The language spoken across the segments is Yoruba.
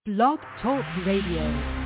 Blog Talk Radio.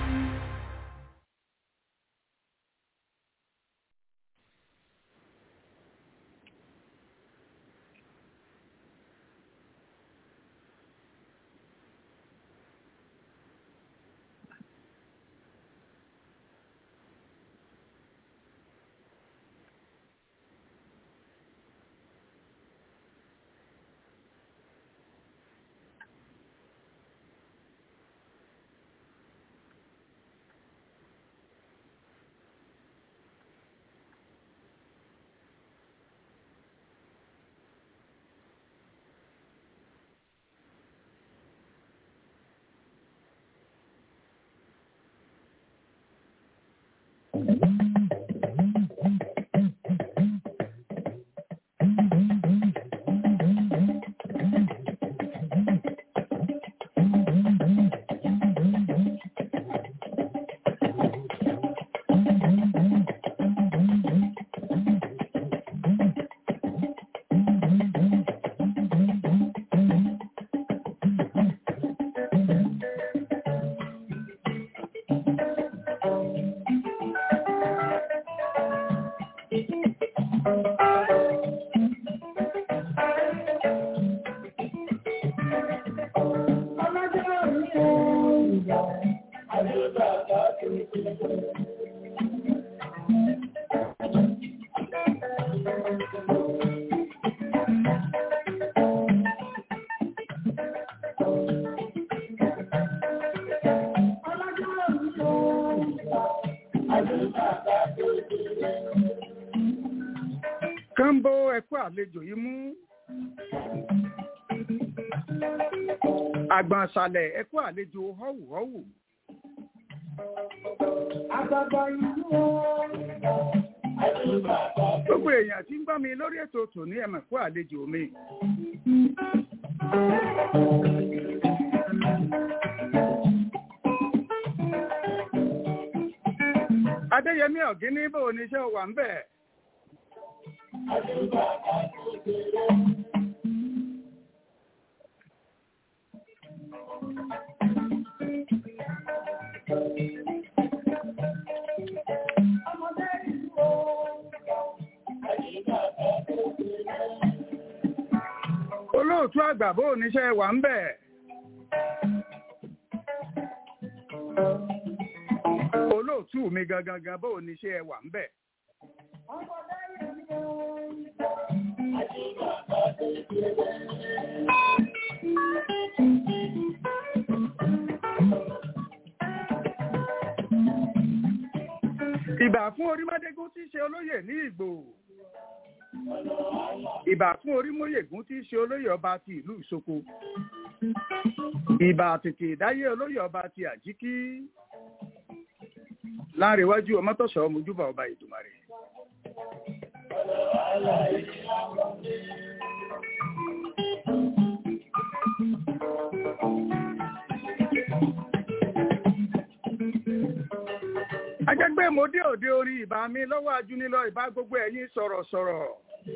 kánbó ẹkú àlejò yìí mú àgbọ̀nsalẹ̀ ẹkú àlejò họ́wùhọ́wù. gbogbo èèyàn tí ń gbọ́ mi lórí ètò tòní ẹ̀mọ̀ ẹ̀kú àlejò mi. adéyẹmí ọ̀gíní bò ní iṣẹ́ wà ń bẹ̀. olóòtú àgbà bó oníṣẹ́ wà ń bẹ̀. olóòtú mi gangan gan bó oníṣẹ́ wà ń bẹ̀. ìbà fún orímọ́dégún tí í ṣe olóyè ní ìgbò ìbà fún orímọ́yègún tí í ṣe olóyè ọba ti ìlú ìsoko ìbà tètè ìdáyé olóyè ọba ti àjíkí láàrẹ̀wájú ọmọtọ̀ṣọ́ mojúbà ọba ìdùmarè. ajẹgbẹ́ mo dé òde orí ìbá mi lọ́wọ́ ajúnilọ ìbá gbogbo ẹ̀yin sọ̀rọ̀sọ̀rọ̀.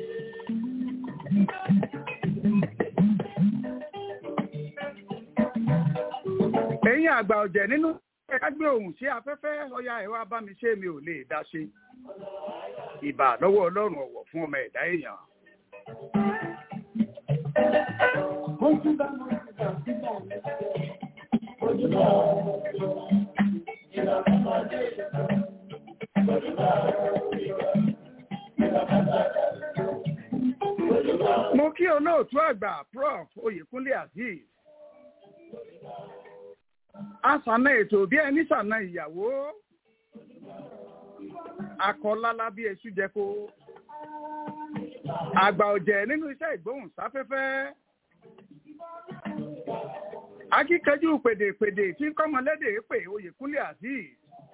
ẹ̀yin àgbà ọ̀jẹ̀ nínú ẹ̀ka gbé ohùn sí afẹ́fẹ́ ọya ẹ̀wà bá mi ṣe mi ò lè dá ṣe. ìbà lọ́wọ́ ọlọ́run ọ̀wọ̀ fún ọmọ ẹ̀dá èèyàn. mo kí olóòtú àgbà prof oyèkúnlé azeez asànà ètò bí ẹni sànà ìyàwó akọlálá bí eṣú jẹko àgbà ọ̀jẹ̀ nínú iṣẹ́ ìgbóhùnsáfẹ́fẹ́ akíkanjú pèdèpèdè tí ń kọ́mọlédè pè oyèkúnlé azeez.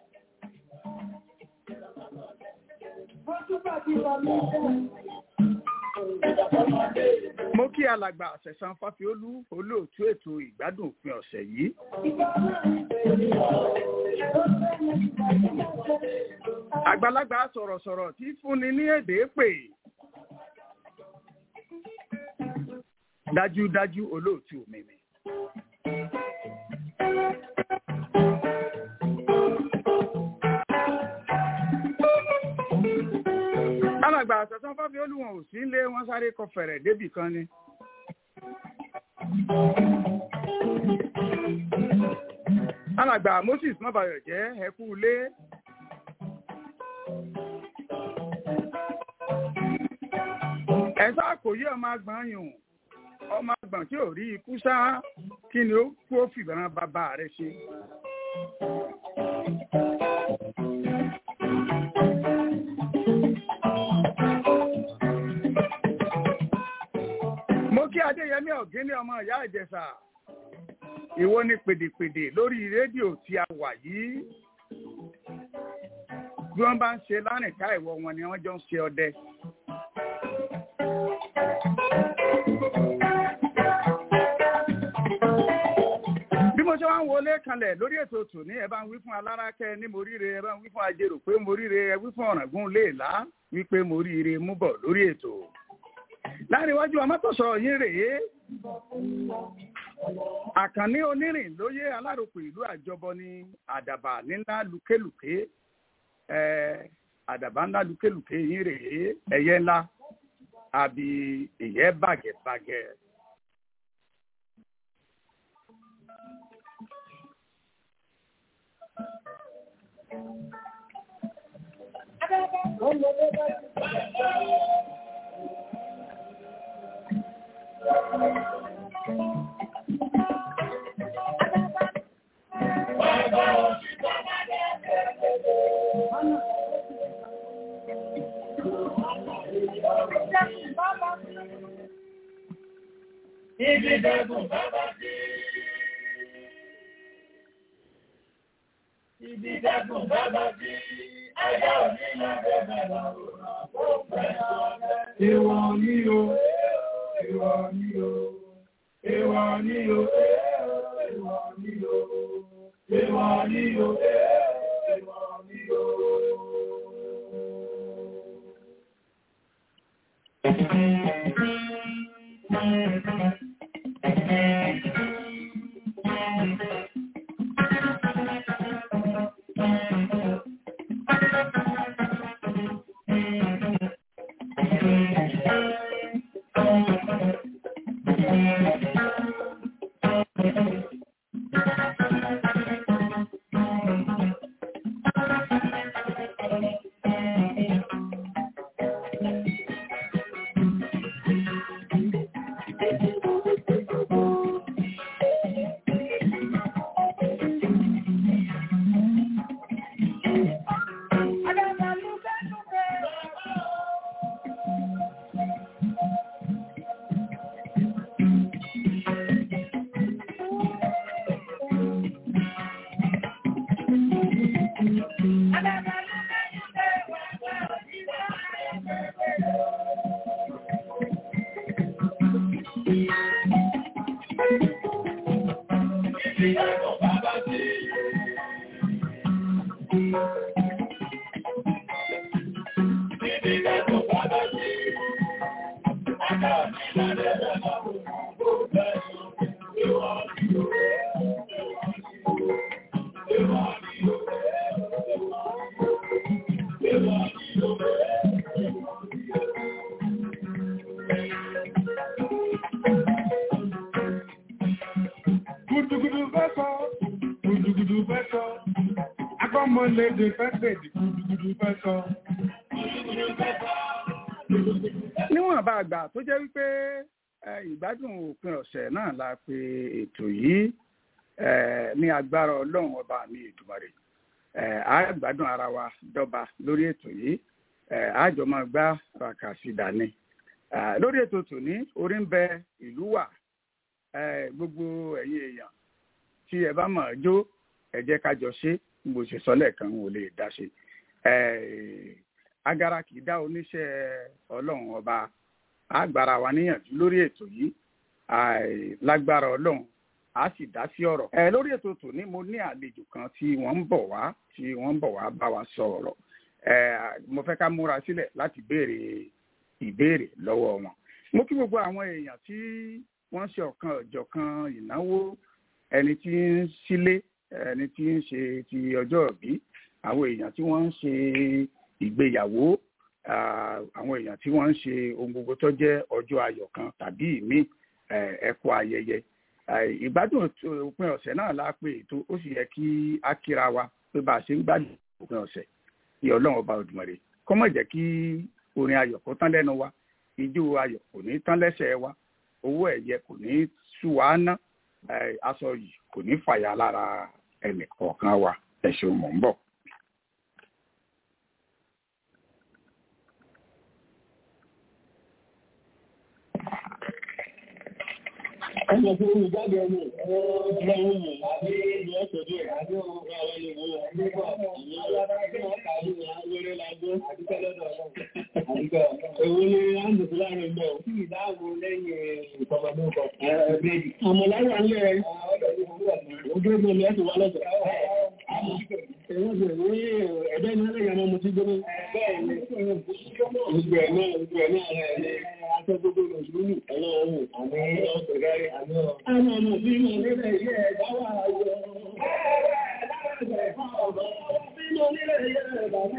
mo kí alàgbà àṣẹ̀sán fáfiolú olóòtú ètò ìgbádùn òpin ọ̀sẹ̀ yìí. àgbàlagbà sọ̀rọ̀sọ̀rọ̀ tí fúnni ní èdè pè. dájúdájú olóòtú mi ni. wọ́n sáré kọ fẹ̀rẹ̀ débì kan ni. alàgbà moses mọ́bàyọ̀ jẹ́ ẹkú ilé. ẹ̀sà kò yí ọmọ àgbọ̀n yùn ọmọ àgbọ̀n tí ò rí ikú sá kí ni ó kú ó fìbọn bàbá rẹ̀ ṣe. mo kí adéyẹmí ọ̀gíní ọmọ ìyá ìjẹsà ìwọ ni pèdèpèdè lórí rédíò tí a wà yìí bí wọ́n bá ń ṣe lánìká ìwọ wọn ni wọ́n jọ ń ṣe ọdẹ. bí mo ṣe wá ń wọlé kanlẹ̀ lórí ètò tòní ẹ bá ń wí fún alárakẹ́ ní moríire ẹ bá ń wí fún ajérò pé moríire ẹ wí fún ọ̀ràngún léèlá wípé moríire mú bọ̀ lórí ètò láàrin iwájú amátọ̀sọ̀ yín rèé àkànní onírìn lóyè aláròkọ ìlú àjọbọ ní àdàbà nílá lùkélùké àdàbà ńlá lùkélùké yín rèé ẹyẹ ńlá àbí ìyẹ́ bàgẹ̀bàgẹ̀. Ibi dẹ́gùn bàbá sí. Ibi dẹ́gùn bàbá sí. Ẹja òní lábẹ́ bẹ̀rẹ̀ ó pẹ́ ọ̀rẹ́. Ìwọ ni o, ìwọ ni o, ìwọ ni o, ìwọ ni o, ìwọ ni o, ìwọ ni o. Gudugudu fẹ́ sọ, gudugudu fẹ́ sọ, agbọ́mọlédè fẹ́ pèdè, gudugudu fẹ́ sọ. níwọ̀n bá àgbà tó jẹ́ wípé eh, ìgbádùn òpin ọ̀sẹ̀ náà la pe ètò yìí eh, ní agbára ọlọ́run ọba mi ìdùmarè eh, á gbádùn ara wa dọ́ba lórí ètò yìí eh, á jọ máa gbá ràkàsí dání Eh, lórí ètò tòní orí ń bẹ ìlú wà eh, gbogbo ẹ̀yin èèyàn tí ẹ bá mọ̀ ọ́ jó ẹ jẹ́ ká jọ ṣe bó ṣe sọ lẹ́ẹ̀kan ò lè dá ṣe Eh, agara kì í dá oníṣẹ́ ọlọ́run ọba àgbàrá wa níyànjú lórí ètò yìí àì- lágbára ọlọ́run a sì dá sí ọ̀rọ̀. ẹ lórí ètò tòní mo ní àlejò kan tí wọ́n ń bọ̀ wá tí wọ́n ń bọ̀ wá bá wa sọ̀rọ̀ ẹ mo fẹ́ ká múra sílẹ̀ láti béèrè ìbéèrè lọ́wọ́ wọn. mo kí gbogbo àwọn èèyàn tí wọ́n ṣe ọ̀kan ọ̀jọ̀kan ìnáwó ẹni tí ń sílé ẹni tí ń ṣe ti ọjọ́ ìbí àwọn èèyàn tí wọ́n ń ṣe ìgbéyàwó àwọn èèyàn tí wọ́n ń ṣe ohun gbogbo tó jẹ́ ọjọ́ ayọ̀ kan tàbí ìmí ẹ̀kọ́ ayẹyẹ ìgbádùn òpin ọ̀sẹ̀ náà la pé ètò ó sì yẹ kí á kíra wa pé bá a ṣe ń gbádùn òpin ọ̀sẹ̀ kí ọlọ́run ọba Òdùmarè kó má jẹ́ kí orin ayọ̀ kó tán lẹ́nu wa ijó ayọ̀ kò ní tán lẹ́sẹ̀ wa owó ẹ̀yẹ kò ní sú wa ná aṣọ yìí kò ní fàyà lára ẹnì kọ̀ọ̀kan wa ẹ ṣeun mọ̀ ń bọ̀. Ọmọ tí ó jáde ọmọ ọmọ ọmọ àbí ìlú ọ̀tọ̀dọ̀ àbí ọmọ àwọn ìwò àdúgbò ìyẹn alábàágbé wọn kàájú ní awéré lágbó àdúgbò lọ́dọ̀ àdúgbò. Èwo ni a ń dùn láàrin bẹ̀ ò sí ìdáàbò lẹ́yìn ìkọ̀mọ̀dúnkọ. Àmọ̀ lára ń lẹ̀ ojú ogun ni ẹ ti wá lọ́sọ̀. Ẹ̀wọ́n sì ní ẹ̀dẹ́ ní ẹlẹ́yìn ọmọ mo ti gbé ní. Bẹ́ẹ̀ ni, gbogbo ẹ̀ náà, gbogbo ẹ̀ náà rẹ̀ aṣọ gbogbo lòṣùlù ọlọ́run àmì ọ̀sẹ̀ rẹ̀ àmì ọ̀. Àwọn ọmọ bí mo nílẹ̀ ilé ẹ̀dá wà ayọ̀. Bí mo nílẹ̀ ilé ẹ̀dá wà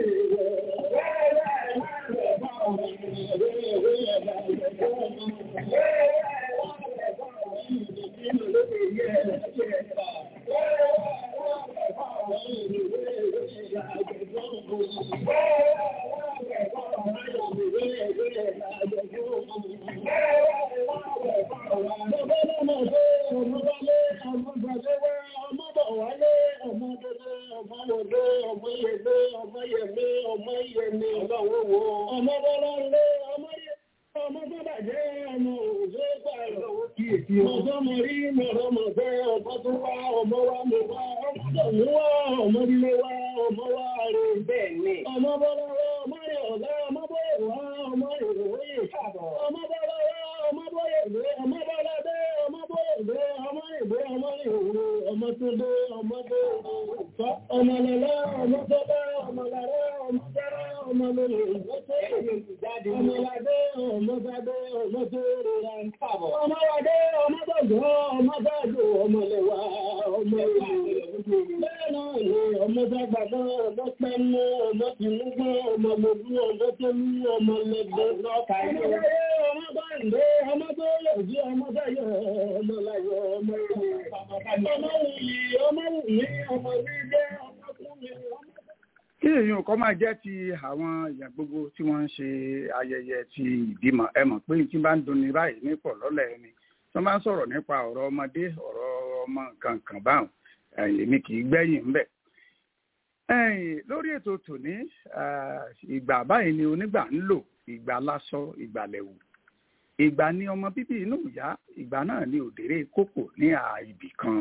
kí èèyàn kọ́ máa jẹ́ ti àwọn èèyàn gbogbo tí wọ́n ń ṣe ayẹyẹ ti ìbímọ ẹ mọ̀ pé tí bá ń dunni báyìí nípò lọ́lẹ̀ ẹni tí wọ́n bá ń sọ̀rọ̀ nípa ọ̀rọ̀ ọmọdé ọ̀rọ̀ ọmọ nǹkan kan báwọn èmi kì í gbẹ́yìn ń bẹ̀. lórí ètò tòní ìgbà báyìí ni onígbà ń lò ìgbà lásọ ìgbà lẹ̀wù ìgbà ni ọmọ bíbí inú ìyá ìgbà náà ni òdèrè kókò ní àìbì kan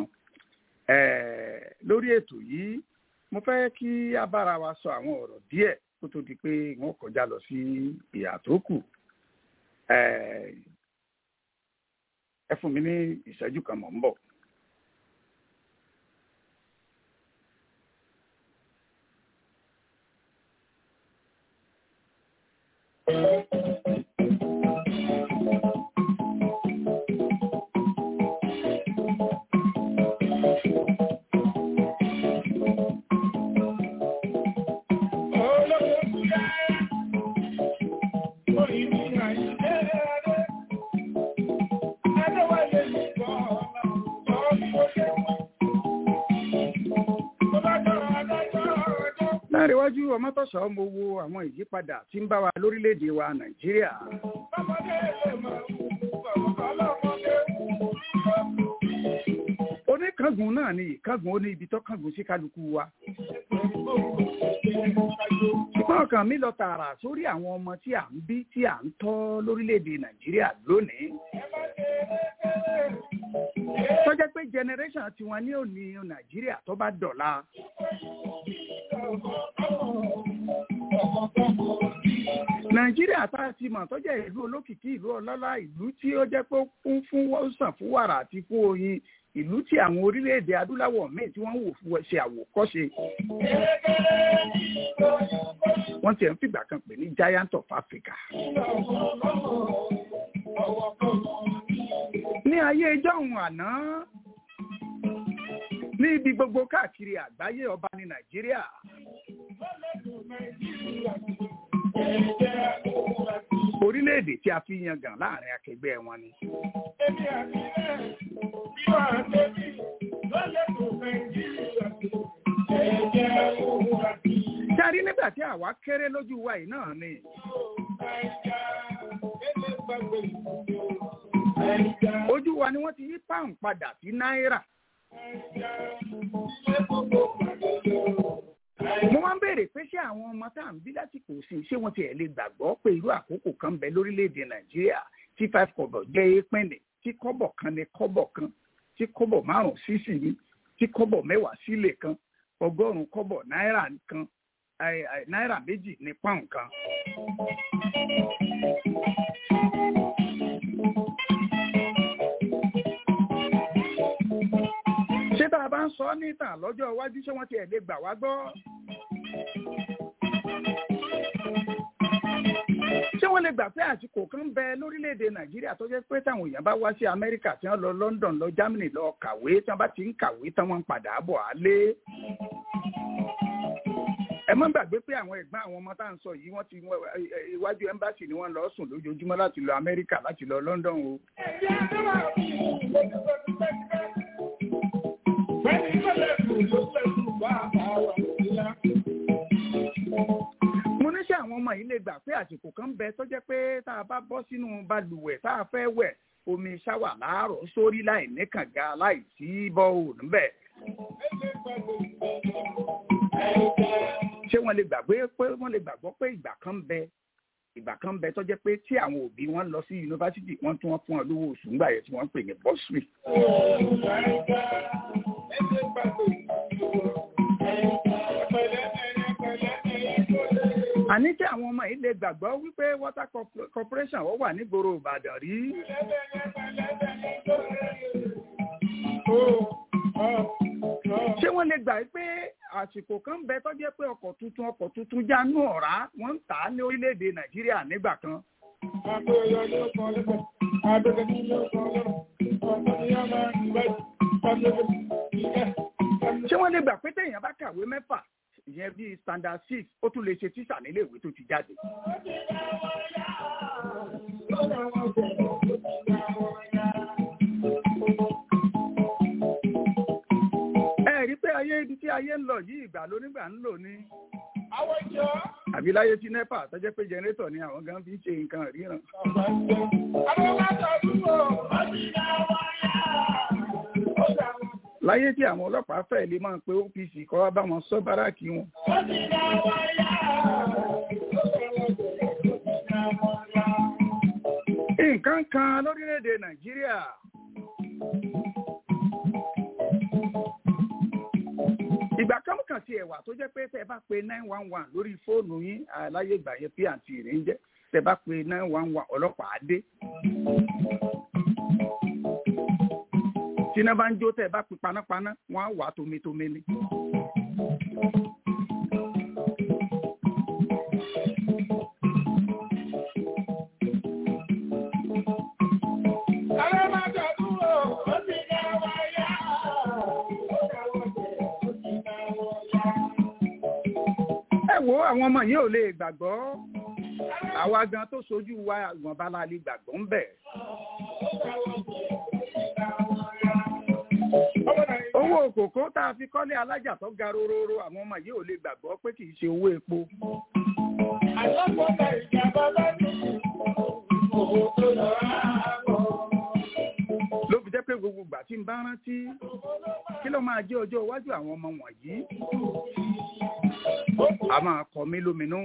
lórí ètò yìí mo fẹ́ kí a bára wa sọ àwọn ọ̀rọ̀ díẹ̀ kó tó di pé wọ́n kọjá lọ sí ìyà tó kù ẹ fún mi ní ìṣẹ́jú kan mọ̀ ń bọ̀. láríwájú ọmọtọ́sọ̀ mo wo àwọn ìyípadà tí ń bá wa lórílẹ̀‐èdè wa nàìjíríà. oníkángun náà ni ìkángun ó ní ibi tó kángun sí kálukú wa. ṣùgbọ́n ọkàn mi lọ tààrà sórí àwọn ọmọ tí à ń bí tí à ń tọ́ lórílẹ̀‐èdè nàìjíríà lónìí. tó jẹ́ pé generation tiwọn ní òní nàìjíríà tó bá dọ̀la nàìjíríà tá a ti mọ̀ tó jẹ́ ìlú olókìkí ìlú ọlọ́lá ìlú tí ó jẹ́ pé ó kún fún wọ́sàn fún wàrà àti fún oyin ìlú tí àwọn orílẹ̀-èdè adúláwọ̀ míì tí wọ́n wò fún ṣe àwòkọ́ṣe. wọ́n ti ẹ̀ ń fìgbà kan pè ní giant of Africa. ní ayé ìjọ́hun àná ní ibi gbogbo káàkiri àgbáyé ọba ní nàìjíríà orílẹ̀-èdè tí a fi yangàn láàrin akẹgbẹ́ wọn ni. Èmi àti ẹ̀ bí wà á débi lọ́lẹ̀ tó Nàìjíríà tó ẹ̀jẹ̀ òun àti járí nígbà tí àwa kéré lójú wa yìí náà ni Nàìjà ẹgbẹ́ gbàgbé ìlú Nàìjà ojú wa ni wọ́n ti yí pound padà sí náírà. Nàìjà ilé gbogbo pàdé lọ. mo máa ń béèrè pé ṣé àwọn ọmọ tá à ń bí lásìkò sí ṣé wọ́n tiẹ̀ lè gbàgbọ́ pé irú àkókò kan ń bẹ lórílẹ̀‐èdè nàìjíríà tí five kọ́bọ̀ jẹ́ èèpẹ̀nẹ̀ tí kọ́bọ̀ kan ní kọ́bọ̀ kan tí kọ́bọ̀ márùn-ún sísì ní tí kọ́bọ̀ mẹ́wàá sílẹ̀ kan ọgọ́rùn-ún kọ́bọ̀ náírà kan ẹ, ẹ, náírà méjì ní pọ́ùn kan. ṣé tá a bá ń sọ ọ́ níta lọ́jọ́ iwájú ṣé wọ́n tiẹ̀ lè gbà wá gbọ́? ṣé wọ́n lè gbà pé àsìkò kan ń bẹ lórílẹ̀‐èdè nàìjíríà tó jẹ́ pé táwọn èèyàn bá wá sí amẹ́ríkà tí wọ́n lọ london lọ germany lọ kàwé tí wọ́n bá ti ń kàwé tí wọ́n ń padà bọ̀ á lé. ẹ má gbàgbé pé àwọn ẹ̀gbọ́n àwọn ọmọ tá à ń sọ yìí wọ́n ti wọ́n- ẹ- ẹ- iwájú ẹ́mbáàsì ni wọ́n lọ sùn lójoojúmọ́ láti lọ amẹ́ríkà láti lọ london o. Ẹ̀jẹ̀ àdúrà mi lójú tó ti pẹ́ ti pẹ́. Bẹ́ẹ̀ni lọ́lẹ̀ tó ló lẹ́kùn bá àwọn ìlà. mo ní ṣé àwọn ọmọ yìí lè gbà pé àsìkò kan ń bẹ tó jẹ́ pé tá a bá bọ́ sínú balùwẹ̀ tá a fẹ́ wẹ̀ omi ṣáwà láàárọ̀ sórí láì ní kànga láì sí bọ́ọ̀ níbẹ̀ Ẹgbẹ́ gbàgbé ìlú. ṣé wọ́n lè gbàgbé pé wọ́n lè gbàgbọ́ pé ìgbà kan ń bẹ ìgbà kan ń bẹ tó jẹ́ pé tí àwọn òbí wọn lọ sí yunifásitì wọ́n tún wọ́n fún wọn lówó oṣù ńgbà yẹn tí wọ́n ń pè ní bọ́sùrì. Nàìjà ẹgbẹ́ gbàgbé ìlú. Ẹ̀pẹ̀lẹ́ ẹ̀yẹ pẹ̀lẹ́ ẹ̀yẹ tó lé. àní tí àwọn ọmọ yìí lè gbàgbọ́ wípé water corp- corporation wọ́n wà nígboro ìbàdàn rí ṣé wọ́n lè gbà pé àsìkò kan ń bẹ tó jẹ́ pé ọkọ̀ tuntun ọkọ̀ tuntun jánu ọ̀rá wọ́n ń tà á ní orílẹ̀-èdè nàìjíríà nígbà kan ṣé wọ́n lè gbà pé téèyàn bá kàwé mẹ́fà ìyẹn bíi standard six ó tún lè ṣe tíṣà nílé ìwé tó ti jáde. ẹ rí i pé ayé ibi tí ayé ń lọ yìí ìgbà lónígbà ń lò ní àbí láyé tí nepa tó jẹ́ pé jẹnrétọ̀ ni àwọn gan fi ń ṣe nǹkan ríran. láyé tí àwọn ọlọ́pàá fẹ́ lè máa pe OPC kọ́ wá bá wọn sọ báràkì wọn. nǹkan kan lórílẹ̀‐èdè nàìjíríà. ìgbà kan kàn sí ẹ̀wà tó jẹ́ pé tẹ́ ẹ bá pe nine one one lórí fóònù yín àláyé ìgbà yẹn pnt rẹ̀ ń jẹ́ tẹ́ ẹ bá pe nine one one ọlọ́pàá á dé. tí iná bá ń jó tẹ́ ẹ bá pe panápaná wọ́n á wà tómitómi ni. ẹ wo àwọn ọmọ yìí ò lè gbàgbọ́ àwa gan tó sojú wa ìwọ̀nba la lè gbàgbọ́ ń bẹ̀. owó kòkó tá a fi kọ́lé alájà tó ga rororo àwọn ọmọ yìí ò lè gbàgbọ́ pé kì í ṣe owó epo. ló fi jẹ́ pé gbogbo ìgbà tí n bá rántí kí ló máa jẹ́ ọjọ́ iwájú àwọn ọmọ wọ̀nyí a máa kọ mí lóminú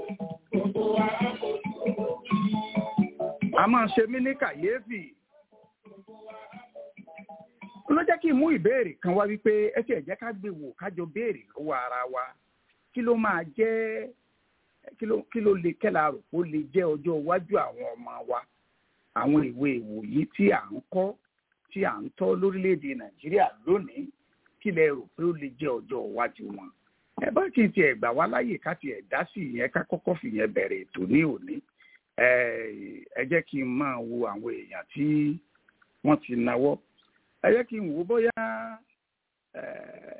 a máa ṣe mí ní kàyéfì ló jẹ́ kí n mú ìbéèrè kan wá wípé ẹ tiẹ̀ jẹ́ ká gbé wò kájọ béèrè lọ́wọ́ ara wa kí ló máa jẹ́ kí ló kí ló lè kẹ́la rò ó lè jẹ́ ọjọ́ iwájú àwọn ọmọ wa àwọn ìwé ìwòyí tí à ń kọ́ tí à ń tọ́ lórílẹ̀‐èdè nàìjíríà lónìí kí lẹ rò pé ó lè jẹ́ ọjọ́ iwájú wọn ẹ bá kí n tiẹ̀ gbà wá láyè ká tiẹ̀ dá sí ìyẹn ká kọ́kọ́ fìyẹn bẹ̀rẹ̀ ètò ní òní ẹ jẹ́ kí n máa wo àwọn èèyàn tí wọ́n ti náwó ẹ jẹ́ kí n wò bóyá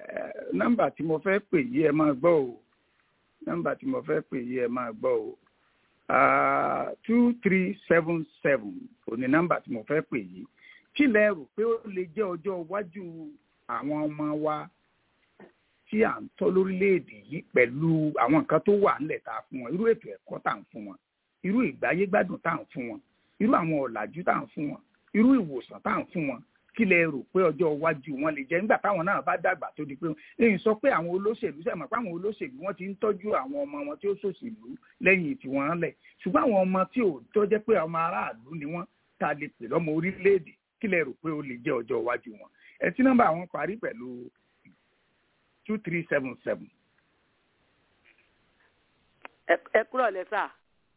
nọ́mbà tí mo fẹ́ pè yí ẹ máa gbọ́ o nọ́mbà tí mo fẹ́ pè yí ẹ máa gbọ́ o two three seven seven òní nọ́mbà tí mo fẹ́ pè yìí kí lẹ rò pé ó lè jẹ́ ọjọ́ iwájú àwọn ọmọ wa tí à ń tọ́ lórílẹ̀‐èdè yìí pẹ̀lú àwọn nǹkan tó wà nílẹ̀ tá a fún wọn irú ètò ẹ̀kọ́ tá à ń fún wọn irú ìgbáyégbádùn tá à ń fún wọn irú àwọn ọ̀làjú tá à ń fún wọn irú ìwòsàn tá à ń fún wọn kí lẹ rò pé ọjọ́ iwájú wọn lè jẹ́ nígbà táwọn náà bá dàgbà tó di pé èyí sọ pé àwọn olóṣèlú sẹ́mọ̀ pé àwọn olóṣèlú wọ́n ti ń tọ́jú àwọn ọmọ wọn tí ó ṣòṣèlú lẹ́yìn tí wọ́n lẹ̀ ṣùgbọ́n àwọn ọmọ tí ò tó jẹ́ pé ọmọ aráàlú ni wọ́n ta lè pè lọ́mọ orílẹ̀-èdè kí lẹ rò pé ó lè jẹ́ ọjọ́ iwájú wọn ẹ tí nọ́mbà wọn parí pẹ̀lú two three seven seven. ẹ kúrò lẹ́sà.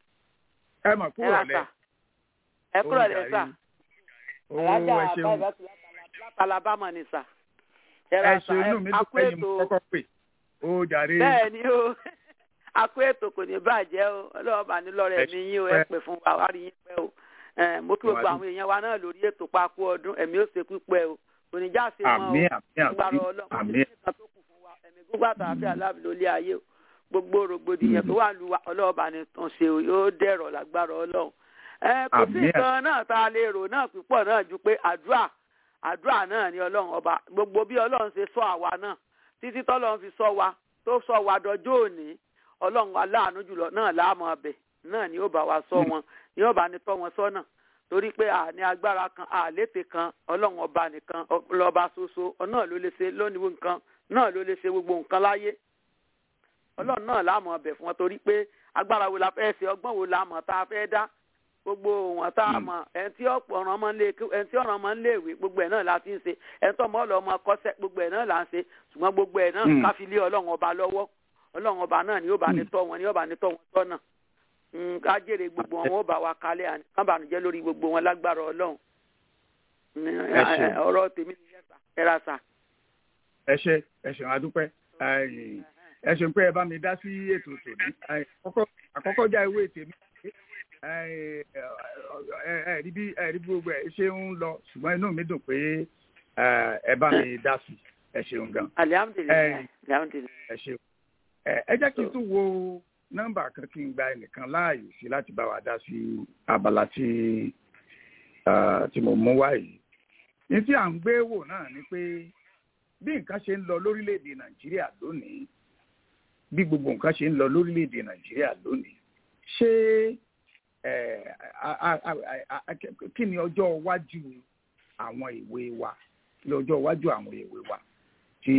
ẹ mọ̀ kúrò lẹ́ ẹ kúrò lẹ́sà alájà ẹ ṣeun bàbá alabama ni sà. ẹ ṣe inú mi dùn pé yín mo kọ́kọ́ pè ó jàre. bẹ́ẹ̀ ni o akó ètò kò ní bàjẹ́ o ọlọ́wọ́ bá ní lọ́rẹ̀ mi yín o ẹ pè fún wa wá rí yín pẹ́ o mo kí gbogbo àwọn èèyàn wa náà lórí ètò pákó ọdún ẹ̀mí ó ṣe pípẹ́ o oníjà ṣe mọ́ àmín àmín o gbàrọ̀ ọlọ́run àmín nǹkan tó kù fún wa ẹ̀mí gbogbo àtàwọn aláàbí lólé ayé o gbogbo rògbòdìyàn tó wà lu wa ọlọ́wọ́ bá ní tàn ṣe o yóò dẹ̀rọ̀ lágbára ọlọ́run ẹ kò sí Àmín. nǹkan náà tá a lè rò náà púpọ̀ náà ju pé àdúrà àdúrà náà ni ọlọ́run ọba gbogbo bí ọlọ́run ṣe sọ àwa náà títí tọ́lọ́run fi sọ wa tó sọ wa dọjọ́ òní ọlọ́run aláàánú jùlọ náà láàmú ọbẹ̀ náà ni ó bá wa sọ wọn ni ó bá ní tọ́ wọn sọ́nà torí pé àní agbára kan àlété kan ọlọ́run ọba nìkan lọ́ba ṣoṣo náà ló lè ṣe lónìí nǹkan náà ló lè ṣe gbogbo nǹkan láyé ọlọ́run náà láàmú ọbẹ̀ fún wọn torí pé agbára wo la fẹ́ ṣe ọgbọ́n wo la mọ̀ tá a fẹ́ dá gbogbo wọn tá a mọ̀ ẹni tí ọ̀ràn ọmọ ńlé ẹni tí ọ̀ràn ọmọ ńlé ìwé gbogbo ẹ̀ náà la ti ń ṣe ẹni tó ọmọ ọlọ́mọ kọ́sẹ́ gbogbo ẹ̀ náà la ń ṣe ṣùgbọ́n gbogbo ẹ̀ náà Mm. ká fi lé ọlọ́run ọba lọ́wọ́ ọlọ́run ọba náà ni yóò bá ní tọ́ wọn ni yóò bá ní tọ́ wọn tọ́nà Mm, ká jèrè gbogbo wọn wọn ó bá wa kalẹ̀ àní ká bànújẹ́ lórí gbogbo wọn lágbára ọlọ́run Mm, Ẹ ṣé. ọ̀rọ̀ tèmi ni yẹ́sà ẹ̀rà sà. ẹ ṣe ẹ ṣeun adúpẹ́ Ai, ẹ ṣeun pé ẹ bá mi dá sí ètò tòní Ai, àkọ́kọ́ àkọ́kọ́ já ewé tèmi Ai, ẹ ẹ rí bí ẹ rí bí gbogbo ẹ ṣe ń lọ ṣùgbọ́n inú mi dùn pé ẹ, ẹ bá mi dá sí ẹ ṣeun gan alihamudulilayi Ẹ. alihamudulilayi. ẹ ṣeun ẹ ẹ jẹ́ kí n tún wo nọ́mbà kan kí n gba ẹnìkan láàyè sí láti bá wa dá sí abala tí ah, tí mo mú wá yìí ní tí à ń gbé wò náà ni pé bí nǹkan ṣe ń lọ lórílẹ̀‐èdè nàìjíríà lónìí bí gbogbo nǹkan ṣe ń lọ lórílẹ̀‐èdè nàìjíríà lónìí ṣé ẹ, a- a- a- a- a- kí ni ọjọ́ iwájú àwọn ìwé wa kí ni ọjọ́ iwájú àwọn ìwé wa tí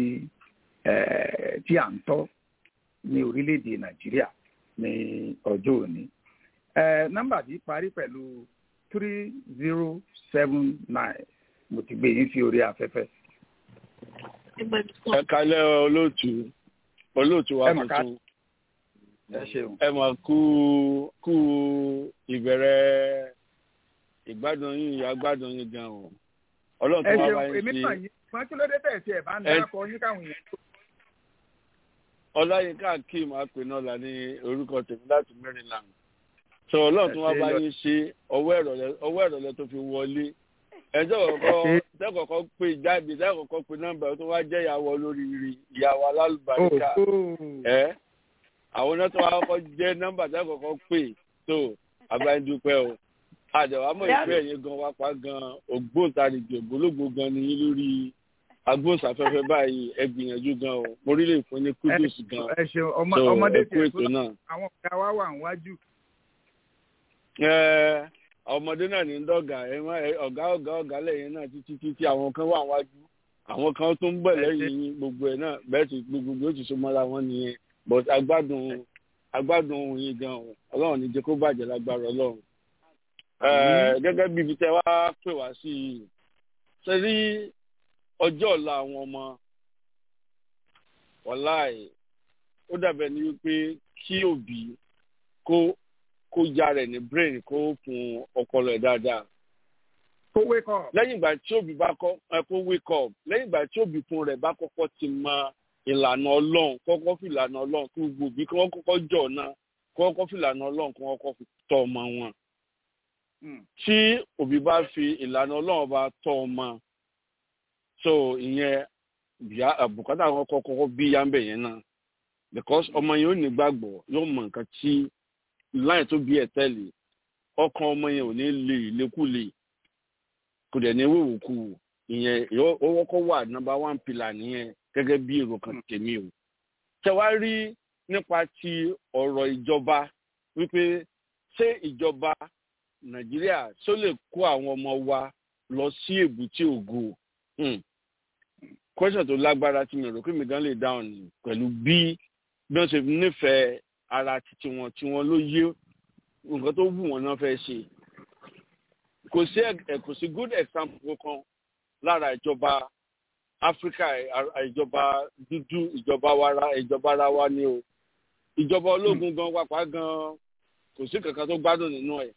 ẹ, tí à ń tọ́ ní orílẹ̀‐èdè nàìjíríà ní ọjọ́ òní ẹ, nọ́mbà yìí parí pẹ̀lú three zero seven nine mo ti gbé yín sí orí afẹ́fẹ́. ẹ kalẹ́ olóòtú olóòtú wa Ẹ mà ká- tuntun ẹ ṣeun. ẹ mà kú kú ìbẹ̀rẹ̀ ìgbádùn yín ìyá gbádùn yín gan o ọlọ́run ẹ tó wá ṣeun bá èmi yín náà ṣe yìí wọn kí ló dé tẹ̀ sí ẹ̀ bá ń Ẹ- dákọ yín káwọn èèyàn tó. ọláyínká akeem apẹnọlá ní orúkọ tèmi láti maryland sọ ọlọ́run tó wá Ẹ ṣé bá lọ- yín ṣe ọwọ́ ìrọ̀lẹ́ ọwọ́ ìrọ̀lẹ́ tó fi wọlé ẹjọ́ kọ̀ọ̀kọ́ Ẹ ṣé. tẹ́kọ̀ọ́kọ́ pé jáde tẹ́kọ̀ọ́kọ́ pé nọ́mbà tó wá jẹ́ ìyàwó olóríire ìyàwó alálùbáríkà Ó, ó. ẹ àwọn náà tó wá kọ́kọ́ jẹ́ nọ́mbà tẹ́kọ̀ọ́kọ́ pé tó abáyédúpẹ́ o àdàwámọ̀ ìfẹ́ yẹn gan wá pa gan ògbóǹtarìgì ògbólógbò gan ni yín lórí agbóhùnsáfẹ́fẹ́ báyìí ẹ gbìyànjú gan o mo rí lè fún ní kúdùs gan ẹ ṣeun ọmọ so ọmọdé ẹ kú tiẹ̀ ètò tó náà. àwọn ọ̀gá wa wà níwájú. Ẹ, ọmọdé náà ní dọ́gà ẹ má ẹ, ọ̀gá ọ̀gá ọ̀gá lẹ́yìn náà títí títí àwọn kan wà wájú àwọn kan tó ń bọ̀ Ẹ ṣé. lẹ́yìn yín gbogbo ẹ̀ náà bẹ́ẹ̀ tí gbogbo ó ti so mọ́ra wọn nìyẹn but agbádùn agbádùn ohun yín gan o ọlọ́run ní jẹ́ kó bàjẹ́ lágbára ọlọ́run. Ẹ, Àmín. gẹ́gẹ́ bí ibi tẹ́ wá pè wá sí i ṣe rí ọjọ́ ọ̀la àwọn ọmọ wàláì ó dàbẹ̀ ní wípé kí òbí kó kó ya rẹ̀ ní brain kó fún ọpọlọ ẹ̀ dáadáa kó wake up. lẹ́yìn ìgbà tí òbí bá kọ́ ẹ kó wake up lẹ́yìn ìgbà tí òbí fún rẹ̀ bá kọ́kọ́ ti mọ ìlànà ọlọ́run kọ́kọ́ fi ìlànà ọlọ́run kí gbogbo òbí kí wọ́n kọ́kọ́ jọ̀ náà kọ́kọ́ fi ìlànà ọlọ́run kí wọ́n kọ́kọ́ fi tọ́ ọmọ wọn Mm. tí òbí bá fi ìlànà ọlọ́run bá tọ́ ọmọ so ìyẹn bíá àbùkátà wọn kọ́ kọ́kọ́ bí yá ń bẹ̀ yẹn náà because ọmọ yẹn ò ní gbàgbọ́ yóò mọ nǹkan tí láì tó bí ẹ̀ tẹ́lẹ̀ ọkàn ọmọ yẹn ò ní lè lékúlè kò dẹ̀ ní wíwòkú ìyẹn ó wọ́kọ́ wà nọ́mbà one pillar nìyẹn gẹ́gẹ́ bí èrò kan tèmi o. tẹ̀wá rí nípa ti ọ̀rọ̀ ìjọba wípé ṣé ìjọba nàìjíríà ṣó lè kó àwọn ọmọ wa lọ sí èbúté ògo question tó lágbára tí mi rò pé mi gan lè dáhùn ní pẹ̀lú bí bí wọ́n ṣe nífẹ̀ẹ́ ara titi wọn tí wọ́n ló yé nǹkan tó wù wọ́n náà fẹ́ ṣe kò sí kò sí good example kan lára ìjọba áfíríkà ìjọba dúdú ìjọba wara ìjọba ara wa ni o ìjọba ológun gan wapá gan kò sí kankan tó gbádùn nínú ẹ̀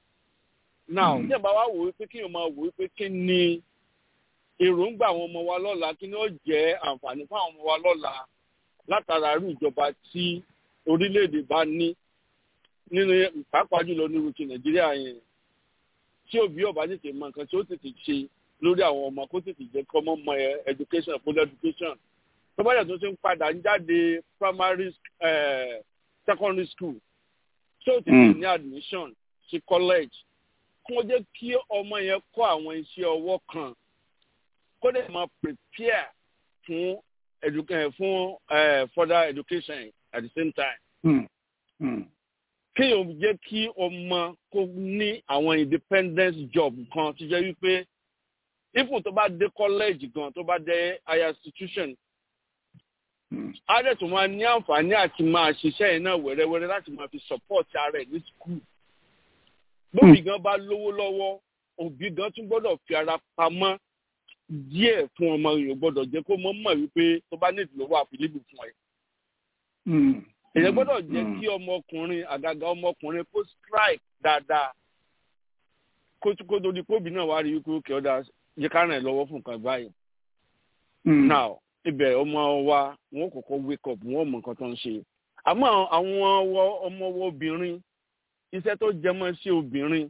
now tí ẹ bá wá wò ó pé kí n máa wò ó pé kí ni èròǹgbà àwọn ọmọ wa lọ́la kí ni ó jẹ́ àǹfààní fún àwọn ọmọ wa lọ́la látara irú ìjọba tí orílẹ̀-èdè bá ní nínú pàápàá jùlọ nírú ti nàìjíríà yẹn tí òbí ọba tètè mọ nǹkan tí ó tètè ṣe lórí àwọn ọmọ kó tètè jẹ́ kọ́ mọ́ mọ education full education tó bá yẹ tó ti ń padà ń jáde primary uh, secondary school tí ó tètè ní admission sí college kó jẹ́ kí ọmọ yẹn kọ́ àwọn iṣẹ́ ọwọ́ kan kó dẹ̀ máa prepare fún education fún further education at the same time. Mm. Mm. kéèyàn jẹ́ kí ọmọ kó ní àwọn independence job kan tó jẹ́ wípé ifun tó bá dé college gan tó bá dé higher institution á dẹ̀ tó máa ní àǹfààní àti máa ṣiṣẹ́ yẹn náà wẹ́rẹ́wẹ́rẹ́ láti máa fi support ara ẹ̀ ní school. bóbi gan bá lówó lọ́wọ́ òbí gan tún gbọ́dọ̀ fi ara pamọ́ díẹ̀ fún ọmọ yìí gbọ́dọ̀ jẹ́ kó mọ̀ mọ̀ wípé tó bá nídìí lówó àfilébù fún ẹ. èyàn gbọ́dọ̀ jẹ́ kí ọmọkùnrin àgàgà ọmọkùnrin kó strike dáadáa kó tó di kóbi náà wá rí wípé ó kẹ́ ọ́ dá jẹ́ ká ràn ẹ́ lọ́wọ́ fún nǹkan báyìí. now ibẹ̀ ọmọ wa wọn kọ́kọ́ wake up wọn mọ nǹkan tó ń ṣe àmọ́ àwọn ọmọ obìnrin iṣẹ́ tó jẹmọ́ sí obìnrin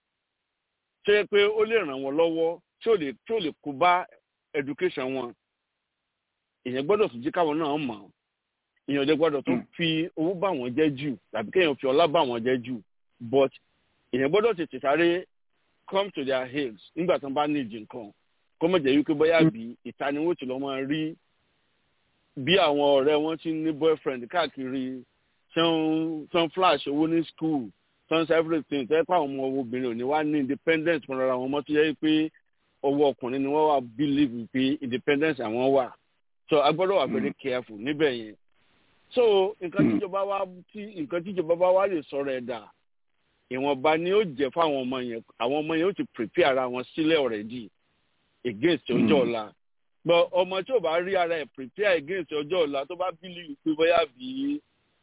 ṣe pé ó lè ràn wọ́n lọ́wọ́ tí ò lè tí ò lè kó bá education wọn èèyàn gbọ́dọ̀ tún jí káwọn náà mọ̀ èèyàn lè gbọ́dọ̀ tún fi owó bá wọn jẹ́ jù tàbí kéèyàn fi ọlá bá wọn jẹ́ jù but èèyàn gbọ́dọ̀ tètè sáré come to their aid nígbà tí wọ́n bá nídìí nǹkan kó mọ̀ jẹ́ wípé bóyá bí ìta ni wọ́n ti lọ́ máa rí bí àwọn ọ̀rẹ́ wọn ti ní boyfriend káàkiri tí wọ́n flash owó ní school tí wọ́n ṣe everything tẹ́ pé àwọn ọmọ obìnrin ò ní wá ní independence fúnra wọn mọ́ tó yẹ pé ọwọ́ ọkùnrin ni wọ́n wà believe pé independence àwọn wà so a gbọ́dọ̀ wà very careful níbẹ̀ yẹn so nǹkan tíjọba wa tí nǹkan tíjọba bá wà lè sọ̀rọ̀ ẹ̀dà ìwọ̀nba ni ó jẹ́ fáwọn ọmọ yẹn àwọn ọmọ yẹn ó ti prepare ara wọn sílẹ̀ already against ọjọ́ ọ̀la gbọ́ ọmọ tí ò bá rí ara ẹ̀ prepare against ọjọ́ ọ̀la tó bá believe pé bóyá bí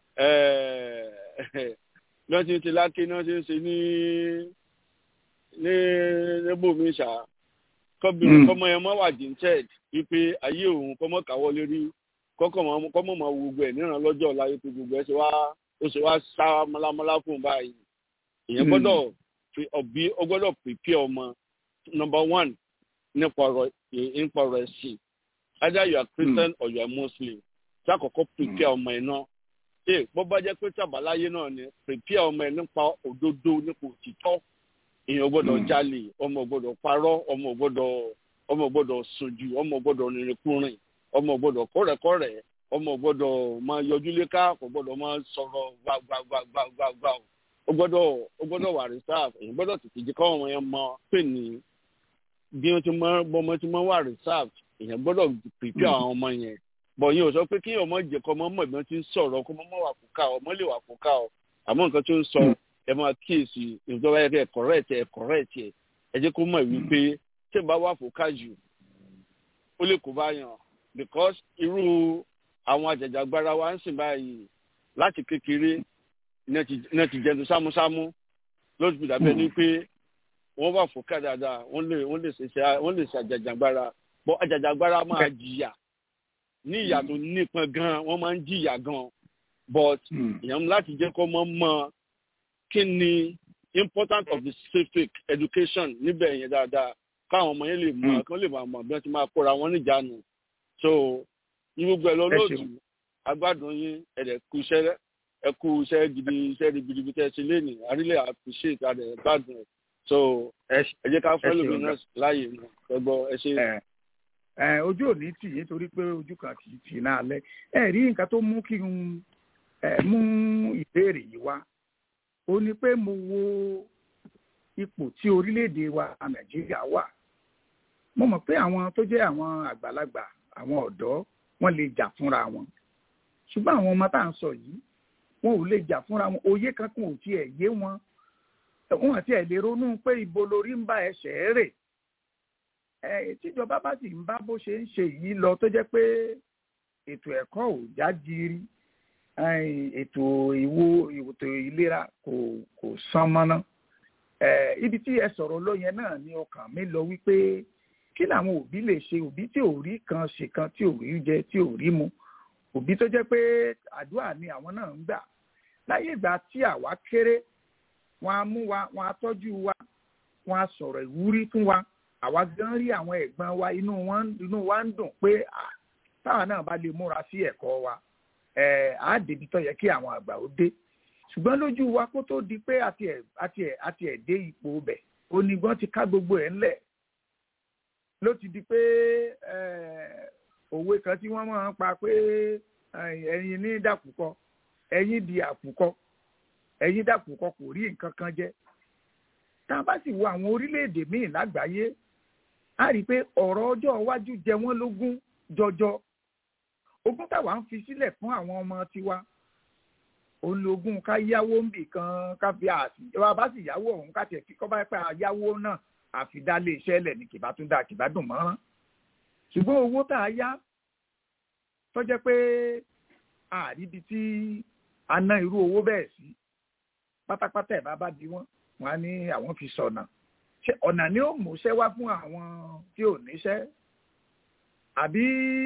wọ́n ti ń ṣe láké náà ṣe ń ṣe ní ní níbòmí ṣáà kọ́bìnrin kọ́mọ yẹn mọ́ wà jíǹtẹ́ẹ̀d wípé ayé òun kọ́mọ káwọ́ lérí kọ́mọ mọ́ gbogbo ẹ̀ níran lọ́jọ́ ọ̀la wípé gbogbo ẹ̀ ṣe wá ó ṣe wá sá mọ́lámọ́lá fún un báyìí èèyàn gbọ́dọ̀ ọ̀bí ó gbọ́dọ̀ pèpè ọmọ number one nípa ọ̀rọ̀ nípa ọ̀rọ̀ ẹ̀sìn either you are Christian or you are Muslim tí àkọ́kọ́ pèpè ọmọ ẹ̀ náà ee bó bá jẹ́ pé tàbáláyé náà ni pèpè ọmọ ẹ̀ nípa òdodo nípa òtítọ́ èèyàn gbọ́dọ̀ jalè ọmọ gbọ́dọ̀ parọ́ ọmọ gbọ́dọ̀ ọmọ gbọ́dọ̀ sojú ọmọ gbọ́dọ̀ rìnrìnkúrìn ọmọ gbọ́dọ̀ kọrẹkọrẹ ọmọ gbọ́dọ̀ máa yọjú léka kò gbọ́dọ̀ máa sọ̀rọ̀ gbàgbàgbàgbàgbà ó gbọ́dọ̀ ó gbọ́dọ̀ wà reserve èèyàn gbọ́dọ̀ tètè jẹ káwọn ọmọ yẹn mọ pé ní bí wọn ti mọ bọmọ ti mọ wà reserve èèyàn gbọ́dọ̀ pèpè àwọn ọmọ yẹn bọ yẹn ò sọ pé kí ọmọ jẹ kọ ọmọ mọ ìgbọn ti ń sọ̀rọ̀ kó ọmọ wà fúkà ọmọ lè wà fúkà ọ àmọ́ nǹkan tó ń sọ ẹ máa kíyèsí ìjọba yẹ kẹ correct ẹ correct ẹ ẹ jẹ́ kó mọ̀ wípé tí n bá wà fòkà jù ó lè kó bá yàn because irú àwọn àjàjàgbara wa ń sìn báyìí láti kékeré náà ti jẹun sámúsámú ló ti dàbẹ́ ní pé wọ́n wà fòkà dáadáa wọ́n lè wọ́n lè ṣe wọ́n lè ṣe àjàjàgbara bọ́ àjàjàgbara máa jìyà ní ìyà tó nípọn gan wọ́n máa ń jìyà gan but èèyàn láti jẹ́ kó mọ́ mọ́ kí ni important of the civic education níbẹ̀ yẹn dáadáa káwọn ọmọ yẹn lè mọ kí wọ́n lè máa mọ bí wọ́n ti máa kóra wọn níjànú so ní gbogbo ẹ̀ lọ lóòtù agbádùn yín ẹ̀rẹ̀ kú iṣẹ́ ẹ kú iṣẹ́ gidi iṣẹ́ ribiribi tẹ́ ẹ ṣe léènì àrílẹ̀ appreciate adẹ̀ gbádùn ẹ̀ so ẹ ẹ jẹ́ ká fẹ́ ẹ ṣeun lómi náà láàyè náà ẹ gbọ́ ẹ ṣe. ẹ ẹ ojú ò ní tì yín torí pé ojú kan kì í tì náà lẹ ẹ rí nǹkan tó mú kí n ẹ mú ìbéèrè yìí wá ó ní pé mo wo ipò tí orílẹ̀-èdè wa nàìjíríà wà mo mọ̀ pé àwọn tó jẹ́ àwọn àgbàlagbà àwọn ọ̀dọ́ wọ́n lè jà fúnra wọn ṣùgbọ́n àwọn ọmọ tá à ń sọ yìí wọn ò lè jà fúnra wọn òye kankan ò tiẹ̀ yé wọn wọn àti ẹ̀ lè ronú pé ibo lórí ń bá ẹsẹ̀ rè ẹ tíjọba bá sì ń bá bó ṣe ń ṣe yìí lọ tó jẹ́ pé ètò ẹ̀kọ́ ò já giri ètò ìwo ètò ìlera kò kò sán mọ́ná ibi tí ẹ sọ̀rọ̀ lọ yẹn náà ni ọkàn mi lọ wípé kí làwọn òbí lè ṣe òbí tí ò rí kan ṣe kan tí ò rí jẹ tí ò rí mu òbí tó jẹ́ pé àdúrà ni àwọn náà ń gbà láyé ìgbà tí àwa kéré wọn á mú wa wọn á tọ́jú wa wọn á sọ̀rọ̀ ìwúrí fún wa àwa gan rí àwọn ẹ̀gbọ́n wa inú wọn inú wa ń dùn pé táwa náà bá lè múra sí ẹ̀kọ́ wa ẹ̀ á débi tó yẹ kí àwọn àgbà ó dé ṣùgbọ́n lójú wa kó tó di pé àti ẹ̀ àti ẹ̀ àti ẹ̀ dé ipò bẹ̀ onígbọ́n ti ká gbogbo ẹ̀ ńlẹ̀ ló ti di pé òwe kan tí wọ́n máa ń pa pé ẹyin ní dàkúkọ ẹyin di àkùkọ ẹyin dàkúkọ kò rí nǹkan kan jẹ tá a bá sì wo àwọn orílẹ̀-èdè míì lágbàáyé a rí i pé ọ̀rọ̀ ọjọ́ iwájú jẹ wọ́n lógún jọjọ ogún táwa ń fi sílẹ̀ fún àwọn ọmọ tiwa ológun ká yáwó ń bì kan ká fi àti ìjọba bá sì yáwó ọ̀hún ká tiẹ̀ kọ́ bá pẹ́ àyáwó náà àfidálé iṣẹ́ lẹ̀ ní kìbá tún dá kìbá dùn mọ́rán ṣùgbọ́n owó tá a yá tó jẹ́ pé àríbi tí a ná irú owó bẹ́ẹ̀ sí pátápátá ẹ̀ bá bá bí wọ́n wọ́n á ní àwọn fi sọ̀nà ṣé ọ̀nà ni ó múṣẹ́ wá fún àwọn tí ò níṣẹ́ àbí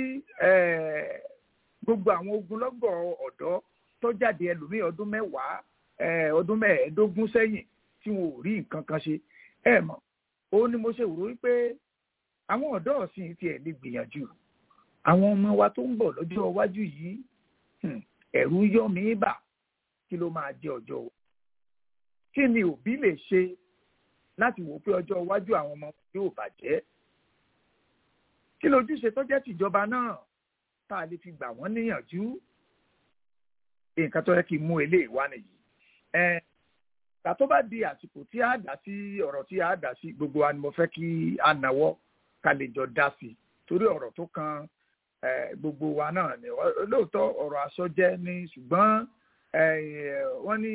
gbogbo àwọn ogunlọ́gọ̀ ọ̀dọ́ tó jáde ẹlòmíì ọdún mẹ́wàá ọdún mẹ́ẹ̀ẹ́dógún sẹ́yìn tí wọn ò rí nǹkan kan ṣe ẹ mọ̀ ó ní mo ṣe rò wípé àwọn ọ̀dọ́ ọ̀sìn tiẹ̀ lè gbìyànjú àwọn ọmọ wa tó ń bọ̀ lọ́jọ́ iwájú yìí ẹ̀rù yọ mí bà kí ló máa jẹ ọjọ́ o kí ni òbí lè ṣe láti wò pé ọjọ́ iwájú àwọn ọmọ yóò bàjẹ́ kí lójúṣe tó jẹ́ tìjọba náà tá a lè fi gbà wọ́n níyànjú nǹkan tó yẹ kí n mú eléyìí wá nìyí ìgbà tó bá di àsìkò tí a dá sí ọ̀rọ̀ tí a dá sí gbogbo wa ni mo fẹ́ kí a nàwọ́ ká lè jọ dá sí torí ọ̀rọ̀ tó kan gbogbo wa náà ni lóòótọ́ ọ̀rọ̀ aṣọ jẹ́ ní ṣùgbọ́n wọ́n ní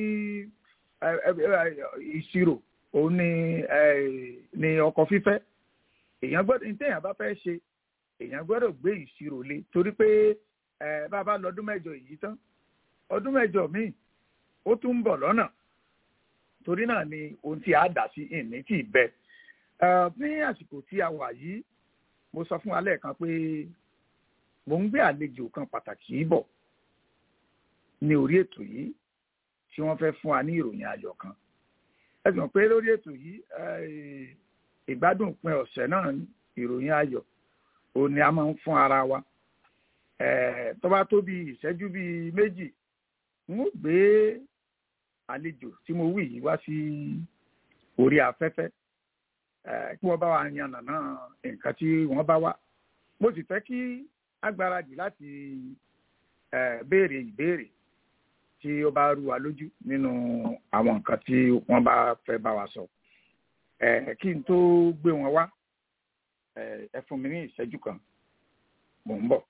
ìṣirò òun ni ni ọkọ̀ fífẹ́ èèyàn gbọ́dọ̀ ní téèyàn bá fẹ́ ṣe èèyàn gbọ́dọ̀ gbé ìṣirò lé torí pé bá a bá lọ ọdún mẹ́jọ yìí tán ọdún mẹ́jọ míì ó tún ń bọ̀ lọ́nà torí náà ni ohun tí a dà sí ìní tí ì bẹ ní àsìkò tí a wà yìí mo sọ fún wa lẹ́ẹ̀kan pé mo ń gbé àlejò kan pàtàkì bọ̀ ní orí ètò yìí tí wọ́n fẹ́ fún wa ní ìròyìn ayọ̀ kan ẹ sì mọ̀ pé lórí ètò yìí ìgbádùn pin ọ̀sẹ̀ náà ìròyìn ayọ̀ òun ni a máa ń fún ara wa tó bá tó bí ìṣẹ́jú bíi méjì n ó gbé àlejò tí mo wí yìí wá sí orí afẹ́fẹ́ kí wọ́n bá wa yan nàná nǹkan tí wọ́n bá wá mo sì fẹ́ kí agbáradì láti béèrè ìbéèrè tí ó bá rú wa lójú nínú àwọn nǹkan tí wọ́n bá fẹ́ bá wa sọ kí n tó gbé wọn wá ẹ fún mi ní ìṣẹ́jú kan mò ń bọ̀.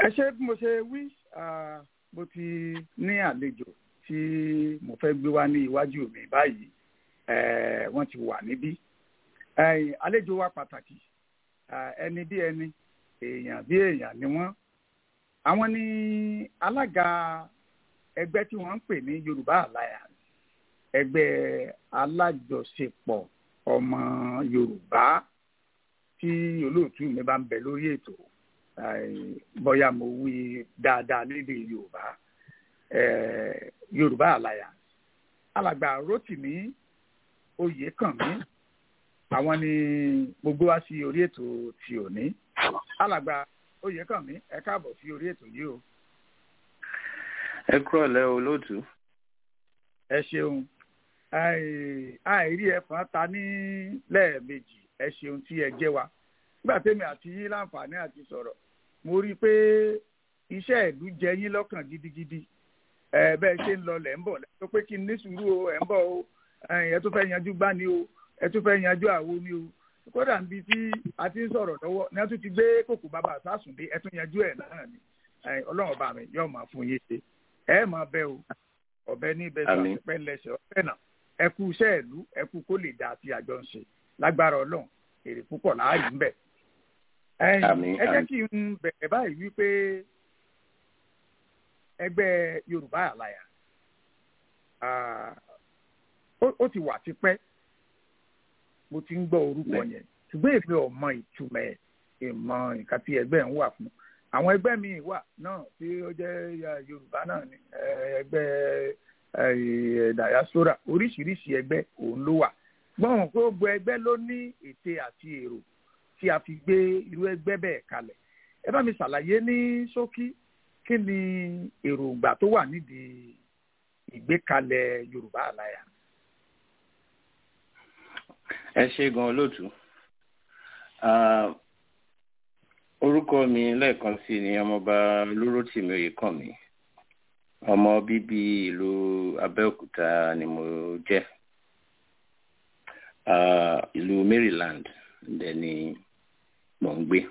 ẹ ṣe bí mo ṣe wí mo ti ní àlejò tí mo fẹ́ gbé wá ní iwájú mi báyìí wọ́n ti wà níbí àlejò wa pàtàkì ẹni bí ẹni èèyàn bí èèyàn ni wọ́n àwọn ní alága ẹgbẹ́ tí wọ́n ń pè ní Yorùbá Alliance ẹgbẹ́ alájọṣepọ̀ ọmọ Yorùbá tí olóòtú mi bá ń bẹ lórí ètò bóyá mo wí dáadáa lédè Yorùbá Yorùbá Alliance alàgbà Rótìmí Oyèkànmí àwọn ni gbogbo wá sí orí ètò tí ò ní alàgbà Oyèkànmí ẹ káàbọ̀ sí orí ètò yìí o. ẹ kúrò lẹ́ olóòtú. ẹ ṣeun àìrí ẹ̀fọn ta ní lẹ́ẹ̀mejì ẹ ṣeun tí ẹ jẹ́ wa nígbà tẹ́mi àti yín láǹfààní àti sọ̀rọ̀ mo rí i pé iṣẹ́ ìlú jẹ yín lọ́kàn gidigidi ẹ bẹ́ẹ̀ ṣe ń lọ lẹ̀ ń bọ̀ lẹ́tọ́ pé kí n ní sùúrù o ẹ̀ ń bọ̀ o ẹ tún fẹ́ yanjú gbá ni o ẹ tún fẹ́ yanjú àwo ni o kódà níbi tí a ti ń sọ̀rọ̀ lọ́wọ́ ni a tún ti gbé kòkò bàbá sásùndé ẹ tún yanjú ẹ̀ náà ni ọlọ́run ọba mi yóò máa fún yín ṣe ẹ máa bẹ o ọ̀bẹ ní ibẹ̀ sọ pẹ́ lẹ́sẹ̀ ọ̀fẹ́ náà ẹ kú iṣẹ́ ìlú ẹ kú kó lè dà àti àjọ ń ṣe lágbára ọlọ́run èrè púpọ̀ láàyè ń bẹ̀. ẹ jẹ́ kí n bẹ̀rẹ̀ báyìí wípé ẹgbẹ́ Yorùbá Alliance ó ti wà tipẹ́ mo ti ń gbọ́ orúkọ yẹn ṣùgbọ́n èmi ò mọ ìtumọ̀ ẹ̀ ìmọ̀ nǹkan tí ẹgbẹ́ ń wà fún àwọn ẹgbẹ́ mi wà náà tí ó jẹ́ Yorùbá náà ni ẹgbẹ́ diaspora oríṣiríṣi ẹgbẹ́ òun ló wà gbọ́n pé gbogbo ẹgbẹ́ ló ní ète àti èrò tí a fi gbé irú ẹgbẹ́ bẹ́ẹ̀ kalẹ̀ ẹ bá mi ṣàlàyé ní ṣókí kí ni èròǹgbà tó wà nídìí ìgbékalẹ̀ Yorùbá Alliance. ẹ ṣe gan olóòtú orúkọ mi lẹ́ẹ̀kan sí ni ọmọọba Olúrótìmí Oyèkànmí ọmọ bíbí ìlú Abẹ́òkúta ni mo jẹ́ ìlú Maryland dẹ̀ ni mò ń gbé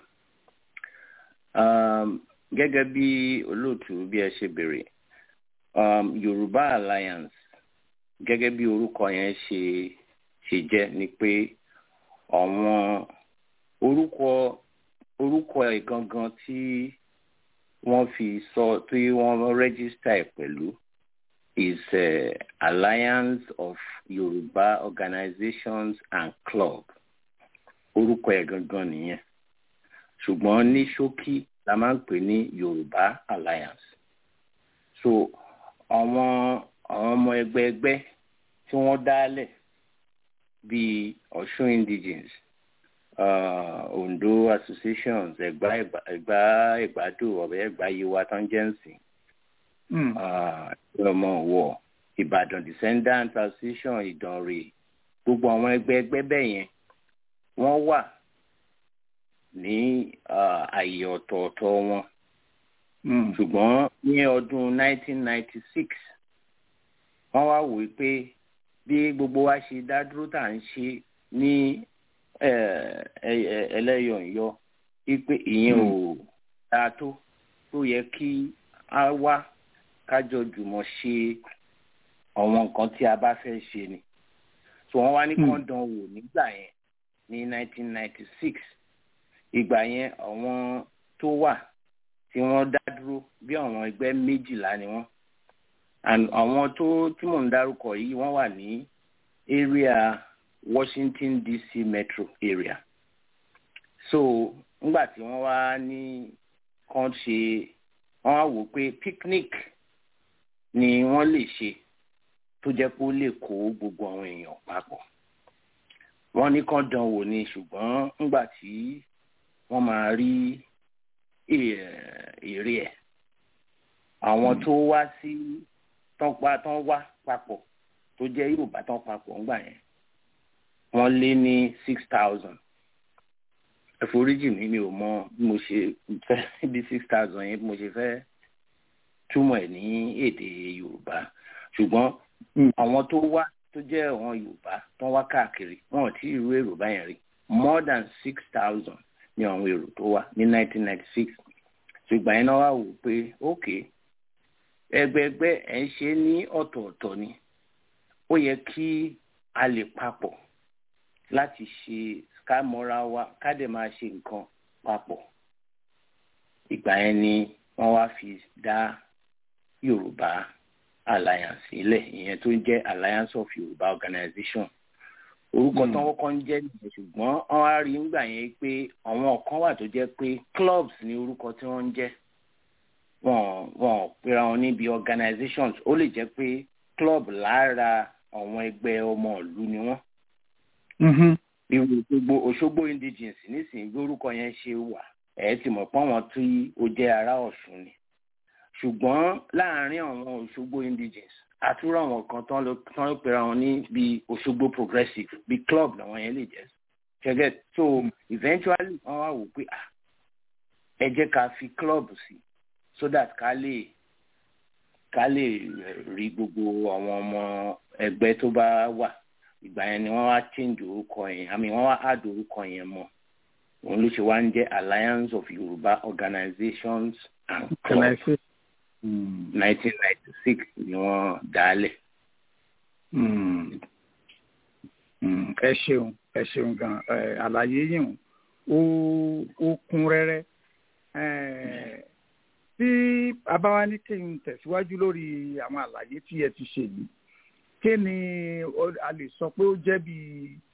gẹ́gẹ́ bí olóòtú bí ẹ ṣe béèrè Yorùbá Alliance gẹ́gẹ́ bí orúkọ yẹn ṣe ṣe jẹ́ ni pé àwọn orúkọ orúkọ ẹ̀ gangan tí wọ́n fi sọ tí wọ́n rẹ́gísítà ẹ̀ pẹ̀lú is uh, Alliance of Yoruba Organizations and Club orúkọ ẹ̀ gangan nìyẹn ṣùgbọ́n ní ṣókí la máa ń pè ní Yorùbá Alliance so àwọn àwọn ọmọ ẹgbẹ́ ẹgbẹ́ tí wọ́n dálẹ̀ bíi Ọ̀ṣun indigenes uh, Ondo associations Ẹ̀gbá Ẹ̀gbá Ẹ̀gbádò ọ̀bẹ Ẹ̀gbá Yewa tangency ọmọ wọ Ìbàdàn descendants association Ìdànrè gbogbo àwọn ẹgbẹ́ ẹgbẹ́ bẹ́ẹ̀ yẹn wọ́n wà ní àyè ọ̀tọ̀ọ̀tọ̀ wọn ṣùgbọ́n ní ọdún 1996 wọ́n wá wò pé bí gbogbo wa ṣe dá dúró tá à ń ṣe ní ẹlẹ́yọ̀ǹyọ wípé ìyẹn ò dáa tó tó yẹ kí a wá kájọ jùmọ̀ ṣe àwọn nǹkan tí a bá fẹ́ ṣe ni so wọ́n wá ní kán dán wò nígbà yẹn ní 1996 ìgbà yẹn àwọn tó wà tí wọ́n dá dúró bí àwọn ẹgbẹ́ méjìlá ni wọ́n àwọn tó tí mò ń dárúkọ yìí wọ́n wà ní area Washington DC metro area so ńgbà tí wọ́n wá ní kàn ṣe wọ́n wá wò pé picnic ni wọ́n lè ṣe tó jẹ́ pé ó lè kó gbogbo àwọn èèyàn papọ̀ wọ́n ní kàn dán wò ni ṣùgbọ́n ńgbà tí wọ́n máa rí èrè ẹ̀ àwọn tó wá sí tán pa tán wá papọ̀ tó jẹ́ Yorùbá tán papọ̀ ńgbà yẹn wọ́n lé ní six thousand ẹ̀foríjì mi mi ò mọ bí mo ṣe fẹ́ bí six thousand yẹn bí mo ṣe fẹ́ túmọ̀ ẹ̀ ní èdè Yorùbá ṣùgbọ́n àwọn tó wá tó jẹ́ àwọn Yorùbá tán wá káàkiri wọn ò tí ì rú èrò báyẹn rí more than six thousand ní àwọn èrò tó wá ní nineteen ninety six ṣùgbọ́n yẹn náà wà wò pé ok ẹgbẹẹgbẹ́ ẹ̀ ń ṣe ní ọ̀tọ̀ọ̀tọ̀ ni ó yẹ kí a lè papọ̀ láti ṣe ká mọ́ra wa ká dẹ̀ máa ṣe nǹkan papọ̀ ìgbà yẹn ni wọ́n wá fi dá Yorùbá alliance sílẹ̀ ìyẹn tó ń jẹ́ alliance of Yorùbá organization orúkọ tí wọ́n kọ́ ń jẹ́ nìyẹn ṣùgbọ́n wọ́n á rí nígbà yẹn pé àwọn kan wà tó jẹ́ pé clubs ní orúkọ tí wọ́n ń jẹ́ wọn wọn pera wọn níbi organizations ó lè jẹ́ pé club lára àwọn ẹgbẹ́ ọmọ ìlú ni wọ́n irú Òṣogbo Òṣogbo indigenes nísìnyí bí orúkọ yẹn ṣe wà ẹ ti mọ̀ pé àwọn tí ó jẹ́ ará Ọ̀ṣun ni ṣùgbọ́n láàárín àwọn Òṣogbo indigenes àtúrò àwọn kan tán ló tán ló pera wọn ní bí Òṣogbo progressive bí club làwọn yẹn lè jẹ́ ṣẹ́gẹ́ so eventually wọ́n wá wò pé ah ẹ jẹ́ ká fi club sí so that ká lè ká lè rí gbogbo àwọn ọmọ ẹgbẹ́ tó bá wà ìgbà yẹn ni wọ́n wá change orúkọ yẹn àmì wọ́n wá add orúkọ yẹn mọ́ òun ló ṣe wá ń jẹ́ Alliance of Yoruba Organizations and Clubs nineteen ninety six ni wọ́n dálẹ̀. ẹ ṣeun ẹ ṣeun gan àlàyé yìí ó ó kún rẹ́rẹ́ tí abáwá ní kí n tẹ̀síwájú lórí àwọn àlàyé tí ẹ ti ṣe yìí kí ni a lè sọ pé ó jẹ́ bí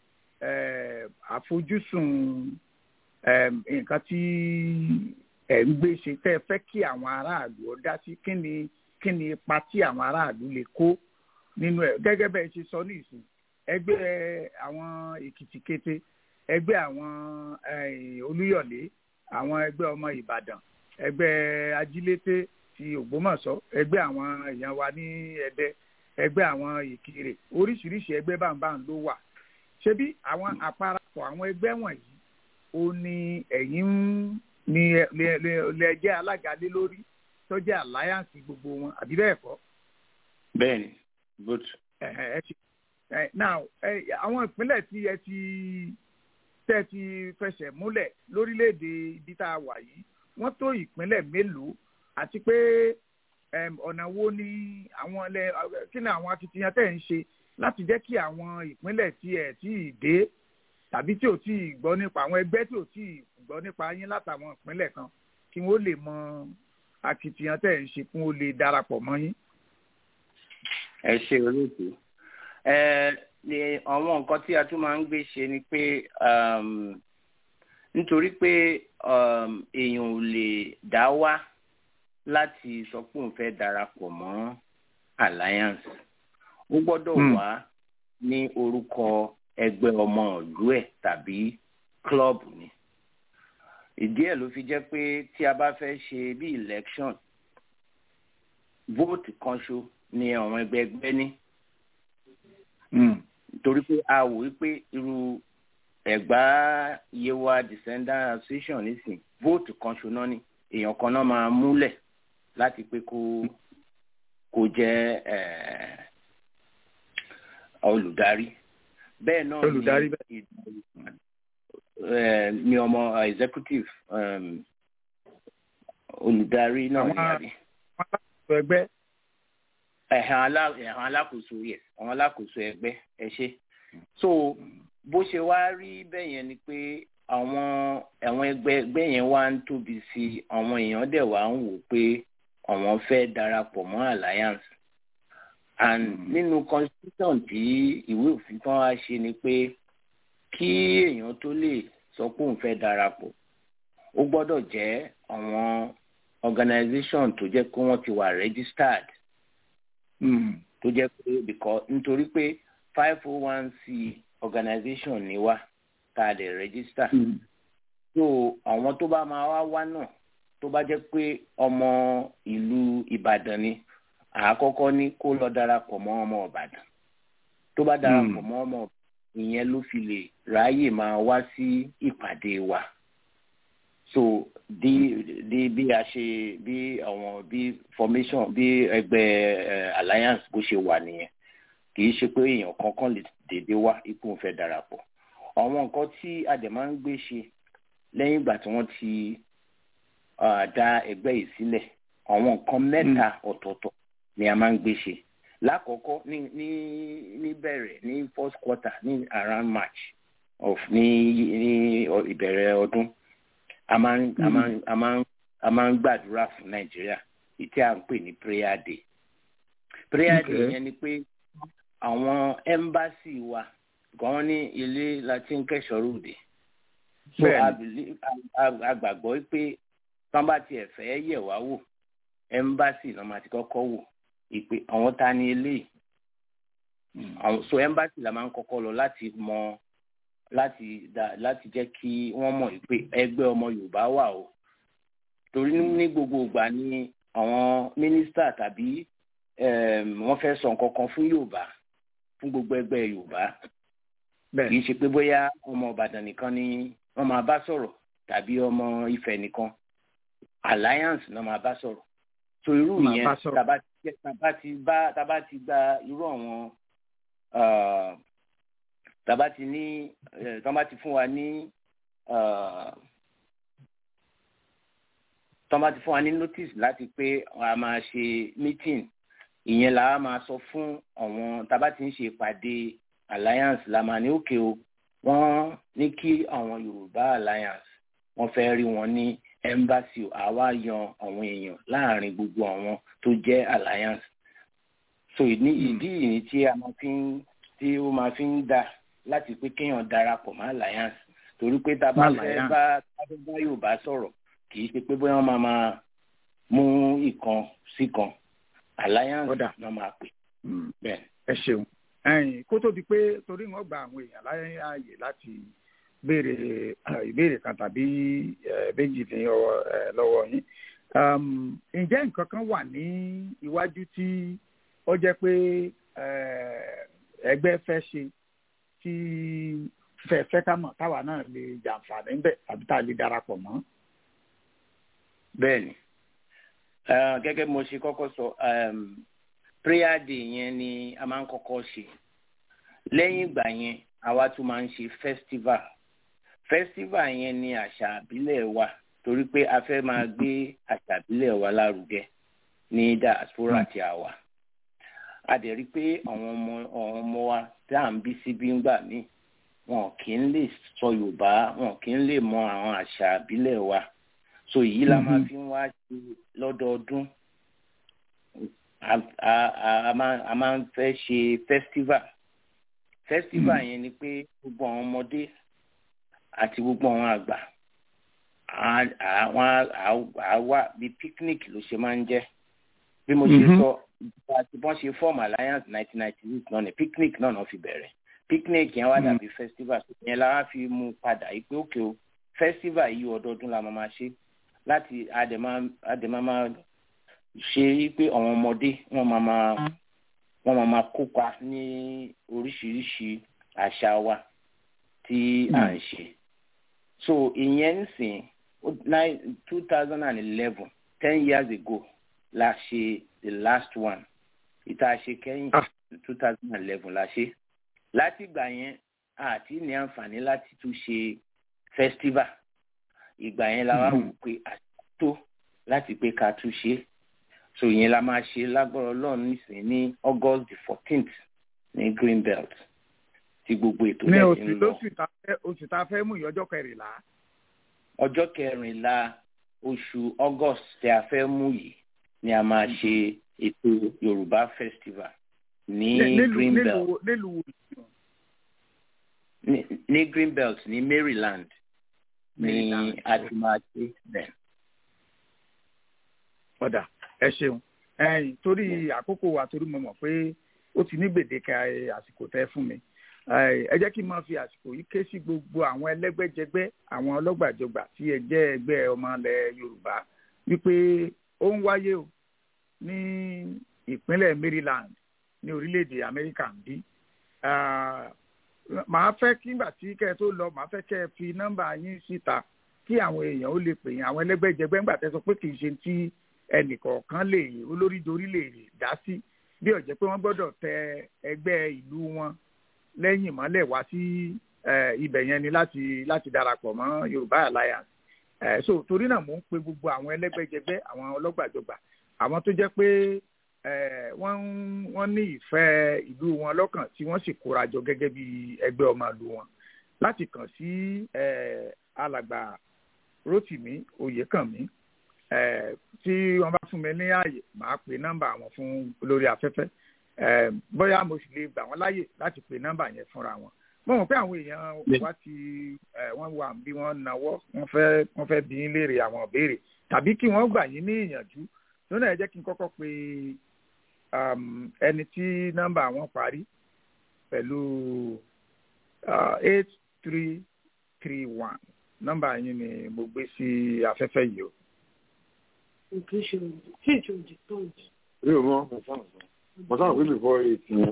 àfojúsùn nǹkan tí ẹ̀ ń gbé ṣe tẹ́ ẹ fẹ́ kí àwọn aráàlú ọ dá sí kí ni kí ni ipa tí àwọn aráàlú lè kó nínú ẹ̀ gẹ́gẹ́ bẹ́ẹ̀ ṣe sọ nísìn ẹgbẹ́ àwọn èkìtì kété ẹgbẹ́ àwọn olúyọ̀lé àwọn ẹgbẹ́ ọmọ ìbàdàn ẹgbẹ́ ajílété ti ògbómọ̀ṣọ́ ẹgbẹ́ àwọn èèyàn wa ní ẹdẹ ẹgbẹ́ àwọn ìkirè oríṣiríṣi ẹgbẹ́ báńbáń ló wà ṣebí àwọn àparapọ̀ àwọn ẹgbẹ́ wọ̀nyí ó ní ẹ̀yin ń ní lẹ́jẹ́ alága lé lórí tó jẹ́ alliance gbogbo wọn àbí bẹ́ẹ̀ kọ́. bẹ́ẹ̀ni good. now àwọn ìpínlẹ̀ tí ẹ ti tẹ́ ti fẹsẹ̀ múlẹ̀ lórílẹ̀‐èdè ibi tá a wà yìí wọ́n tó ìpínlẹ̀ mélòó àti pé ọ̀nà wo ni àwọn ilẹ̀ kí ni àwọn akitiyan tẹ̀ ń ṣe láti jẹ́ kí àwọn ìpínlẹ̀ tí ẹ̀ tí ì dé tàbí tí ò tí ì gbọ́ nípa àwọn ẹgbẹ́ tí ò tí ì gbọ́ nípa yín látàwọn ìpínlẹ̀ kan kí wọ́n lè mọ akitiyan tẹ̀ ń ṣe kí wọ́n lè darapọ̀ mọ́ yín. ẹ ṣe olóòtú ẹ ní àwọn nǹkan tí a tún máa ń gbé ṣe ni pé nítorí pé èèyàn ò lè dá wá láti sọ pé òun fẹ́ darapọ̀ mọ́ alliance ó gbọ́dọ̀ wá ní orúkọ ẹgbẹ́ ọmọ ìlú ẹ̀ tàbí club ni ìdí ẹ̀ ló fi jẹ́ pé tí a bá fẹ́ ṣe bí election vote kan ṣo ni àwọn ẹgbẹ́ ẹgbẹ́ ní torí pé a wò wípé irú ẹ̀gbá yewa descendant association nísìn vote kan ṣo náà ni èèyàn kan náà máa múlẹ̀ láti pé kó kó jẹ́ olùdarí bẹ́ẹ̀ náà olùdarí ni mi ọmọ executive um, olùdarí náà ní àbí. àwọn alákòóso ẹgbẹ́. ẹ̀hàn alákòóso yes àwọn alákòóso ẹgbẹ́ ẹ ṣe. so bó ṣe wá rí bẹ́ẹ̀ yẹn ni pé àwọn àwọn ẹgbẹ́ ẹgbẹ́ yẹn wá ń tóbi sí i àwọn èèyàn dẹ̀ wá ń wò pé àwọn fẹ́ darapọ̀ mọ́ alliance and nínú constitution tí ìwé òfin kan wá ṣe ni pé kí èèyàn tó lè sọ pé òun fẹ́ darapọ̀ ó gbọ́dọ̀ jẹ́ àwọn organisation tó jẹ́ pé wọ́n ti wà registered tó jẹ́ pé because nítorí pé five oh one c organisation ni wá tá a lè register so àwọn tó bá máa wá wá náà tó bá jẹ́ pé ọmọ ìlú Ìbàdàn ni àkọ́kọ́ ní kó lọ darapọ̀ mọ́ ọmọ Ìbàdàn tó bá darapọ̀ mọ́ ọmọ Ìbàdàn ìyẹn ló fi lè ráyè máa wá sí ìpàdé wa so bí bí bí a ṣe bí àwọn bí formation bí ẹgbẹ́ uh, alliance bó ṣe wà nìyẹn kì í ṣe pé èèyàn kankan lè dédé wá ipò ń fẹ́ darapọ̀ àwọn nǹkan tí a dẹ̀ máa ń gbé ṣe lẹ́yìn ìgbà tí wọ́n ti ah, dá ẹgbẹ́ yìí sílẹ̀ àwọn nǹkan mẹ́ta ọ̀tọ̀ọ̀tọ̀ ni a máa ń gbé ṣe lákọ̀ọ́kọ́ ní ní níbẹ̀rẹ̀ ní first quarter ní around march of ní ní ọ- ìbẹ̀rẹ̀ ọdún a máa ń a máa ń a máa ń a máa ń gbàdúrà fún nàìjíríà ìtí à ń pè ní prayer day prayer day Okay. yẹn ni pé àwọn embassy wa gan ní ilé láti ń kẹ́sọ̀rọ̀ òde so Bẹ́ẹ̀ni. a believe a- a- a gbàgbọ́ pé tán bá tiẹ̀ fẹ́ yẹ̀ wá wò embassy náà máa ti kọ́kọ́ wò ìpè àwọn ta ni eléyìí àwọn so embassy la máa ń kọ́kọ́ lọ láti mọ láti dá láti jẹ́ kí wọ́n mọ̀ pé ẹgbẹ́ ọmọ yorùbá wà o torí ní ní gbogbo ìgbà ni àwọn mínísítà tàbí em, wọ́n fẹ́ sọ nǹkan kan fún yorùbá fún gbogbo ẹgbẹ́ yorùbá bẹ́ẹ̀ kì í ṣe pé bóyá ọmọ ìbàdàn nìkan ni wọ́n máa bá sọ̀rọ̀ tàbí ọmọ ifẹ̀ nìkan alliance náà máa bá sọ̀rọ̀ so irú Máa yẹn bá sọ̀rọ̀. tàbá ti tàbá ti bá tàbá ti gba irú àwọn ah, tàbá ti ní eh, tàbá ti fún wa ní ah, tàbá ti fún wa ní notice láti pé a máa ṣe meeting ìyẹn là á máa sọ fún àwọn tàbá ti ń ṣe ìpàdé alliance la máa ní òkè o wọ́n ní kí àwọn yorùbá alliance wọ́n fẹ́ rí wọn ní embassy o àwa yan àwọn èèyàn láàrin gbogbo àwọn tó jẹ́ alliance so ìní ìdí ìní tí a máa fi ń tí ó máa fi ń dà láti pé kéèyàn darapọ̀ mọ́ alliance torí pé tá a bá Mọ́ fẹ́ alliance. bá tá a fẹ́ bá yorùbá sọ̀rọ̀ kì í ṣe pé bóyá wọ́n máa máa mú ìkan sí kan alliance Ó dà. náà máa pè Mm. bẹ́ẹ̀. ẹ ṣeun ẹ̀yin kó tó di pé torí wọn gba àwọn èèyàn láyé ààyè láti béèrè eh, ìbéèrè kan tàbí eh, méjì ní ọwọ́ eh, lọ́wọ́ yín Um, ǹjẹ́ nǹkan kan wà ní iwájú tí ó jẹ́ pé eh, ẹgbẹ́ fẹ́ ṣe tí fẹ́ fẹ́ ká mọ̀ táwa náà lè jàǹfààní ńbẹ̀ tàbí tá a lè darapọ̀ mọ́. bẹ́ẹ̀ni Eh, gẹ́gẹ́ bí mo ṣe kọ́kọ́ sọ um, prayer day yẹn ni a máa ń kọ́kọ́ ṣe lẹ́yìn ìgbà yẹn àwa tún máa ń ṣe festival festival yẹn ni àṣà àbílẹ̀ wa torí pé a fẹ́ máa gbé àṣà àbílẹ̀ wa lárugẹ ní diaspora tí a wà a dẹ̀ rí i pé àwọn ọmọ àwọn ọmọ wa tí à ń bí síbí ńgbà míì wọn kì í lè sọ yorùbá wọn kì í lè mọ àwọn àṣà àbílẹ̀ wa so èyí la máa fi ń wá ṣe lọ́dọọdún a a- a- a máa a máa ń fẹ́ ṣe festival festival yẹn ni pé gbogbo àwọn ọmọdé àti gbogbo àwọn àgbà á- àwọn á- á wà bí picnic ló ṣe máa ń jẹ́ bí mo ṣe Mhm. sọ àti bọ́n ṣe form alliance nineteen ninety six náà ni picnic náà náà fi bẹ̀rẹ̀ picnic yẹn wá Mm. dàbí festival yẹn la wá fi mú padà yìí pé òkè o festival yìí ọdọọdún la máa máa ṣe láti àdèmá àdèmá máa ṣe é pé àwọn ọmọdé wọn máa máa wọn máa máa kópa ní oríṣiríṣi àṣà wa tí à ń ṣe so ìyẹn ń sìn two thousand and eleven ten years ago la ṣe the last one ìta ṣe kẹ́yìn Ah. two thousand and eleven la ṣe láti ìgbà yẹn àti ní àǹfààní láti tún ṣe festival ìgbà yẹn la wá wò pé àtúntò láti pé ká tún ṣe so ìyẹn la máa ṣe lágbára ọlọ́run nísìnyí ní august the fourteenth ní green belt tí gbogbo ètò ní bẹ́ẹ̀ oṣù ti ń lọ lóṣù tá a fẹ́- oṣù tá a fẹ́ mú ìyọjọ́ kẹrìnlá. ọjọ́ kẹrìnlá oṣù august tí a fẹ́ mú yìí ni a máa ṣe ètò yorùbá festival ní nílùú green belt nílùú nílùú ní ní green belt ní maryland ní Maryland. a ti máa ṣe bẹ́ẹ̀. ọ̀dà ẹ ṣeun ẹ̀yin torí àkókò wa torí mo mọ̀ pé ó ti ní gbèdéke ẹ, àsìkò tẹ́ fún mi ẹ ẹ jẹ́ kí n máa fi àsìkò yìí ké sí gbogbo àwọn ẹlẹ́gbẹ́jẹgbẹ́ àwọn ọlọ́gbàjọgbà tí ẹ jẹ́ ẹgbẹ́ ọmọ ilẹ̀ yorùbá wípé ó ń wáyé o ní ìpínlẹ̀ maryland ní orílẹ̀-èdè amẹ́ríkà ń bí Ah, màá fẹ́ kí nígbà tí kẹ́ ẹ tó lọ màá fẹ́ kẹ́ ẹ fi nọ́mbà yín síta kí àwọn èèyàn ó lè pè yín àwọn ẹlẹ́gbẹ́jẹgbẹ́ ńgbà tẹ́ sọ pé kì í ṣe tí ẹnìkọ̀ọ̀kan lè olórí dorí lè dá sí bí ó jẹ́ pé wọ́n gbọ́dọ̀ tẹ ẹgbẹ́ ìlú wọn lẹ́yìn mọ́lẹ̀ wá sí eh, ibẹ̀ yẹn ni láti láti darapọ̀ mọ́ yorùbá alliance ẹ so torí náà mò ń pe gbogbo àwọn ẹlẹ́gbẹ́jẹgbẹ́ àwọn ọlọ́gbàjọgbà àwọn tó jẹ́ pé ẹ wọ́n ń- wọ́n ní ìfẹ́ ìlú wọn lọ́kàn tí wọ́n sì kóra jọ gẹ́gẹ́ bí ẹgbẹ́ ọmọ ìlú wọn láti kàn sí ẹ alàgbà Rótìmí Oyèkànmí ẹ tí wọ́n bá fún mi ní ààyè màá pe nọ́mbà wọn fún lórí afẹ́fẹ́ ẹ bóyá mo sì lè gbà wọ́n láàyè láti pe nọ́mbà yẹn fúnra wọn mo mọ̀ pé àwọn èèyàn wa ti ẹ wọ́n wà bí wọ́n nawọ́ wọ́n fẹ́ wọ́n fẹ́ bí yín léèrè àwọn ìbéèrè tàbí kí wọ́n gbà yín ní ìyànjú lónà ẹ jẹ́ kí n kọ́kọ́ pe um, ẹni tí nọ́mbà wọn parí pẹ̀lú eight three three one nọ́mbà yín ni mo gbé sí afẹ́fẹ́ yìí o. mi ò mọ mo sáà pé before eight yẹn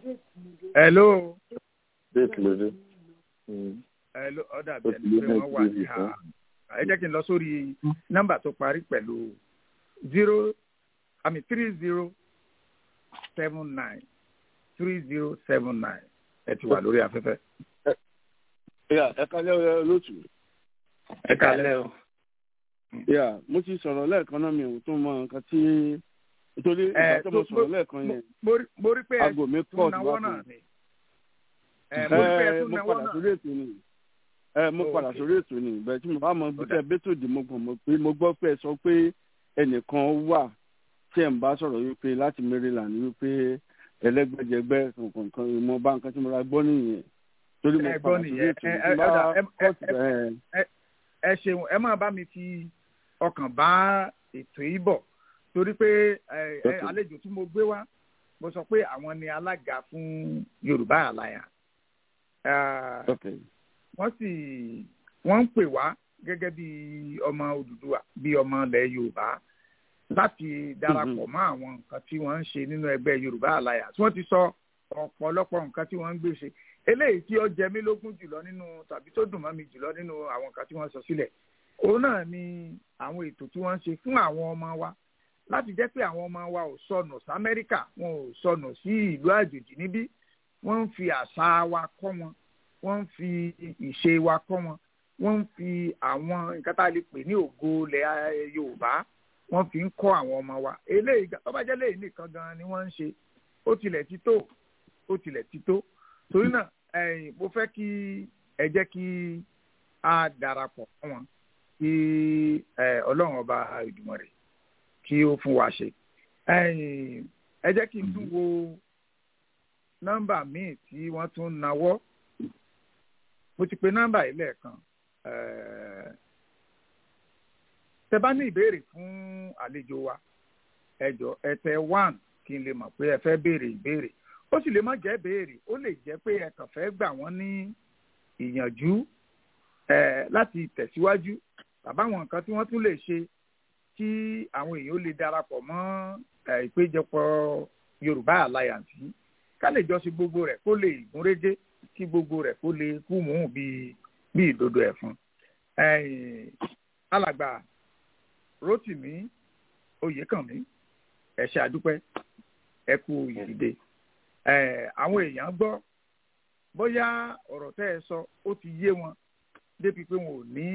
hello date ló dé. hello ọ̀dà bí ẹni pé wọ́n wà ní ha ẹ jẹ́ kí n lọ sórí nọ́mbà tó parí pẹ̀lú zero i mean three zero seven nine three zero seven nine ẹ ti wà lórí afẹ́fẹ́. Yeah, ẹ kálẹ́ ọ lótú. ẹ kálẹ́ o. Yeah, mo ti sọ̀rọ̀ lẹ́ẹ̀kan náà mi ò tún mọ nǹkan tí nítorí Ẹ, ìgbà tó mo tó- sọ̀rọ̀ lẹ́ẹ̀kan yẹn mo rí- mo rí pé ẹ aago mi tún pọ̀ náwó síwájú. náà ni. ẹ mo rí pé ẹ Ẹ, tún mo náwó padà náà. sórí ètò ni ẹ mo Oh, padà okay. sórí ètò ni bẹ́ẹ̀ tí mo bá mọ bí tẹ bẹtò dì mo gbọ́ mo pé mo gbọ́ pé ẹ sọ pé ẹnìkan wà tí ẹ ń bá sọ̀rọ̀ wípé láti Maryland wípé ẹlẹ́gbẹ́jẹgbẹ́ kankan mo bá nǹkan tí mo ra gbọ́ nìyẹn torí mo Ẹ gbọ́ padà sórí nìyẹn. ètò Ẹ- ni ẹ- tí n bá ọ̀dà, ẹ- ẹ- kọ́ọ̀tù ẹ- bẹ́ẹ̀ ẹ ṣeun ẹ máa bá mi fi ọkàn bá ètò yìí bọ̀ torí pé ẹ, ẹ, Okay. àlejò tí mo gbé wá mo sọ pé àwọn ni alága fún Yorùbá Alliance Ah, okay. wọ́n sì wọ́n ń pè wá gẹ́gẹ́ bí ọmọ Odùduwà bí ọmọ ilẹ̀ Yorùbá láti darapọ̀ mọ́ àwọn nǹkan tí wọ́n ń ṣe nínú ẹgbẹ́ Yorùbá Alliance wọ́n ti sọ ọ̀pọ̀lọpọ̀ nǹkan tí wọ́n ń gbé ṣe eléyìí tí ó jẹ mí lógún jùlọ nínú tàbí tó dùn mọ́ mi jùlọ nínú àwọn nǹkan tí wọ́n sọ sílẹ̀ òun náà ni àwọn ètò tí wọ́n ń ṣe fún àwọn ọmọ wa láti jẹ́ pé àwọn ọmọ wa ò sọnù sí Amẹ́ríkà wọn ò sọnù sí ìlú àjòjì níbí wọ́n ń fi àṣà wa kọ́ wọn wọ́n ń fi ìṣe wa kọ́ wọn wọ́n ń fi àwọn nǹkan tá a lè pè ní ògo ilẹ̀ Yorùbá wọ́n fi ń kọ́ àwọn ọmọ wa eléyìí gan- tó bá jẹ́ léyìí nìkan gan ni wọ́n ń ṣe ó tilẹ̀ ti tó ó tilẹ̀ ti tó torí náà ẹ̀yin mo fẹ́ kí ẹ jẹ́ kí a darapọ̀ mọ́ wọn kí ẹ, Ọlọ́run ọba Ìdùmarè kí ó fún wa ṣe ẹ̀yin ẹ jẹ́ kí n tún wo nọ́mbà míì tí wọ́n tún nawọ́ mo ti pe nọ́mbà yìí lẹ́ẹ̀kan ẹ̀ẹ́ tẹ bá ní ìbéèrè fún àlejò wa ẹ jọ̀ọ́ ẹ tẹ one kí n lè mọ̀ pé ẹ fẹ́ béèrè ìbéèrè ó sì lè má jẹ́ béèrè ó lè jẹ́ pé ẹ kàn fẹ́ gbà wọ́n ní ìyànjú ẹ láti tẹ̀síwájú tàbí àwọn nǹkan tí wọ́n tún lè ṣe kí àwọn èèyàn ó lè darapọ̀ mọ́ ẹ, ìpéjọpọ̀ Yorùbá Alliance yìí ká lè jọ sí gbogbo rẹ̀ kó lè gúnrégé kí gbogbo rẹ̀ kó lè kú mú bí bí ìdodo ẹ̀fọn ẹ̀yìn alàgbà Rótìmí Oyèkànmí ẹ ṣé àdúpẹ́ ẹ kú ìdìde ẹ àwọn èèyàn gbọ́ bóyá ọ̀rọ̀ tẹ́ ẹ sọ ó ti yé wọn débi pé wọn ò ní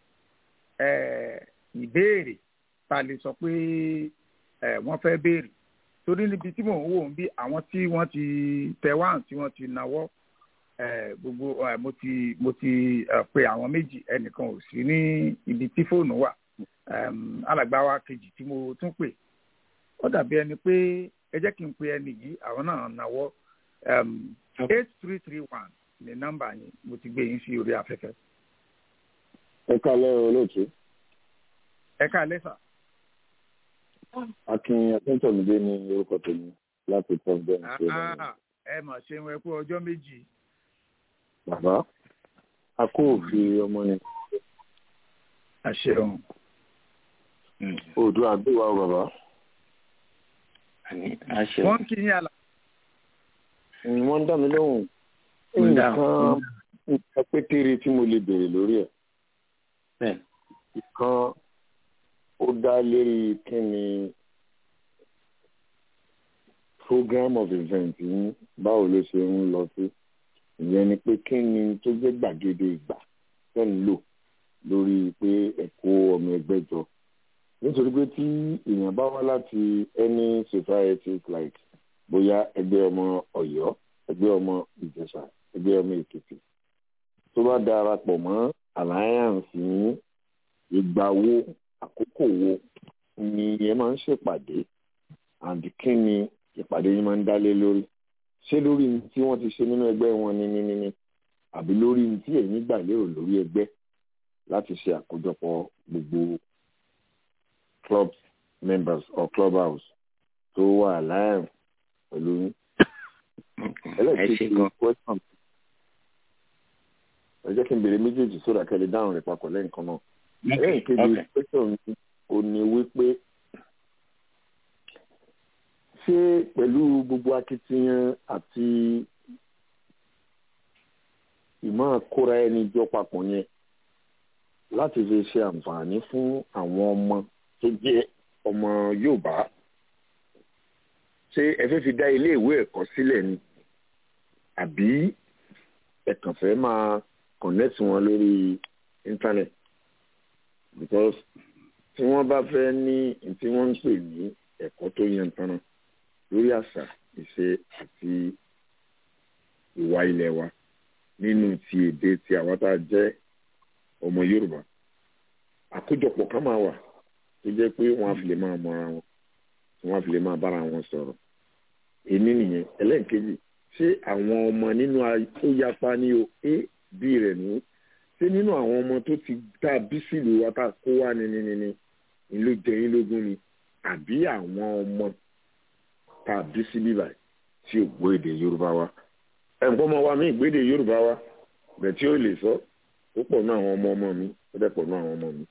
ẹ ìbéèrè tá a lè sọ pé ẹ wọ́n fẹ́ béèrè torí níbi tí mò ń wò ń bí àwọn tí wọ́n ti tẹ wá tí wọ́n ti nawọ́ ẹ gbogbo ẹ mo ti mo ti ẹ pe àwọn méjì ẹnìkan ò sí ní ibi tí fóònù wà Em, alàgbà wa kejì tí mo tún pè ó dàbí ẹni pé ẹ jẹ́ kí n pe ẹni yìí àwọn náà nawọ́ eight three three one ní nọ́mbà yẹn mo ti gbé yín sí orí afẹ́fẹ́. ẹ kálẹ́ olóòtú ẹ ká lẹ́sà akin akíntọ́mídé ní orúkọ tèmi láti providence Ah, ẹ mà ṣeun ẹ kú ọjọ́ méjì bàbá a kó òfin ọmọ yẹn àṣeun oòdùn àgbéwà o bàbá àní àṣẹ wọ́n kí yín àlà ni wọ́n ń dá mi lóhùn Ń dá. nǹkan nǹkan pékeré tí mo lè béèrè lórí ẹ̀ bẹ́ẹ̀ kan ó dá lérí kí ni program of event yín báwo ló ṣe ń lọ sí ìyẹn ni pé kí ni tó jẹ́ gbàgede ìgbà tó ń lò lórí pé ẹ̀kọ́ ọmọ ẹgbẹ́ jọ nítorí pé tí èèyàn bá wá láti any society like bóyá ẹgbẹ́ ọmọ ọ̀yọ́ ẹgbẹ́ ọmọ ìjẹ̀ṣà ẹgbẹ́ ọmọ èkìtì tó bá darapọ̀ mọ́ alliance ní ìgbà wo àkókò wo ni ẹ máa ń ṣèpàdé and kí ni ìpàdé yín máa ń dálé lórí ṣé lórí ní tí wọ́n ti ṣe nínú ẹgbẹ́ wọn ní ní ní ní àbí lórí ní tí ẹ̀yin gbà lérò lórí ẹgbẹ́ láti ṣe àkójọpọ̀ gbogbo club members or club house tó wà láàrin pẹ̀lú yín. ẹlẹ́ẹ̀kejì question ẹ jẹ́ kí n béèrè méjèèjì sódà kẹ́lẹ́ dáhùn rẹ̀ papọ̀ lẹ́yìn náà. ẹlẹ́ẹ̀kejì question mi ò ní wípé ṣé pẹ̀lú gbogbo akitiyan àti ìmọ̀ kóra ẹni jọ papọ̀ yẹn láti fi ṣe àǹfààní fún àwọn ọmọ tó jẹ́ ọmọ Yorùbá ṣé ẹ fẹ́ fi dá ilé ìwé ẹ̀kọ́ sílẹ̀ ni àbí ẹ kàn fẹ́ máa connect wọn lórí internet because tí wọ́n bá fẹ́ ní tí wọ́n ń pè ní ẹ̀kọ́ tó yẹn tán náà lórí àṣà ìṣe àti ìwà ilẹ̀ wa nínú ti èdè ti àwọn tá a jẹ́ ọmọ Yorùbá àkójọpọ̀ kan máa wà tó jẹ́ pé wọ́n á fi lè máa mọra wọn wọ́n á fi lè máa bára wọn sọ̀rọ̀ èmi nìyẹn ẹlẹ́ǹkejì ṣé àwọn ọmọ nínú tó yapa ní o a b rẹ̀ ní ṣé nínú àwọn ọmọ tó ti tá a bí sílùú wa tá a kó wá ní ní ní ní ìlú jẹyìn lógún ni àbí àwọn ọmọ tá a bí sí bíbà tí ò gbọ́ èdè Yorùbá wa ẹ̀ ń pọ́ ọmọ wa mí ìgbédè Yorùbá wa bẹ̀ tí ó lè sọ ó pọ̀ ní àwọn ọmọ ọmọ mi ó dẹ̀ pọ̀ ní àwọn ọmọ mi.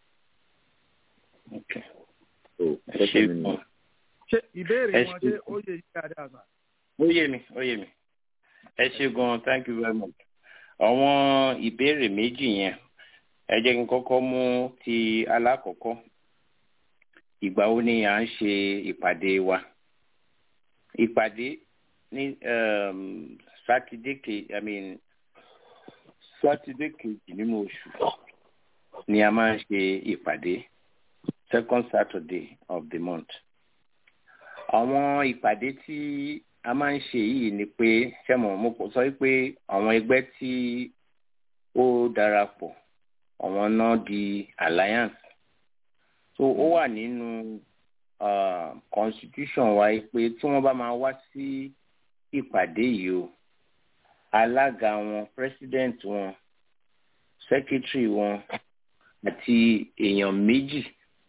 ṣé ìbéèrè wọn ṣé ó yẹ yí dáadáa sà. ó yé mi ó yé mi ẹ ṣe gan thank you very much àwọn ìbéèrè méjì yẹn ẹ jẹ́ kí n kọ́kọ́ mú ti alákọ̀ọ́kọ́ ìgbà wo ni à ń ṣe ìpàdé wa ìpàdé ní sátidé kejì i mean sátidé kejì nínú oṣù ni a máa ń ṣe ìpàdé second saturday of the month àwọn ìpàdé tí a máa ń ṣe yìí ni pé sẹ́mọ̀ mo sọ pé àwọn ẹgbẹ́ tí ó darapọ̀ àwọn náà di alliance so ó wà nínú uh, constitution wa pé tí wọ́n bá máa wá sí ìpàdé yìí o alága wọn president wọn secretary wọn àti èèyàn méjì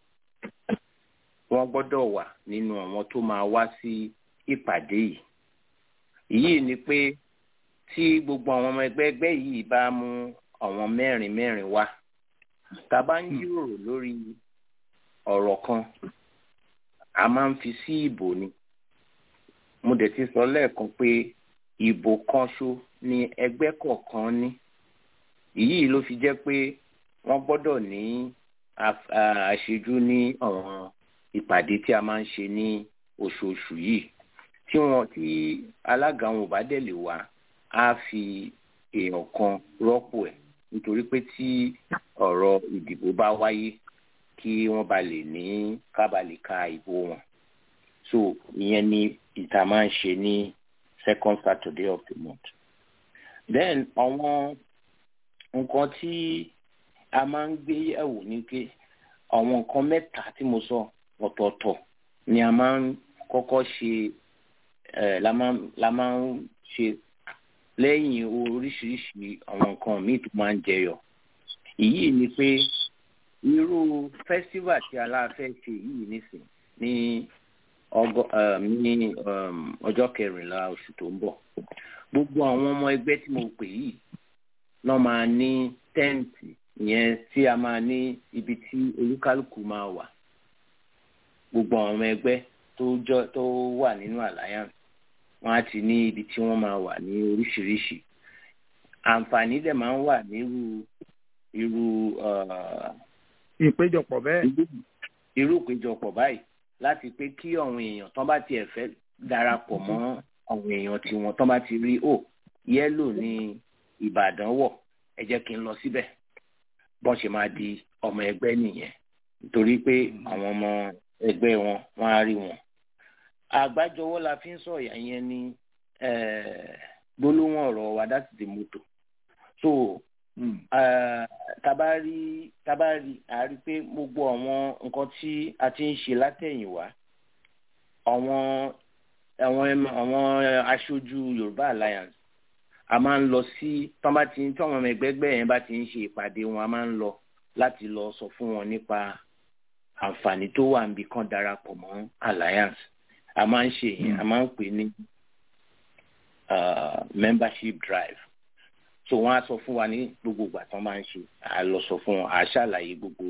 wọ́n gbọ́dọ̀ wà nínú àwọn tó máa wá sí ìpàdé yìí èyí ni pé tí gbogbo àwọn ọmọ ẹgbẹ́ ẹgbẹ́ yìí bá mú àwọn mẹ́rin mẹ́rin wá tá a bá ń jíròrò lórí ọ̀rọ̀ kan a máa ń fi sí ìbò ni mo dẹ̀ ti sọ lẹ́ẹ̀kan pé ìbò kan ṣo ni ẹgbẹ́ kọ̀ọ̀kan ní èyí ló fi jẹ́ pé wọ́n gbọ́dọ̀ ní àṣejù ní àwọn ìpàdé tí a máa ń ṣe ní oṣooṣù yìí tí wọn tí alága wọn ò bá dẹ̀ lè wá á fi èèyàn kan rọ́pò ẹ̀ nítorí pé tí ọ̀rọ̀ ìdìbò bá wáyé kí wọ́n ba lè ní ká ba lè ka ìbò wọn so ìyẹn ni ìta máa ń ṣe ní second saturday of the month then àwọn nǹkan tí a máa ń gbé yẹ̀wò ní pé àwọn nǹkan mẹ́ta tí mo sọ ọ̀tọ̀ọ̀tọ̀ ni a máa ń kọ́kọ́ ṣe ẹ̀ la máa la máa ń ṣe lẹ́yìn oríṣiríṣi àwọn nǹkan míì tó máa ń jẹyọ èyí ni pé irú festival tí aláàfẹ́ ṣe yìí nísìn ní ọgọ ní ọjọ́ kẹrìnlá oṣù tó ń bọ̀ gbogbo àwọn ọmọ ẹgbẹ́ tí mo pè yìí náà máa ní tẹ́ǹtì ìyẹn tí a máa ní ibi tí olúkálùkù máa wà gbogbo àwọn ọmọ ẹgbẹ́ tó jọ tó wà nínú alliance wọn á ti ní ibi tí wọ́n máa wà ní oríṣiríṣi àǹfààní dẹ̀ máa ń wà nírú irú ìpéjọpọ̀ bẹ́ẹ̀. irú ìpéjọpọ̀ báyìí láti pé kí àwọn èèyàn tán bá tiẹ̀ fẹ́ darapọ̀ mọ́ àwọn èèyàn tiwọn tán bá ti rí o yẹ́lò ní ìbàdàn wọ̀ ẹ jẹ́ kí n lọ síbẹ̀ bọ́n ṣe máa di ọmọ ẹgbẹ́ nìyẹn nítorí pé àwọn ọmọ ẹgbẹ́ wọn wọ́n á rí wọn. àgbájọwọ́ la fi ń sọ̀yà yẹn ní gbólóhùn ọ̀rọ̀ wa that's the motto. so tabari tabari a rí pé gbogbo àwọn nǹkan tí a ti ń ṣe látẹ̀yìnwá àwọn àwọn àwọn aṣojú Yorùbá Alliance a máa ń lọ sí tán bá ti tí àwọn ẹgbẹgbẹ yẹn bá ti ń ṣe ìpàdé wọn a máa ń lọ láti lọ sọ fún wọn nípa àǹfààní tó wà níbi kan darapọ̀ mọ́ Alliance a máa ń ṣe yẹn a máa ń pè ní membership drive so wọn á sọ fún wa ní gbogbo ìgbà tán máa ń ṣe a lọ sọ fún wọn a ṣàlàyé gbogbo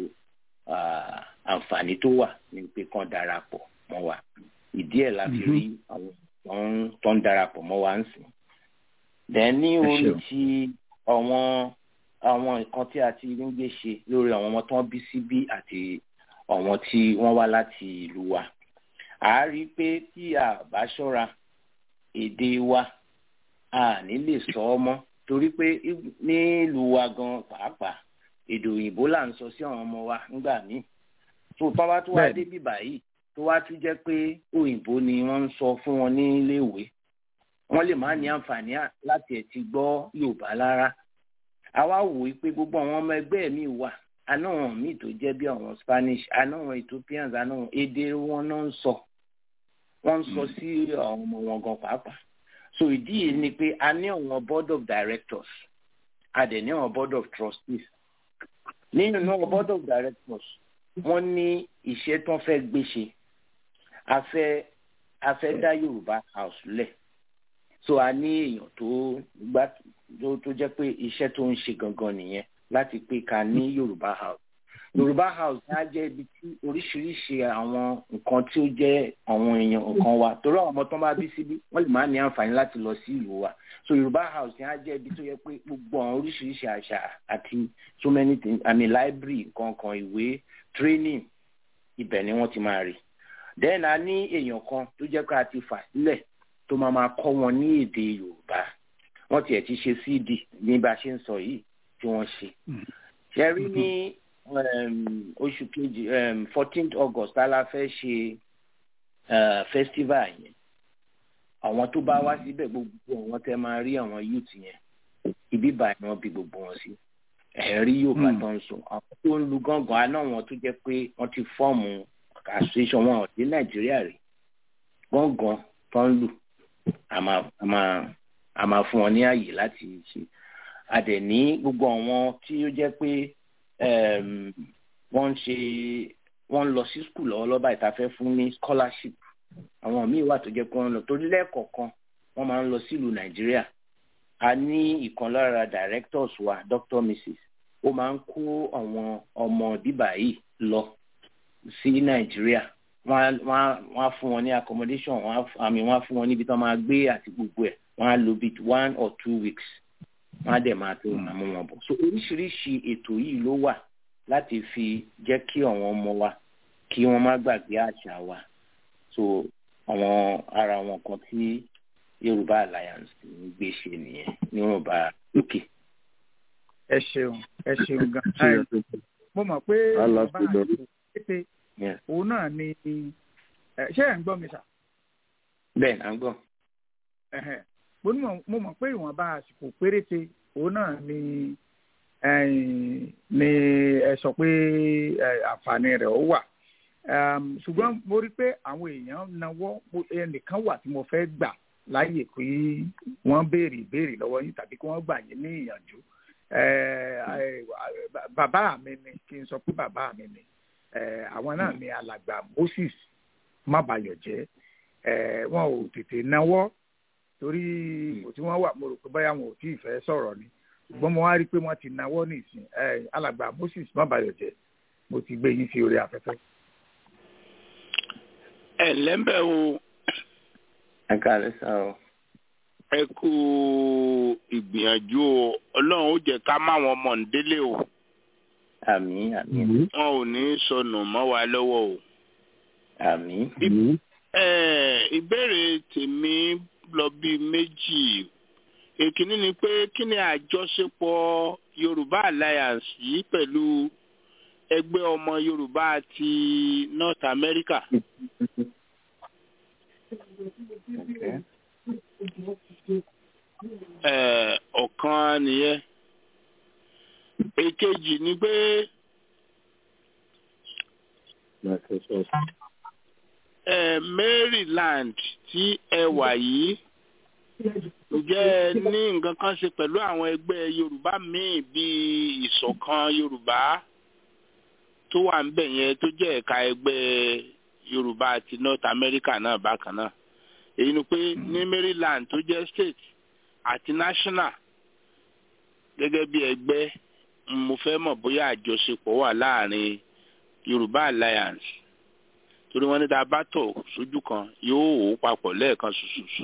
àǹfààní tó wà ní pé kan darapọ̀ mọ́ wa ìdí ẹ̀ la fi rí àwọn tó ń darapọ̀ mọ́ wa ń sìn dẹ̀ ní orí ti àwọn àwọn nǹkan tí a ti ń gbé ṣe lórí àwọn ọmọ tó ń bí síbí àti àwọn tí wọ́n wá láti ìlú wa a rí i pé tí a bá ṣọ́ra èdè wa a ní lè sọ ọ́ mọ́ torí pé nílùú wa gan pàápàá èdè òyìnbó là ń sọ sí àwọn ọmọ wa nígbà míì tó tọ́ bá tó wá débi báyìí tó wá tún jẹ́ pé òyìnbó ni wọ́n ń sọ fún wọn ní iléèwé wọ́n lè má ní àǹfààní láti ẹ̀ ti gbọ́ yorùbá lára àwa wò ó pé gbogbo àwọn ọmọ ẹgbẹ́ mi wà àná wọn míì tó jẹ́ bí àwọn spanish àná wọn ethiopians àná wọn èdè wọn náà ń sọ wọ́n ń sọ sí àwọn ọmọ wọn gan pàápàá so ìdí yìí ni pé a ní àwọn board of directors a dẹ̀ ní àwọn board of trustees nínú àwọn board of directors wọ́n ní iṣẹ́ tó ń fẹ́ gbé ṣe a fẹ́ a fẹ́ dá yorùbá house lẹ̀ so a ní èèyàn tó gbá tó jẹ́ pé iṣẹ́ tó ń ṣe gangan nìyẹn láti pé ká ní yorùbá house yorùbá house á jẹ́ ibi tí oríṣiríṣi àwọn nǹkan tí ó jẹ́ àwọn èèyàn nǹkan wa torí àwọn ọmọ tó bá bí síbí wọ́n lè má ní àǹfààní láti lọ sí ìlú wa so yorùbá house yẹn á jẹ́ ibi tó yẹ pé gbogbo àwọn oríṣiríṣi àṣà àti so many things i mean library nǹkan kan ìwé training ibẹ̀ ni wọ́n ti máa rí then a ní èèyàn kan tó jẹ́ pé a ti fà sílẹ̀ tó máa máa kọ́ wọn ní èdè yorùbá wọ́n tiẹ̀ ti ṣe cd ní bá a ṣe ń sọ yìí tí wọ́n ṣe ṣe rí ní oṣù kejì fourteenth august tá a la fẹ́ ṣe festival yẹn àwọn tó bá wá síbẹ̀ gbogbo àwọn tẹ́ máa rí àwọn youth yẹn ibi báyìí wọ́n bí gbogbo wọn sí ẹ̀rí yorùbá tó ń sọ àwọn tó ń lu gángan àná wọn tó jẹ́ pé wọ́n ti fọ́ọ̀mù association wọn dé nàìjíríà rí gángan tó ń lù a máa fún wọn ní àyè láti ṣe a dẹ̀ ní gbogbo àwọn tí ó jẹ́ pé wọ́n ń ṣe wọ́n ń lọ sí skul lọ́wọ́lọ́wọ́ báyìí tá a fẹ́ fún ní scholarship àwọn míì wà tó jẹ́ pé wọ́n lọ torí lẹ́ẹ̀kọ̀ọ̀kan wọ́n máa ń lọ sílùú nàìjíríà a ní ìkan lára directors wa dr mrs ó máa ń kó àwọn ọmọ bíbà yìí lọ sí nàìjíríà wọ́n á fún wọn ní accommodation wọ́n àmì wọ́n á fún wọn níbi tí wọ́n máa gbé àti gbogbo ẹ̀ wọ́n á lò bíi one or two weeks wọ́n á dẹ̀ máa tó àmú wọn bọ̀ so oríṣiríṣi ètò yìí ló wà láti fi jẹ́ kí àwọn ọmọ wa kí wọ́n má gbàgbé àṣà wa so àwọn ara wọn kan tí yorùbá alliance ń gbé ṣe nìyẹn yorùbá lókè. ẹ ṣeun ẹ ṣeun gan mo mọ̀ pé bàbá àti pété òun náà ni ṣé ẹ̀ ń gbọ́ mi sà. bẹ́ẹ̀ ni à ń gbọ́. mo mọ̀ pé ìwọ̀nba àsìkò péréte òun náà ni ni ẹ sọ pé àǹfààní rẹ̀ ó wà ṣùgbọ́n mo rí i pé àwọn èèyàn náwó ẹnìkan wà tí mo fẹ́ gbà láàyè pé wọ́n béèrè ìbéèrè lọ́wọ́ yín tàbí kí wọ́n gbà yín ní ìyànjú bàbá mi ni kí n sọ pé bàbá mi ni àwọn náà ni alàgbà Moses mábàyọ̀jẹ́ wọn ò tètè náwó torí kò tí wọ́n wà mo rò pé báyà wọn ò tí ì fẹ́ sọ̀rọ̀ ni ṣùgbọ́n mo wá rí i pé wọ́n ti náwó nìsín alàgbà Moses mábàyọ̀jẹ́ mo ti gbé yín sí orí afẹ́fẹ́. ẹ lẹ́mbẹ̀ o. ẹ káàlẹ́ sá o. ẹ kú ìgbìyànjú o ọlọ́run ó jẹ́ ká má wọn mọ̀ ń délé o. àmín àmín. wọn ò ní sọnù mọ́ wa lọ́wọ́ o. àmín. ìbéèrè tèmi lọ bíi méjì èkíní ni pé kí ni àjọṣepọ̀ yorùbá alliance yìí pẹ̀lú ẹgbẹ́ ọmọ yorùbá ti north america. Eh, ọ̀kan nìyẹn èkejì ni pé eh, maryland tí ẹ wà yìí ǹjẹ́ ẹ ní nǹkan kan ṣe pẹ̀lú àwọn ẹgbẹ́ yorùbá míì bíi ìṣọ̀kan yorùbá tó wà níbẹ̀ yẹn tó jẹ́ ẹ̀ka ẹgbẹ́ yorùbá ti north america náà bákan náà èyí ni pé ní maryland tó jẹ́ state àti national gẹ́gẹ́ bí ẹgbẹ́ mo fẹ́ mọ̀ bóyá àjọṣepọ̀ wà láàrin yorùbá alliance torí wọ́n ní tá a bá tọ̀ sójú kan yóò wò ó papọ̀ lẹ́ẹ̀kan ṣoṣoṣo.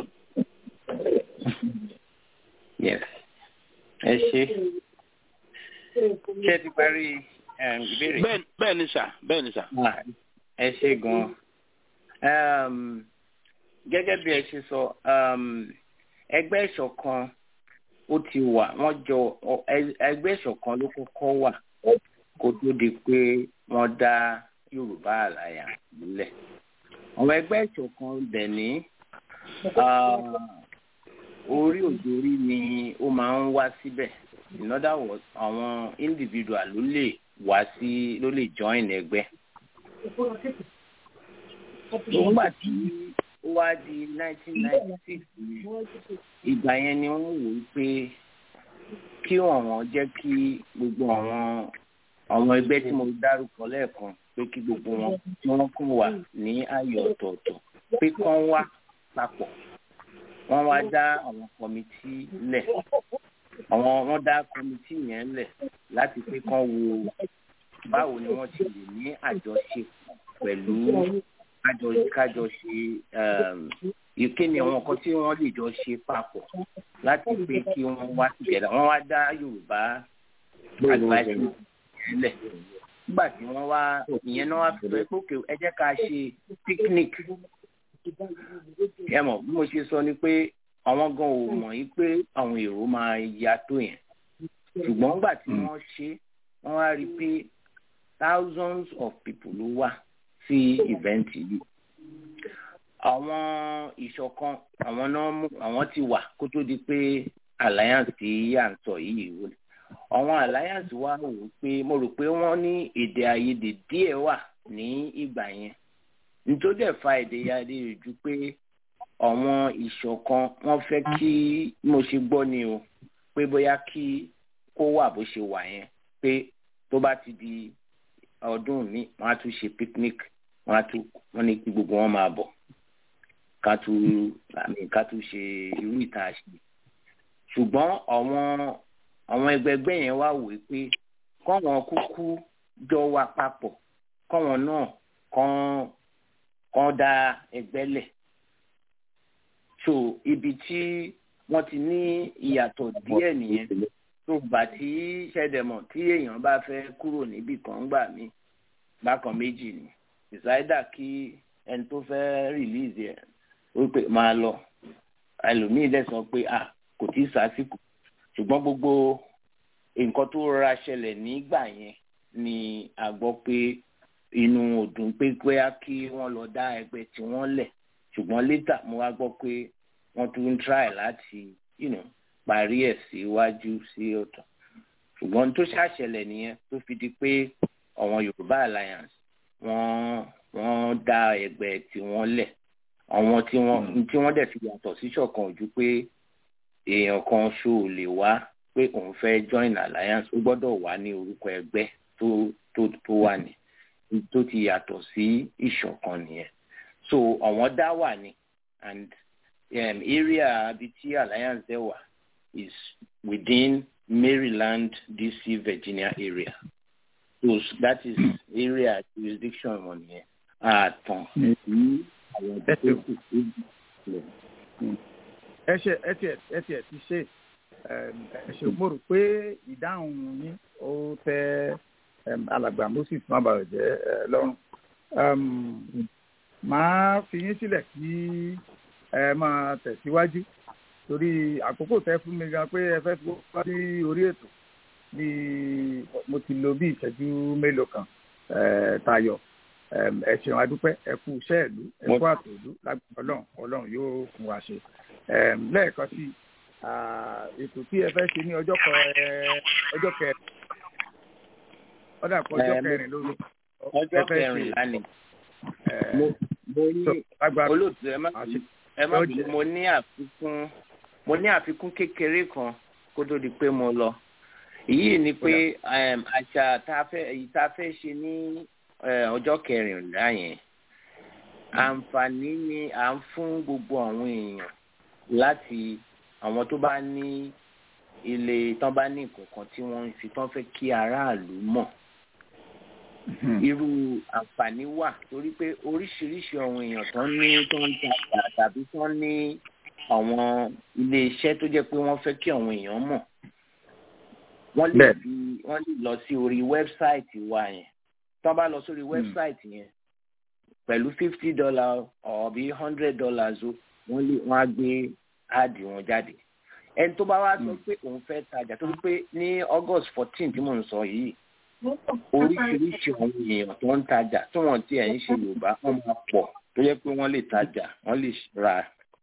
yes ẹ ṣe ṣé ẹ ti parí um, ìbéèrè. bẹ́ẹ̀ bẹ́ẹ̀ ni sà bẹ́ẹ̀ ni sà. Ah, ẹ ṣe gan-an um, gẹ́gẹ́ bí ẹ ṣe sọ um, ẹgbẹ́ ìṣọ̀kan ó ti wà wọ́n jọ ọ- ẹ- ẹgbẹ́ ìṣọ̀kan ló kọ́kọ́ wà kó tó di pé wọ́n dá yorùbá àlàyé nílẹ̀ àwọn ẹgbẹ́ ìṣọ̀kan dẹ̀ ní ah, orí òjòrí ni ó máa ń wá síbẹ̀ in other words àwọn individual ló lè wá sí ló lè join ẹgbẹ́ nígbà tí ó wá di nineteen ninety six ìgbà yẹn ni wọ́n wò ó pé kí ọ̀wọ́n jẹ́ kí gbogbo àwọn àwọn ẹgbẹ́ tí mo dárúkọ lẹ́ẹ̀kan pé kí gbogbo wọn tí wọ́n kún wà ní ààyè ọ̀tọ̀ọ̀tọ̀ pé kán wá papọ̀ wọ́n wá dá àwọn kọ́mítì lẹ̀ àwọn wọ́n dá kọ́mítì yẹn lẹ̀ láti pé kán wo báwo ni wọ́n ti lè ní àjọṣepọ̀ pẹ̀lú kájọ kájọ ṣe ìké ni àwọn nǹkan tí wọ́n lè jọ ṣe papọ̀ láti pé kí wọ́n wá together wọ́n wá dá yorùbá advice lẹ̀ nígbà tí wọ́n wá ìyẹn náà wá fi sọ pé òkè ẹ jẹ́ ká ṣe picnic ẹ mọ̀ bí mo ṣe sọ ni pé àwọn gan ò mọ̀ yí pé àwọn èrò máa ya tó yẹn ṣùgbọ́n nígbà tí wọ́n ṣe wọ́n wá rí i pé thousands of people ló wà sí event yìí àwọn ìṣọ̀kan àwọn náà mú àwọn ti wà kó tó di pé alliance tí à ń sọ yìí wò àwọn alliance wa wò ó pé mo rò pé wọ́n ní èdè àìyedè díẹ̀ wà ní ìgbà yẹn nítorí ẹ̀ fa èdè àìyedè ju pé àwọn ìṣọ̀kan wọ́n fẹ́ kí mo ṣe gbọ́ ni o pé bóyá kí kó wà bó ṣe wà yẹn pé tó bá ti di ọdún mi wọ́n á tún ṣe picnic wọ́n á tún wọ́n ní kí gbogbo wọn máa bọ̀ ká tún àmì ká tún ṣe irú ìta ṣe ṣùgbọ́n àwọn àwọn ẹgbẹgbẹ́ yẹn wá wò ó pé kọ́wọn kúkú jọ wà papọ̀ kọ́wọn náà kàn kàn dá ẹgbẹ́ lẹ̀ so ibi tí wọ́n ti ní ìyàtọ̀ díẹ̀ nìyẹn tó gbà tí ṣẹ̀dẹ̀mọ̀ tí èèyàn bá fẹ́ kúrò níbì kan gbà mí bákan méjì ni ìsáídà kí ẹni tó fẹ́ rìlíìsì ẹ̀ wípé máa lọ ẹlòmíì dẹ̀ sọ pé à kò tí ì sásìkò ṣùgbọ́n gbogbo nǹkan tó rọra ṣẹlẹ̀ nígbà yẹn ni a gbọ́ pé inú òdùn pé bóyá kí wọ́n lọ dá ẹgbẹ́ tí wọ́n lẹ̀ ṣùgbọ́n létà mo wá gbọ́ pé wọ́n tún ń try láti you know, parí ẹ̀ síwájú sí ọ̀tọ̀ ṣùgbọ́n tó ṣàṣẹlẹ̀ nìyẹn tó fi di pé àwọn Yorùbá Alliance wọ́n wọ́n dá ẹgbẹ́ tí wọ́n lẹ̀ àwọn tí wọ́n tí wọ́n dẹ̀ fi yàtọ̀ sí ṣọ̀kan ojú pé èèyàn kan ṣó o lè wá pé òun fẹ́ join alliance ó gbọ́dọ̀ wà ní orúkọ ẹgbẹ́ tó tó tó wà ní tó ti yàtọ̀ sí ìṣọ̀kan nìyẹn so àwọn dá wà ní and um, area ibi tí alliance dẹ̀ wà is within Maryland DC Virginia area so that is area jurisdiction wọn nìyẹn àtàn ní àwọn tó kù sí ìlú ẹ ṣe ẹ tiẹ ẹ tiẹ ti ṣe ẹ ṣe mo rò pé ìdáhùn yín ó tẹ alàgbà moses má bàa jẹ lọ́rùn màá fi yín sílẹ̀ kí ẹ máa tẹ̀síwájú torí àkókò tẹ fún mi gan pé ẹ fẹ́ fi wá sí orí ètò bí mo ti lo bí ìṣẹ́jú mélòó kan tayọ ẹ ṣeun adúpẹ́ ẹ kú iṣẹ́ ìlú ẹ kú àtòlú lágbàá ọlọ́run ọlọ́run yóò fún wa ṣe lẹ́ẹ̀kan sí ètò tí ẹ fẹ́ ṣe ní ọjọ́ ọjọ́ kẹrin ọdà pọ̀ ọjọ́ kẹrin lórí ọjọ́ kẹrin lánìí mo ní olóòtú ẹ má ẹ má bínú mo ní àfikún mo ní àfikún kékeré kan kó tó di pé mo lọ èyí ni pé àṣà tá a fẹ́ èyí tá a fẹ́ ṣe ní ọjọ́ kẹrìnlá yẹn àǹfààní ni à ń fún gbogbo àwọn èèyàn láti àwọn tó bá ní ilé tán bá ní nǹkan tí wọ́n ń fi tán fẹ́ kí aráàlú mọ̀ irú àǹfààní wà torí pé oríṣiríṣi àwọn èèyàn tó ń ní tó ń ta tàbí tó ń ní àwọn ilé iṣẹ́ tó jẹ́ pé wọ́n fẹ́ kí àwọn èèyàn mọ̀ wọ́n lè fi wọ́n lè lọ sí orí wẹ́bsáìtì wa yẹn tán bá lọ sórí wẹ́bsáìtì yẹn pẹ̀lú fifty dollar ọ̀bí hundred dollars o wọ́n lè wọ́n á gbé áàdì wọn jáde ẹni tó bá wá sọ pé òun fẹ́ tajà torí pé ní august fourteen tí mò ń sọ yìí oríṣiríṣi àwọn èèyàn tó ń tajà tí wọ́n ti ẹ̀ ń ṣe yorùbá wọ́n máa pọ̀ tó yẹ pé wọ́n lè tajà wọ́n lè ra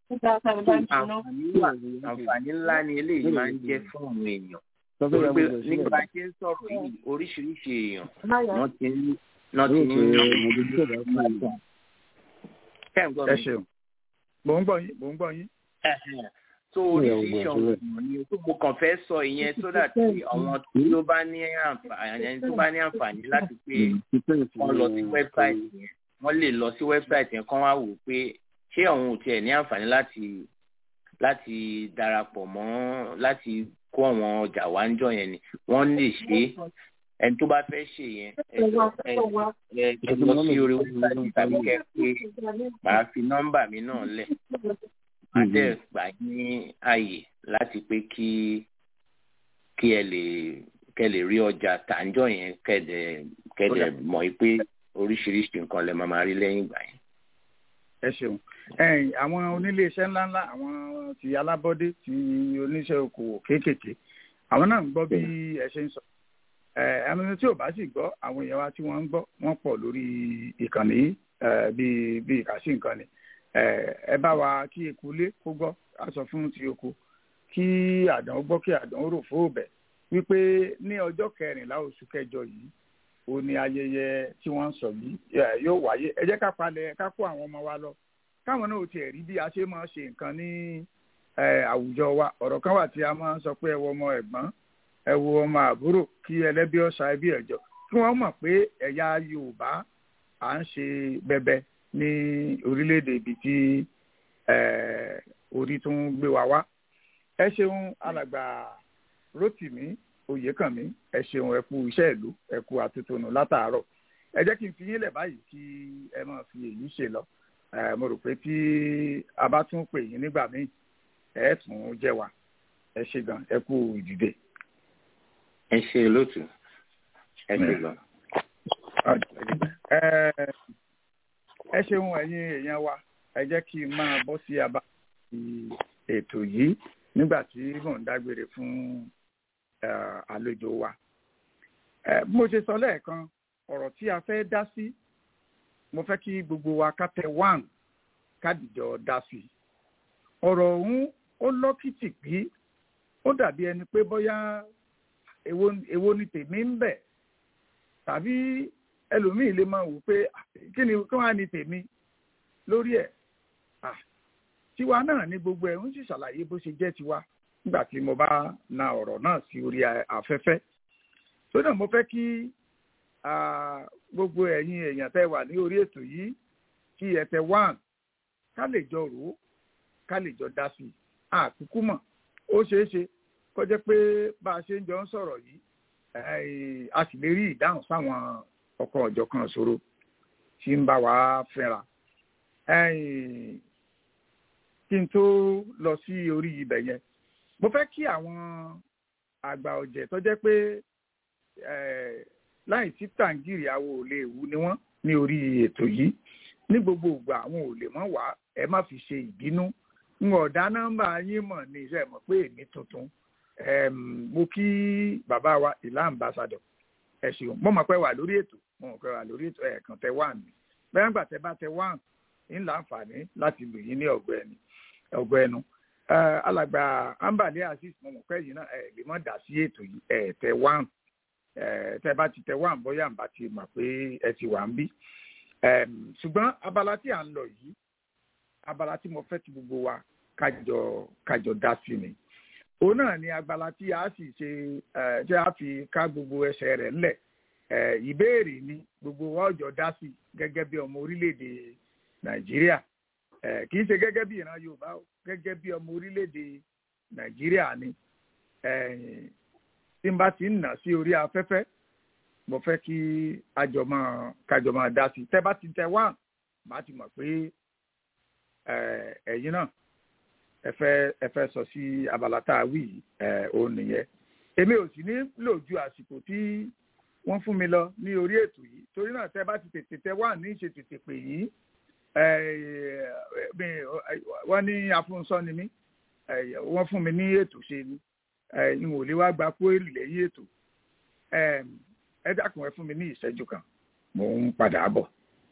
àǹfààní ńlá ni eléyìí máa ń jẹ́ fún àwọn èèyàn torí pé nígbà tí ń sọ̀rọ̀ yìí oríṣiríṣi èèyàn wọ́n ti ń wọ́n ti ń ẹ ṣeun mò ń gbọ́ yín mò ń gbọ́ yín. tó oríṣiríṣi ọ̀hún ni tó mo kàn fẹ́ sọ ìyẹn so that àwọn tó bá ní àǹfààní tó bá ní àǹfààní láti pé wọ́n lọ sí wẹ́bsáìtì yẹn wọ́n lè lọ sí wẹ́bsáìtì yẹn kán wá wò pé ṣé àwọn ò tiẹ̀ ní àǹfààní láti láti darapọ̀ mọ́ láti kó àwọn ọjà wá ń jọ yẹn ni wọ́n lè ṣe é ẹni tó bá fẹ́ ṣe yẹn ẹ lọ sí orí wẹ́bsáìtì tàbí kẹ́ pé màá fi nọ́mbà mi náà lẹ̀ adé gbà ní àyè láti pé kí kí ẹ lè kẹ lè rí ọjà tàǹjọ yẹn kẹdẹ kẹdẹ mọ̀ pé oríṣiríṣi nǹkan lè máa máa rí lẹ́yìn ìgbà yẹn. ẹ ṣeun ẹyìn àwọn onílé iṣẹ́ ńláńlá àwọn ti alábọ́dé ti oníṣẹ́ okòwò kéékèèké àwọn náà ń gbọ́ bí ẹ ṣe ń sọ ẹ̀ẹ́dẹ́gbẹ̀rún tí ò bá sì gbọ́ àwọn èèyàn wa tí wọ́n ń gbọ́ wọ́n pọ̀ lórí ìkànnì bíi bíi ìkàsí nǹkan ni ẹ bá wa kí eku lé kó gbọ́ a sọ fún ti oko kí àdán gbọ́ kí àdán rò fóòbẹ̀ wípé ní ọjọ́ kẹrìnlá oṣù kẹjọ yìí ó ní ayẹyẹ tí wọ́n ń sọ yìí yóò wáyé ẹ jẹ́ ká palẹ̀ ká kó àwọn ọmọ wa lọ káwọn náà ò tiẹ̀ rí bí a ṣe máa ṣe nǹkan ní àwùjọ wa ọ̀rọ̀ kan wà tí a máa ń sọ pé ẹ wo ọmọ ẹ̀gbọ́n ẹ wo ọmọ àbúrò kí ẹlẹ́bí ọ̀sà ẹbí ẹ̀jọ kí wọ́n mọ̀ pé ẹ̀yà Yorùbá à ń ṣe bẹbẹ ní orílẹ̀-èdè ibi tí orí tó ń gbé wa wá ẹ ṣeun alàgbà Rótìmí Oyèkànmí ẹ ṣeun ẹ kú iṣẹ́ ìlú ẹ kú àtúntònù látàárọ̀ ẹ jẹ́ kí n fi yín lẹ̀ báyìí kí ẹ máa fi èyí ṣe lọ mo rò pé tí a bá tún pè yín nígbà míì ẹ tún jẹ́ wa ẹ ṣe gan ẹ kú ìdìde. ẹ ṣe lótú ẹ ṣe gan. ẹ ṣeun ẹ̀yin èèyàn wa ẹ jẹ́ kí n máa bọ́ sí abá ètò yìí nígbà tí mò ń dágbére fún àlejò wa. bí mo ṣe sọ lẹ́ẹ̀kan ọ̀rọ̀ tí a fẹ́ dá sí mo fẹ́ kí gbogbo wa ká tẹ wán kádìjọ dá sí i. ọ̀rọ̀ ọ̀hún ó lọ́kìtì pé ó dàbí ẹni pé bóyá èwo ni tèmi ń bẹ̀ tàbí ẹlòmíì lè máa wò pé kí ni kí wọ́n á ní tèmi lórí ẹ̀ tiwa náà ní gbogbo ẹ̀ ń sì ṣàlàyé bó ṣe jẹ́ tiwa nígbà tí mo bá na ọ̀rọ̀ náà sí orí afẹ́fẹ́ tó náà mo fẹ́ kí gbogbo ẹ̀yin èèyàn tẹ́ wà ní orí ètò yìí kí ẹ tẹ wán ká lè jọ rò ó ká lè jọ dá sí i àkúkú mọ̀ ó ṣeé ṣe kó jẹ́ pé bá a ṣe ń jọ ń sọ̀rọ̀ yìí a sì lè rí ìdáhùn sáwọn ọ̀kan ọ̀jọ̀kan ṣòro tí ń bá wa fẹ́ra kí n tó lọ sí orí ibẹ̀ yẹn mo fẹ́ kí àwọn àgbà ọ̀jẹ̀ tó jẹ́ pé láì sí tàǹgìrì àwọn ò lè wú ni wọ́n ní orí ètò yìí ní gbogbo ìgbà àwọn ò lè mọ̀ wá ẹ má fi ṣe ìbínú n ò dá nọ́mbà yín mọ̀ ní iṣẹ́ mọ̀ pé èmi tuntun mo kí bàbá wa ìlà ambassador ẹ ṣeun mo mọ̀ pé wà lórí ètò mo mọ̀ pé wà lórí ètò ẹ̀ẹ̀kan tẹ wá mi bẹ́ẹ̀ nígbà tẹ bá tẹ wá ń láǹfààní láti lò yín ní ọ̀gbẹ́ni ọ̀gbẹ́nu alàgbà ambale azeez mo mọ̀ pé yìí náà ẹ̀ lè mọ̀ dá sí ètò yìí ẹ̀ tẹ wá tẹ bá ti tẹ wá bóyá n bá ti mọ̀ pé ẹ ti wà ń bí ṣùgbọ́n abala tí à ń lọ yìí abala tí mo fẹ́ ti gbogbo wa kájọ kájọ dá sí ni òun náà ni abala tí a sì ṣe tí a fi ká gbogbo ẹsẹ̀ rẹ̀ ńlẹ̀ ìbéèrè ni gbogbo wa ọjọ́ dá sí gẹ́gẹ́ bí ọmọ orílẹ̀-èdè nàìjíríà kì í ṣe gẹ́gẹ́ bí ìran yorùbá o gẹ́gẹ́ bí ọmọ orílẹ̀-èdè nàìjíríà ni tí n bá ti ń nà sí orí afẹ́fẹ́ mo fẹ́ kí àjọ máa kájọ máa dá sí tẹ́ bá ti tẹ wá màá ti mọ̀ pé ẹ̀yin náà ẹ fẹ́ ẹ fẹ́ sọ sí abala tá a wí ẹ òun nìyẹn èmi ò sì ní lò ju àsìkò tí wọ́n fún mi lọ ní orí ètò yìí torí náà tẹ́ bá ti tètè tẹ wá ní ìṣe tètè pè yín wọ́n ní afúnṣọ́ ni mí wọ́n fún mi ní ètò ṣe ni n ò lè wá gba kóèrì lẹ́yìn ètò ẹ dákun ẹ fún mi ní ìṣẹ́jú kan mò ń padà bọ̀.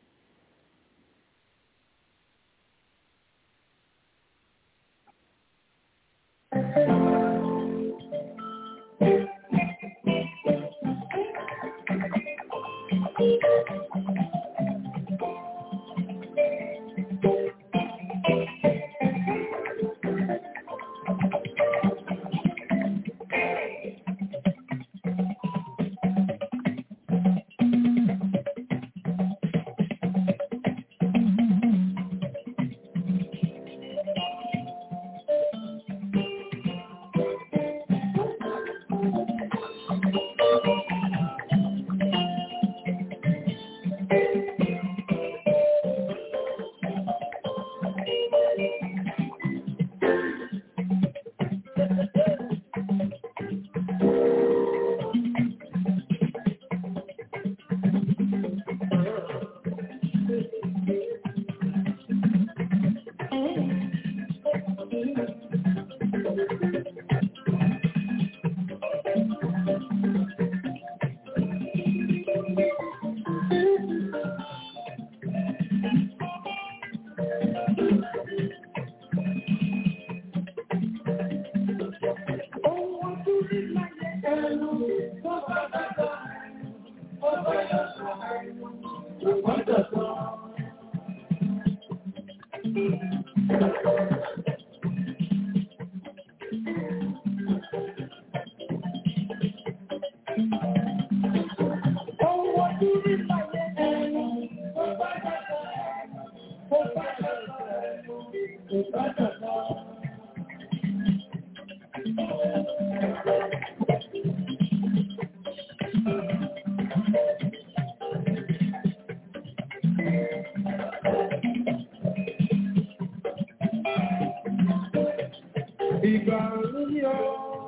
Ìgbà orí ọ́.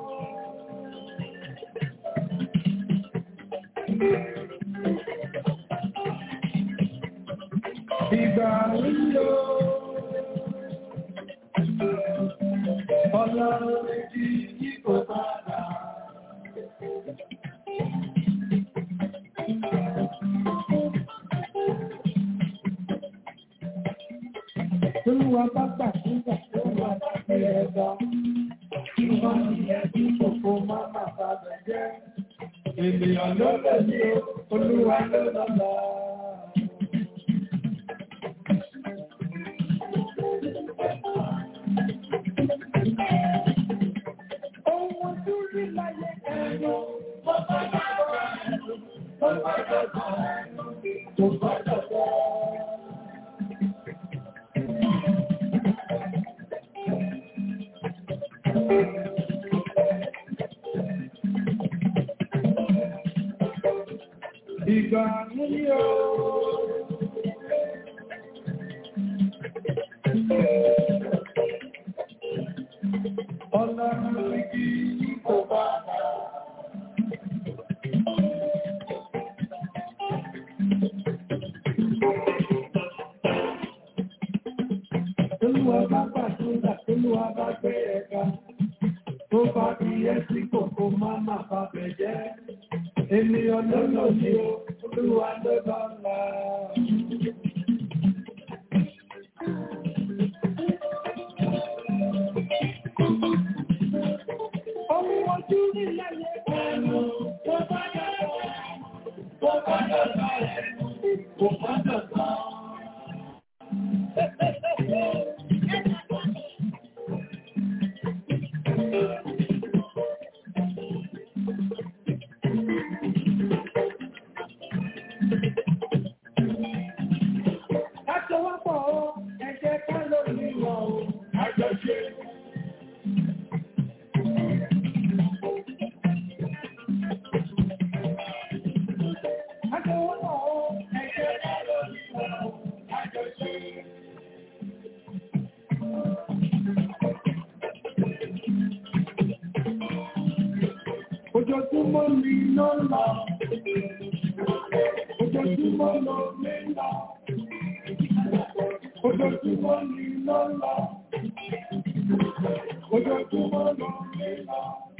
Ìgbà orí ọ́. Ọlọ́run méjì tí kò bá dà. Olúwa bá gbà nígbà tó wà láti ẹ̀dá. Ìwọ́n ni ẹbí kòkó máa máa bá bẹ̀ jẹ́. Ènìyàn ló lè ní o, Olúwa ló lọ́la. Ohun tó rí láyé ẹ̀rọ, bó bá dàgbà ẹ̀rọ, bó bá dàgbà ẹ̀rọ, bó bá dàgbà ẹ̀rọ. Ìgbà ní o. Ọlọ́run igi kò bá dà. Olúwa bá gbàdúrà, Olúwa bá gbé ẹ̀ka. tó bá fi yẹ sí kòkó máa má bá bẹ̀ jẹ́. Ènìyàn ló lò ní o, olúwa ló bá la. Omi ojú nílẹ̀ yẹ ẹnu, tó bá dọ̀dọ̀ ẹnu, tó bá dọ̀dọ̀ ẹnu, kò bá dọ̀dọ̀. Àjọwọ́pọ̀ o, ẹ jẹ́ ká lórí wọn o, àjọṣe. Àjọwọ́pọ̀ o, ẹ jẹ́ ká lórí wọn o, àjọṣe. Ojoojúmọ́ ni ló ń lọ. Ojoojúmọ́ ló ń lọ. Ojoojúmọ́ ni ló ń lọ. Ojoojúmọ́ ló ń lọ.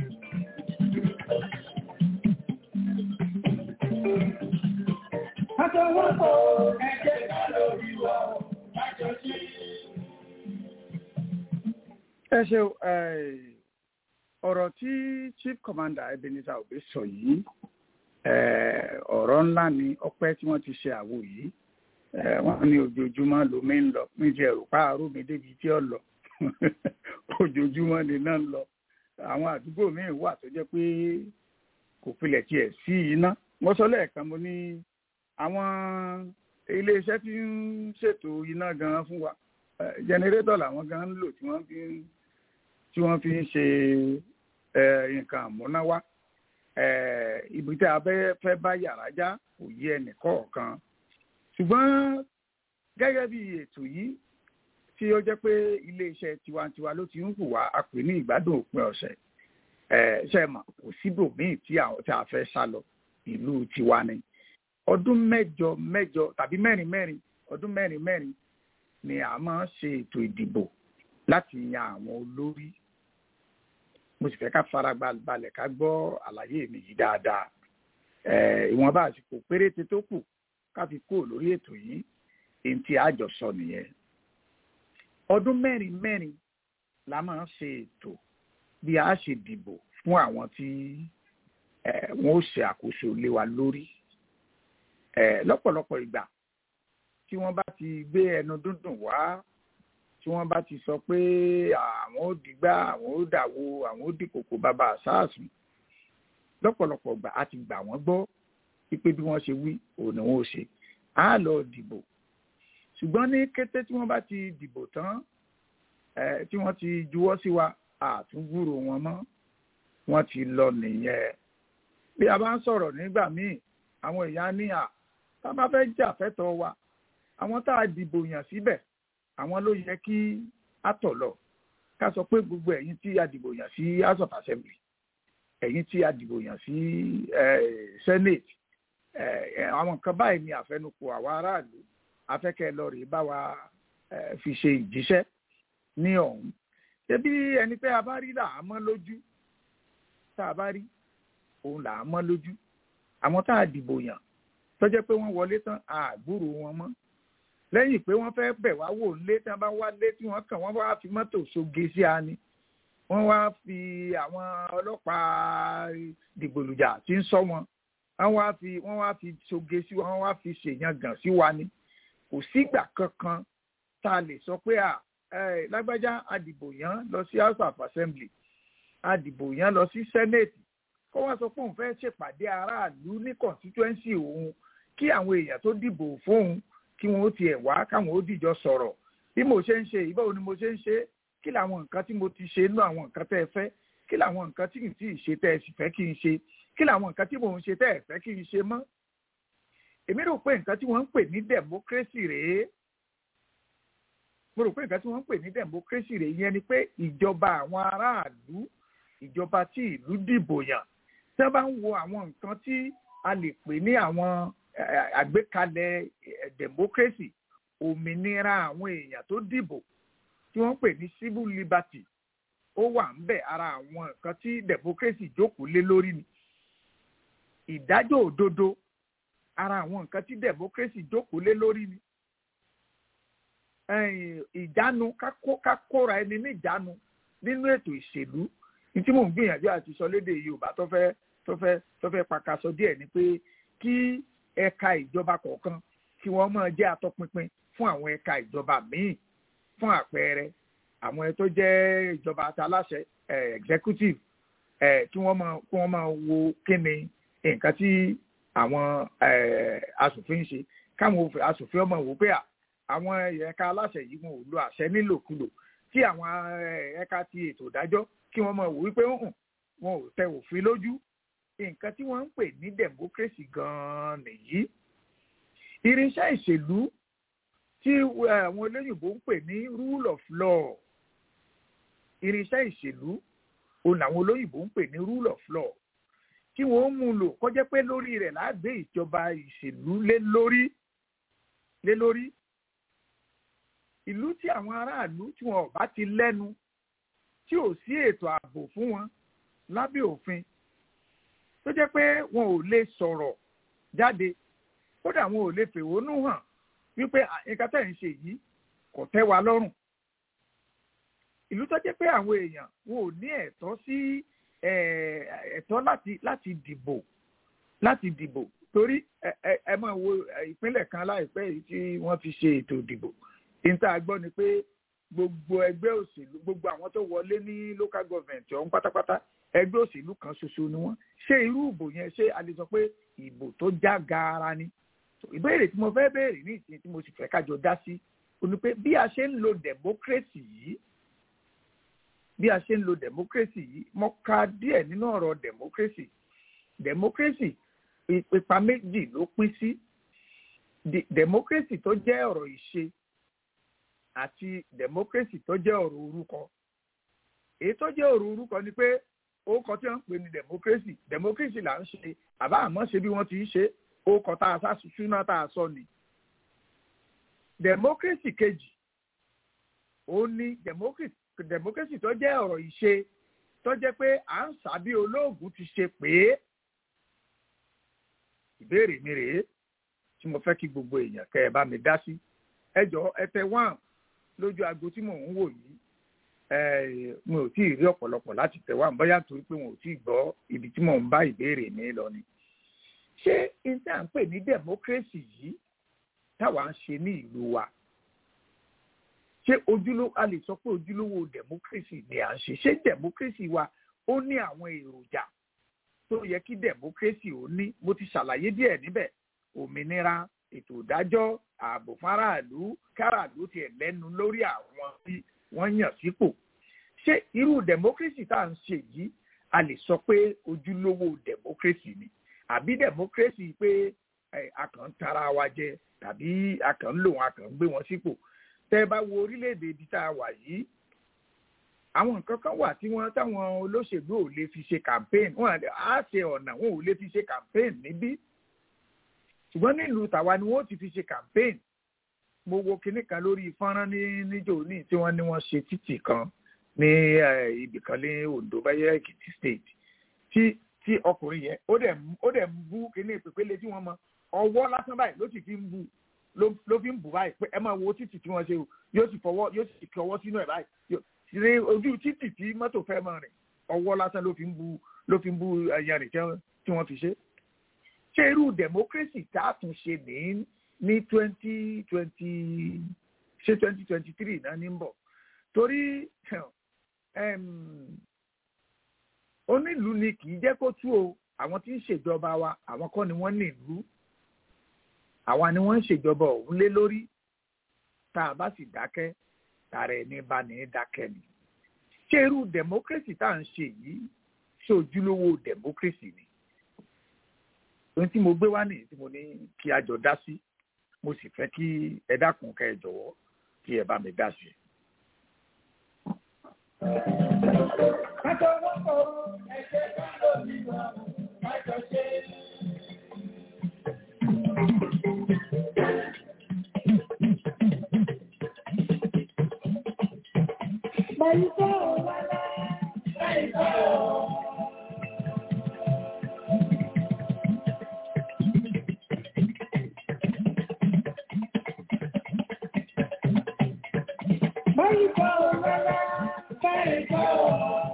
Àjọwọ́pọ̀ ẹ̀jẹ̀ ká lórí wa o, àjọṣe. ẹ ṣeun ọ̀rọ̀ tí chief commander ebenezer obe sọ yìí eh, ọ̀rọ̀ ńlá ni ọpẹ́ tí wọ́n ti ṣe àwo yìí Eh, wọ́n ní ojoojúmọ́ lomi ń lọ ní ti ẹ̀rù páàrọ̀ mi débi tí ó lọ ojoojúmọ́ ni náà ń lọ àwọn àdúgbò míì wà tó jẹ́ pé kò pilẹ̀ tiẹ̀ sí iná wọ́n sọ lẹ́ẹ̀kan mo ní àwọn iléeṣẹ́ tí ń ṣètò iná gan fún wa jẹnẹrétọ̀ làwọn gan ń lò tí wọ́n fi ń tí wọ́n fi ń ṣe eh, nǹkan àmúnáwá Eh, ibi tí a bẹ́ fẹ́ bá yàrá já kò yé ẹnì kọ̀ọ̀kan ṣùgbọ́n gẹ́gẹ́ bí ètò yìí tí ó jẹ́ pé iléeṣẹ́ tiwantiwa ló ti ń hùwà a pè ní ìgbádùn òpin ọ̀sẹ̀ ẹ̀ ṣe mọ̀ kò síbòmíì tí àwọn tí a fẹ́ sá lọ ìlú tiwa ni ọdún mẹ́jọ mẹ́jọ tàbí mẹ́rin mẹ́rin ọdún mẹ́rin mẹ́rin ni a máa ń ṣe ètò ìdìbò láti yan àwọn olórí mo sì fẹ́ ká fara balẹ̀ ká gbọ́ àlàyé mi yìí dáadáa ẹ̀ ìwọ̀nba àsìkò péréte tó kù ká fi kúrò lórí ètò yìí èyí tí a jọ sọ nìyẹn ọdún mẹ́rin mẹ́rin la máa ń ṣe ètò bí a ṣe dìbò fún àwọn tí eh, wọ́n ó ṣe àkóso lé wa lórí eh, lọ́pọ̀lọpọ̀ ìgbà tí wọ́n bá ti gbé ẹnu dúndùn wá tí wọ́n bá ti sọ pé àwọn ó dìgbà àwọn ó dàwó àwọn ó dìkòkò bàbá àṣàṣùn lọ́pọ̀lọpọ̀ ìgbà a ti gbà wọ́n gbọ́ pípé bí wọ́n ṣe wí òun ni wọ́n ó ṣe á lọ dìbò ṣùgbọ́n ní kété tí wọ́n bá ti dìbò tán ẹ̀ tí wọ́n ti juwọ́ sí wa àtúngbúrò wọn mọ́ wọ́n ti lọ nìyẹn bí a bá ń sọ̀rọ̀ nígbà míì àwọn èèyàn ní à tá a bá fẹ́ jà fẹ́tọ̀ wa àwọn tá a dìbò yàn síbẹ̀ àwọn ló yẹ kí á tọ̀ lọ ká sọ pé gbogbo ẹ̀yin tí a dìbò yàn sí house of assembly ẹ̀yin tí a dìbò yàn sí senate àwọn nǹkan báyìí ni àfẹnukò àwa aráàlú afẹ́kẹ́ lọ rèé bá wa fi ṣe ìjíṣẹ́ ní ọ̀hún ṣebí ẹni tẹ́ a bá rí là á mọ́ lójú tá a bá rí òun là á mọ́ lójú àwọn tá a dìbò yàn tó jẹ́ pé wọ́n wọlé tán àgbúrò wọn mọ́ lẹ́yìn pé wọ́n fẹ́ bẹ̀ wá wò lé tí wọ́n bá wá lé tí wọ́n kàn wọ́n wá fi mọ́tò soge sí ani wọ́n wá fi àwọn ọlọ́pàá dìgbòlùjà tí ń sọ wọn wọ́n wá fi wọ́n wá fi soge sí wọn wọ́n wá fi ṣèyangàn sí wa ni kò sígbà kankan tá a lè sọ pé à ẹ lágbájá àdìbò yàn lọ sí house of assembly àdìbò yàn lọ sí senate kó wá sọ pé òun fẹ́ ṣèpàdé aráàlú ní constituency òun kí àwọn èèyàn tó dìbò fóun kí wọn ó tiẹ̀ wá káwọn ó dìjọ sọ̀rọ̀ bí mo ṣe ń ṣe yìí báwo ni mo ṣe ń ṣe kí làwọn nǹkan tí mo ti ṣe nínú àwọn nǹkan tẹ́ ẹ fẹ́ kí làwọn nǹkan tí kì í tí ì ṣe tẹ́ ẹ sì fẹ́ kí n ṣe kí làwọn nǹkan tí mò ń ṣe tẹ́ ẹ fẹ́ kí n ṣe mọ́ èmi rò pé nǹkan tí wọ́n ń pè ní democracy rèé mo rò pé nǹkan tí wọ́n ń pè ní democracy rèé yẹn ni pé ìjọba àwọn aráàlú ìjọba tí ìlú dìbò yàn tí wọ́n bá ń wo àwọn nǹkan tí a lè pè ní àwọn àgbékalẹ̀ democracy òmìnira àwọn èèyàn tó dìbò tí wọ́n ń pè ní civil liberty ó wà ń bẹ̀ ara àwọn nǹkan tí democracy jókòó lé lórí ni ìdájọ́ òdodo ara àwọn nǹkan tí democracy jókòó lé lórí ni ìjánu ká kóra ẹni ní ìjánu nínú ètò ìṣèlú ní tí mò ń gbìyànjú àti sọ lédè yorùbá tó fẹ́ tó fẹ́ tó fẹ́ pakasọ díẹ̀ ni pé kí ẹ̀ka ìjọba kọ̀ọ̀kan kí wọ́n máa jẹ́ atọ́pinpin fún àwọn ẹ̀ka ìjọba míì fún àpẹẹrẹ àwọn tó jẹ́ ìjọba aláṣẹ executive kí wọ́n máa kí wọ́n máa wo kí ni nǹkan tí àwọn asòfin ń ṣe káwọn asòfin ọmọ wò pé àwọn ẹ̀ka aláṣẹ yìí wọn ò lo àṣẹ nílòkulò tí àwọn ẹ̀ka ti ètò ìdájọ́ kí wọ́n máa wò wípé wọn ò tẹ òfin lójú nǹkan tí wọ́n ń pè ní democracy gan-an nìyí irinṣẹ́ ìṣèlú tí àwọn olóyìnbó ń pè ní rule of law irinṣẹ́ ìṣèlú òun làwọn olóyìnbó ń pè ní rule of law tí wọ́n mú lò kọjá pé lórí rẹ̀ lágbé ìjọba ìṣèlú lé lórí lé lórí ìlú tí àwọn aráàlú tí wọn ò bá ti lẹ́nu tí ò sí ètò ààbò fún wọn lábẹ́ òfin tó jẹ́ pé wọn ò lè sọ̀rọ̀ jáde kódà wọn ò lè fèhónú hàn wípé nǹkan tẹ̀ ń ṣe yìí kò tẹ́ wa lọ́rùn ìlú tó jẹ́ pé àwọn èèyàn wọn ò ní ẹ̀tọ́ sí ẹ̀tọ́ láti láti dìbò láti dìbò torí ẹ máa wo ìpínlẹ̀ kan láìpẹ́ yìí tí wọ́n fi ṣe ètò ìdìbò níta gbọ́ ni pé gbogbo ẹgbẹ́ òṣèlú gbogbo àwọn tó wọlé ní local government ọ̀hún pátápátá ẹgbẹ́ òṣèlú kan ṣoṣo ni wọ́n ṣé irú ìbò yẹn ṣé a lè sọ pé ìbò tó já gaara ni ìbéèrè tí mo fẹ́ béèrè ní ìsìn tí mo sì fẹ́ kájọ dá sí o ní pé bí a ṣe ń lo democracy yìí bí a ṣe ń lo democracy yìí mo ka díẹ̀ nínú ọ̀rọ̀ democracy democracy ipa méjì ló pín sí democracy tó jẹ́ ọ̀rọ̀ ìṣe àti democracy tó jẹ́ ọ̀rọ̀ orúkọ èyí tó jẹ́ ọ̀rọ̀ orúkọ ni pé orúkọ tí wọ́n ń pè ní democracy democracy là ń ṣe àbá àmọ́ ṣe bí wọ́n ti ń ṣe orúkọ tá a sá ṣúná tá a sọ ni democracy kejì ó ní democracy democracy tó jẹ́ ọ̀rọ̀ ìṣe tó jẹ́ pé à ń sàbí olóògùn ti ṣe pé ìbéèrè mi rèé tí mo fẹ́ kí gbogbo èèyàn kẹ́ ẹ bá mi dá sí ẹ jọ ẹ tẹ wá lójú aago tí mò ń wò yìí mo ò tí ì rí ọ̀pọ̀lọpọ̀ láti tẹ̀ wá bóyá torí pé wọn ò tí ì gbọ́ ibi tí mò ń bá ìbéèrè mi lọ ni. ṣé n tí à ń pè ní democracy yìí táwa ń ṣe ní ìlú wa ṣé ojúlówó a lè sọ pé ojúlówó democracy ni à ń ṣe ṣé democracy wa ó ní àwọn èròjà tó yẹ kí democracy ó ní mo ti ṣàlàyé díẹ̀ níbẹ̀ òmìnira ètò ìdájọ́ ààbò fáráàlú káràlú tiẹ̀ lẹ́nu lórí àwọn tí wọ́n yàn sípò ṣé irú democracy tá à ń ṣe yìí a lè sọ pé ojúlówó democracy ni àbí democracy pé a kàn ń tara wa jẹ tàbí a kàn ń lò wọn a kàn ń gbé wọn sípò tẹ́ bá wo orílẹ̀-èdè ibi tá a wà yìí àwọn nǹkan kan wà tí wọ́n táwọn olóṣèlú ò lè fi ṣe campaign wọn á ṣe ọ̀nà wọn ò lè fi ṣe campaign níbí ṣùgbọ́n nílùú tàwa ni wọ́n ti fi ṣe campaign mo wo kinní kan lórí fọ́nrán ní níjò ní tí wọ́n ní wọ́n ṣe títì kan ní ibì kan ní Ondo báyẹ̀ Èkìtì state tí tí ọkùnrin yẹn ó dẹ̀ ó dẹ̀ ń bú kinní ìpèpele tí wọ́n mọ ọwọ́ lásán báyìí ló sì fi ń bú ló fi ń bù báyìí pé ẹ máa wo títì tí wọ́n ṣe o yóò sì fọwọ́ yóò sì fi ọwọ́ sínú ẹ̀ báyìí ṣe ojú títì tí mọ́tò fẹ́ máa rìn ọwọ́ lásán ló fi ń bú ló fi ń bú ẹyàn rìn tí wọ́n fi ṣe ṣé irú democracy tá a tún ṣe ní ní twenty twenty ṣé twenty twenty three náà ní bọ̀ torí onílùú ni kì í jẹ́ kó tú o àwọn tí ń ṣèjọba wa àwọn kọ́ ni wọ́n ní ìlú àwa ni wọ́n ń ṣèjọba òun lé lórí tá a bá sì dákẹ́ tààrà ẹni bá ní dákẹ́ ni ṣé irú democracy tá à ń ṣe yìí ṣé ojúlówó democracy ni ohun tí mo gbé wá nìyí tí mo ní kí a jọ dá sí mo sì fẹ́ kí ẹ dákun kẹ́ ẹ jọ̀wọ́ kí ẹ bá mi dá sí. Pẹ̀lú tó wà láyé. báyìí kọ́ ọ rárá báyìí kọ́ ọ.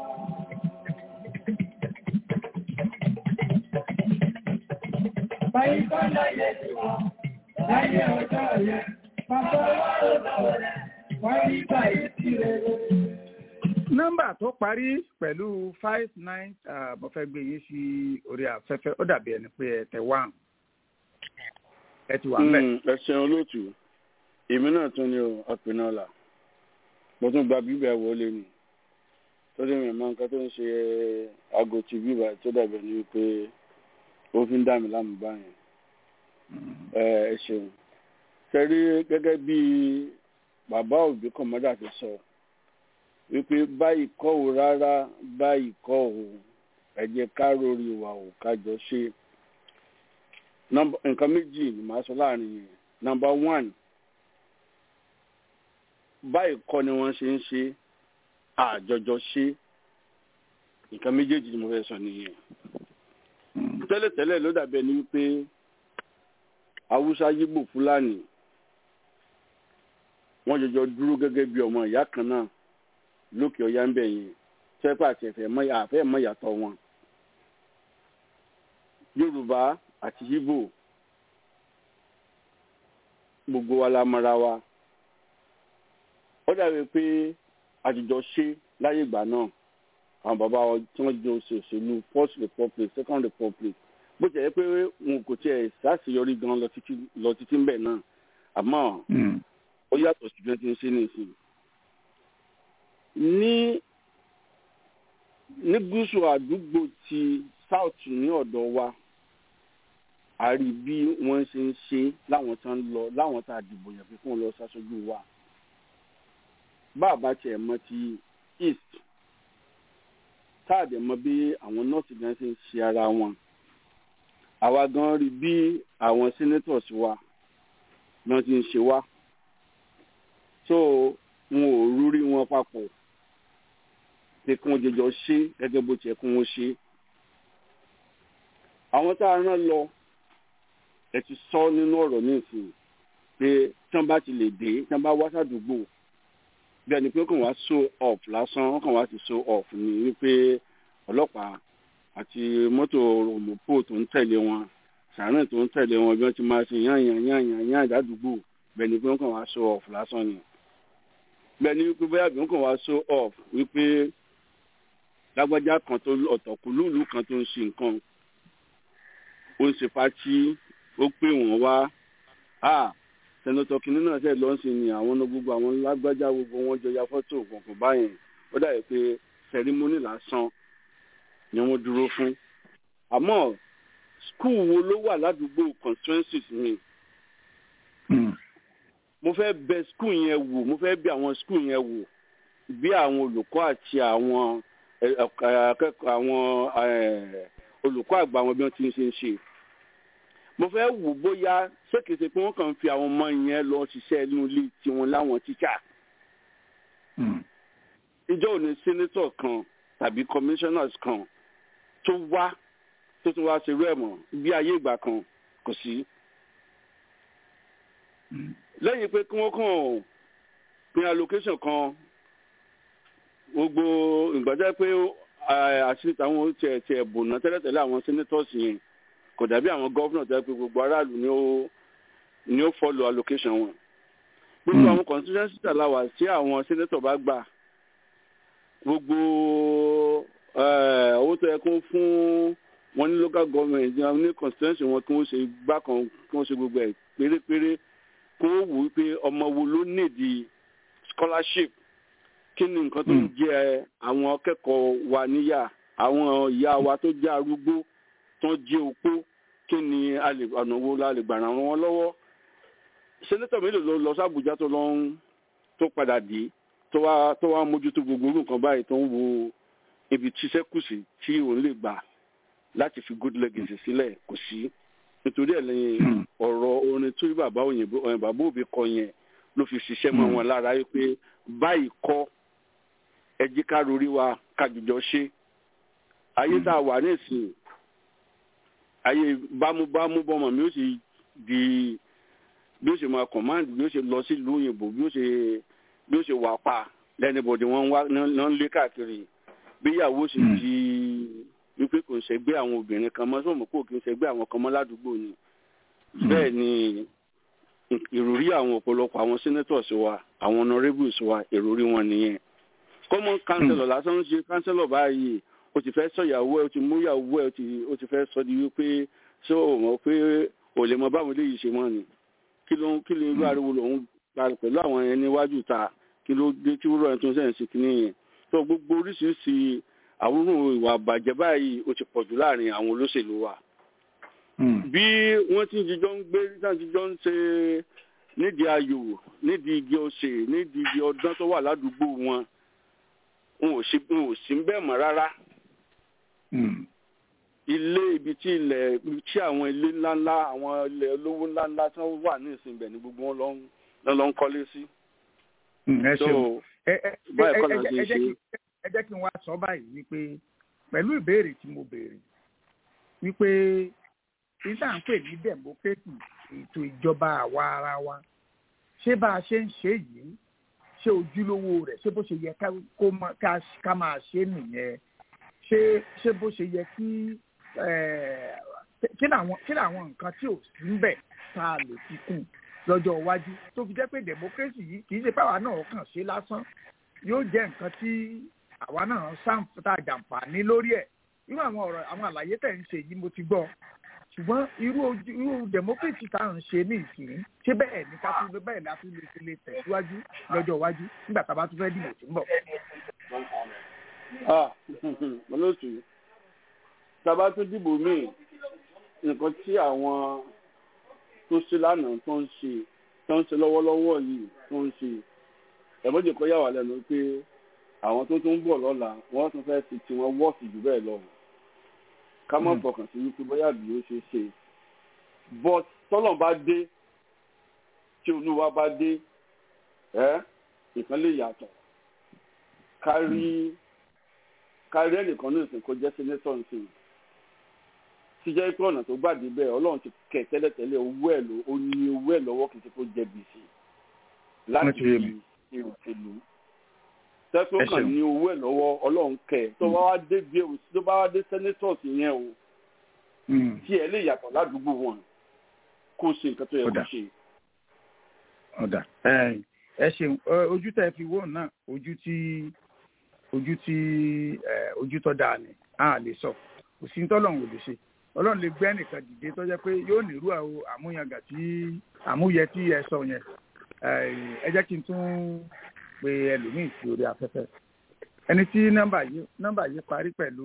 Báyìí kọ́ láyé tiwa, láyé ọjọ́ yẹn, bàbá wa ló lọ́wọ́ rẹ̀, wáyé báyìí sí rere. nọ́mbà tó parí pẹ̀lú five nine mo fẹ́ gbé yín sí orí afẹ́fẹ́ ó dàbí ẹni pé ẹ tẹ one ẹ ti wà mbẹ. ẹ ṣeun olóòtú èmi náà tún ní o ọ̀pìnàlà mo tún gba bíbẹ̀ wọlé ni tó dé mi mọ nǹkan tó ń ṣe aago ti bíbà tó dàbí ẹni wípé ó fi ń dà mí láàmú báyìí ẹ ẹ ṣeun ṣe rí gẹ́gẹ́ bí bàbá òbí kọ̀mọ́dà ti sọ wípé báyìí kọ́ ò rárá báyìí kọ́ ò ẹ jẹ́ ká rórí wa ò kájọ ṣe nǹkan méjì ni màá sọ láàrin yẹn nọ́mbà one báyìí kọ́ ni wọ́n ṣe ń ṣe àjọjọ ṣe nǹkan méjèèjì ni mo fẹ́ sọ nìyẹn tẹ́lẹ̀tẹ́lẹ̀ ló dàbí ẹni wípé haúsá yíbò fúlàní wọ́n jọjọ dúró gẹ́gẹ́ bí ọmọ ìyá kan náà lókè ọ̀yá ń bẹ̀ yẹn sẹ́pà àti ẹ̀fẹ̀ àfẹ́ mọ́ ìyàtọ̀ wọn. yorùbá àti yíbò gbogbo wa la mọra wa ó dàbí pé àjùjọ ṣe láyé ìgbà náà àwọn bàbá wọn tí wọ́n jọ ṣe òṣèlú first republic second republic bó ti yẹ pé wọn kò tiẹ̀ ṣàṣeyọrí gan lọ títí ń bẹ̀ náà àmọ́ ó yàtọ̀ sí bí wọ́n ti ń ṣe nísìnyí ní ní gúúsù àdúgbò ti south ní ọ̀dọ̀ wa a rí bí wọ́n ṣe ń ṣe láwọn tá ń lọ láwọn tá a dìbò yàn fi fún un lọ ṣaṣojú wa bàbá tiẹ̀ mọ ti east táàdì mọ bí àwọn north gan ṣe ń ṣe ara wọn àwa gan rí bí àwọn senators wa náà ti ń ṣe wá so wọn ò rúrí wọn papọ̀ pé kí wọ́n jẹjọ ṣe gẹ́gẹ́ bó tiẹ̀ kí wọ́n ṣe. àwọn tá a rán lọ ẹ ti sọ nínú ọ̀rọ̀ ní ìsìn pé tí wọ́n bá ti lè dé tí wọ́n bá wá sàdúgbò bí ẹni pé kàn wá so off lásán wọ́n kàn wá ti so off ní wípé ọlọ́pàá àti mọ́tò òmùpò tó ń tẹ̀lé wọn sàárẹ̀ tó ń tẹ̀lé wọn bí wọ́n ti máa ṣe yán yán yán yán yán ìdádúgbò bẹ́ẹ̀ ni pé wọ́n kàn wá so off lásán ni bẹ́ẹ̀ ni wípé bóyá bí wọ́n kàn wá so off wípé lágbájá kan tó ọ̀tọ̀kùlúùlù kan tó ń ṣe nǹkan ó ń ṣe pátí ó pè wọ́n wá a sẹ́nitọ́ kìnínní náà ṣe lọ́n sí ni àwọn ọ̀nà gbogbo àwọn lágbájá gbogbo wọn jọ ya fọ́tò kọ̀ọ̀kan báyẹn ó dàbí pé sẹ́rímọ́nì lásán ni wọ́n dúró fún àmọ́ skul wo ló wà ládùúgbò constituencies mi mo fẹ́ bẹ skul yẹn wò mo fẹ́ bẹ àwọn skul yẹn wò bí àwọn olùkọ́ àti àwọn akẹ́kọ̀ọ́ àwọn olùkọ́ àgbà wọn bí wọ́n ti ń ṣe ń ṣe mo fẹ́ wò bóyá ṣékèṣe pé wọ́n kàn ń fi àwọn ọmọ yẹn lọ ṣiṣẹ́ inú ilé tiwọn láwọn tíṣà ìjọ òní sẹ́nẹ́tọ̀ kan tàbí commissioners kan tó wá tó tún wá ṣerú ẹ̀ mọ́ bí ayé ìgbà kan kò sí lẹ́yìn pé kí wọ́n kàn pín allocation kan gbogbo ìgbàjẹ́ pé àṣírí táwọn tiẹ̀ tiẹ̀ bòná tẹ́lẹ̀tẹ́lẹ̀ àwọn senators yẹn kò dàbí àwọn gọ́vnà tẹ́ pé gbogbo aráàlú ni ó ni ó follow allocation wọn. gbogbo àwọn constituency tàláwà tí àwọn senator bá gbà gbogbo owó tó yẹ kó fún wọn ní local government ní constituency wọn kí wọ́n ṣe gbá kan kí wọ́n ṣe gbogbo ẹ̀ pérépéré kó wù ú pé ọmọ wo ló nídìí scholarship kí ni nǹkan tó ń jẹ àwọn akẹ́kọ̀ọ́ wa níyà àwọn ìyá wa tó jẹ́ arúgbó tó ń jẹ́ opó kí ni ọ̀nà wo la lè gbà ràn wọ́n lọ́wọ́ sẹ́nẹ́tọ̀ mélòó ló lọ sábùjá tó lọ ń tó padà dé tó wá tó wá mójútó gbogbo orú nǹkan báyìí tó ń wo ibi tíṣẹ́ kù sí tí òun lè gbà láti fi good legacy sílẹ̀ kò sí nítorí ẹ̀ lẹ́yìn ọ̀rọ̀ orin tó bàbá òyìnbó bàbá òbí kọ yẹn ló fi ṣiṣẹ́ mọ́ wọn lára yìí pé báyìí kọ́ ẹ jí ká rorí wa kájùjọ ṣe ayé tá a wà nísìnyí ayé bámúbámú bọ́mọ mi ó sì di bí ó ṣe máa command bí ó ṣe lọ sí ìlú òyìnbó bí ó ṣe bí ó ṣe wà pa lẹ́nibọ̀dì wọ́n ń wá náà ń lé káàkiri bíyàwó sì di wípé kò ń ṣẹgbẹ́ àwọn obìnrin kan mọ́ sọ́mọ́ kò kí ń ṣẹgbẹ́ àwọn kan mọ́ ládùúgbò ni bẹ́ẹ̀ ni ìròrí àwọn ọ̀pọ̀lọpọ̀ àwọn senators wa àwọn honourables wa ìròrí wọn nìyẹn common councillor lásán ń ṣe councillor báyìí o ti fẹ́ sọ ìyàwó ẹ o ti mú ìyàwó ẹ o ti fẹ́ sọ di wípé ṣé o mọ̀ pé o lè mọ báwọn eléyìí ṣe mọ́ ni kí ló kí ló irú ariwo lòun gba pẹ̀lú àwọn ẹni iwájú ta kí ló dé tí wúrọ̀ ẹni tó ń sẹ́yìn sí kínní yẹn tó gbogbo oríṣiríṣi àwòrán ìwà àbàjẹ́ báyìí o ti pọ̀jù láàrin àwọn olóṣèlú wa bí wọ́n ti jíjọ́ ń gbé náà jíjọ́ ń ṣe nídìí ayò nídìí igi ọ̀sẹ̀ nídìí igi ọdán tó wà ládùúgbò wọn wọn ò sí ń bẹ́ẹ̀ mọ́ rárá ilé ibi tí ilẹ̀ tí àwọn ilé ńláńlá àwọn ilẹ̀ olówó ńláńlá tí wọ́n wà ní ìsìn ibẹ̀ ni gbogbo wọn lọ lọ ń kọ́lé sí. ẹ ṣeun ẹ jẹ́ kí n wá sọ báyìí wípé pẹ̀lú ìbéèrè tí mo béèrè wípé nígbà ń pè ní democracy ètò ìjọba àwa ara wa ṣé bá a ṣe ń ṣe yìí ṣé ojúlówó rẹ̀ ṣé bó ṣe yẹ ká máa ṣe nìyẹn ṣé ṣé bó ṣe yẹ kí kí làwọn kí làwọn nǹkan tí ò sí ń bẹ̀ tá a lè fi kún lọ́jọ́ iwájú tó fi jẹ́ pé democracy yìí kì í ṣe páwa náà kàn ṣe lásán yóò jẹ́ nǹkan tí àwa náà ṣàǹfààní àjàǹfààní lórí ẹ̀ irú àwọn ọ̀rọ̀ àwọn àlàyé tẹ̀ ń ṣe yìí mo ti gbọ́ ṣùgbọ́n irú ojú irú democracy tá à ń ṣe ní ìsìn ṣé bẹ́ẹ̀ ni ká tún bẹ́ẹ̀ la tún lè fi lè tẹ̀síwájú lọ́jọ́ iwájú nígbà tá a bá tún fẹ́ dìbò tí ń bọ̀. olóòtú tábà tún dìbò míì nǹkan tí àwọn tó ṣe lánàá tó ń ṣe tó ń ṣe lọ́wọ́lọ́wọ́ yìí tó ń ṣe ẹ̀mọ́jẹ̀ kọ́ yà wá lẹ́nu pé àwọn tó tún ń bọ̀ lọ́la wọ́n tún fẹ́ fi tiwọn wọ́ọ̀sì jù bẹ́ẹ̀ lọ ká má fọkàn sí wípé bóyá bí ó ṣe ṣe but tọ́lọ̀ bá dé tí olúwa bá dé ẹ́ ìkan lè yàtọ̀ kárí kárí ẹnìkan ní ìsìn kó jẹ́ senator nsìn tí jẹ́ pé ọ̀nà tó gbàdé bẹ́ẹ̀ ọlọ́run ti kẹ̀ tẹ́lẹ̀tẹ́lẹ̀ owó ẹ̀ ló ó ní owó ẹ̀ lọ́wọ́ kì í ṣe kó jẹ gbèsè láti fi ìròṣèlú tẹ́tọ́ kàn ní owó ẹ̀ lọ́wọ́ ọlọ́run kẹ̀ tó bá wá dé bí o tó bá wá dé senators yẹn o tí ẹ lè yàtọ̀ ládùúgbò wọn kó ṣe nǹkan tó yẹ kó ṣe. ọ̀dà ẹ ṣeun ojú tẹ́ fi wò náà ojú tí ojú tí ojú tó dáa ni a lè sọ kò sí tọ́lọ́run ò lè ṣe ọlọ́run lè gbé ẹnìkan dìde tó jẹ́ pé yóò nírú àwọn àmúyangà tí àmúyẹ tí ẹ sọ yẹn ẹ jẹ́ kí n tún pe ẹlòmíì sí orí afẹ́fẹ́ ẹni tí nọ́mbà yìí nọ́mbà yìí parí pẹ̀lú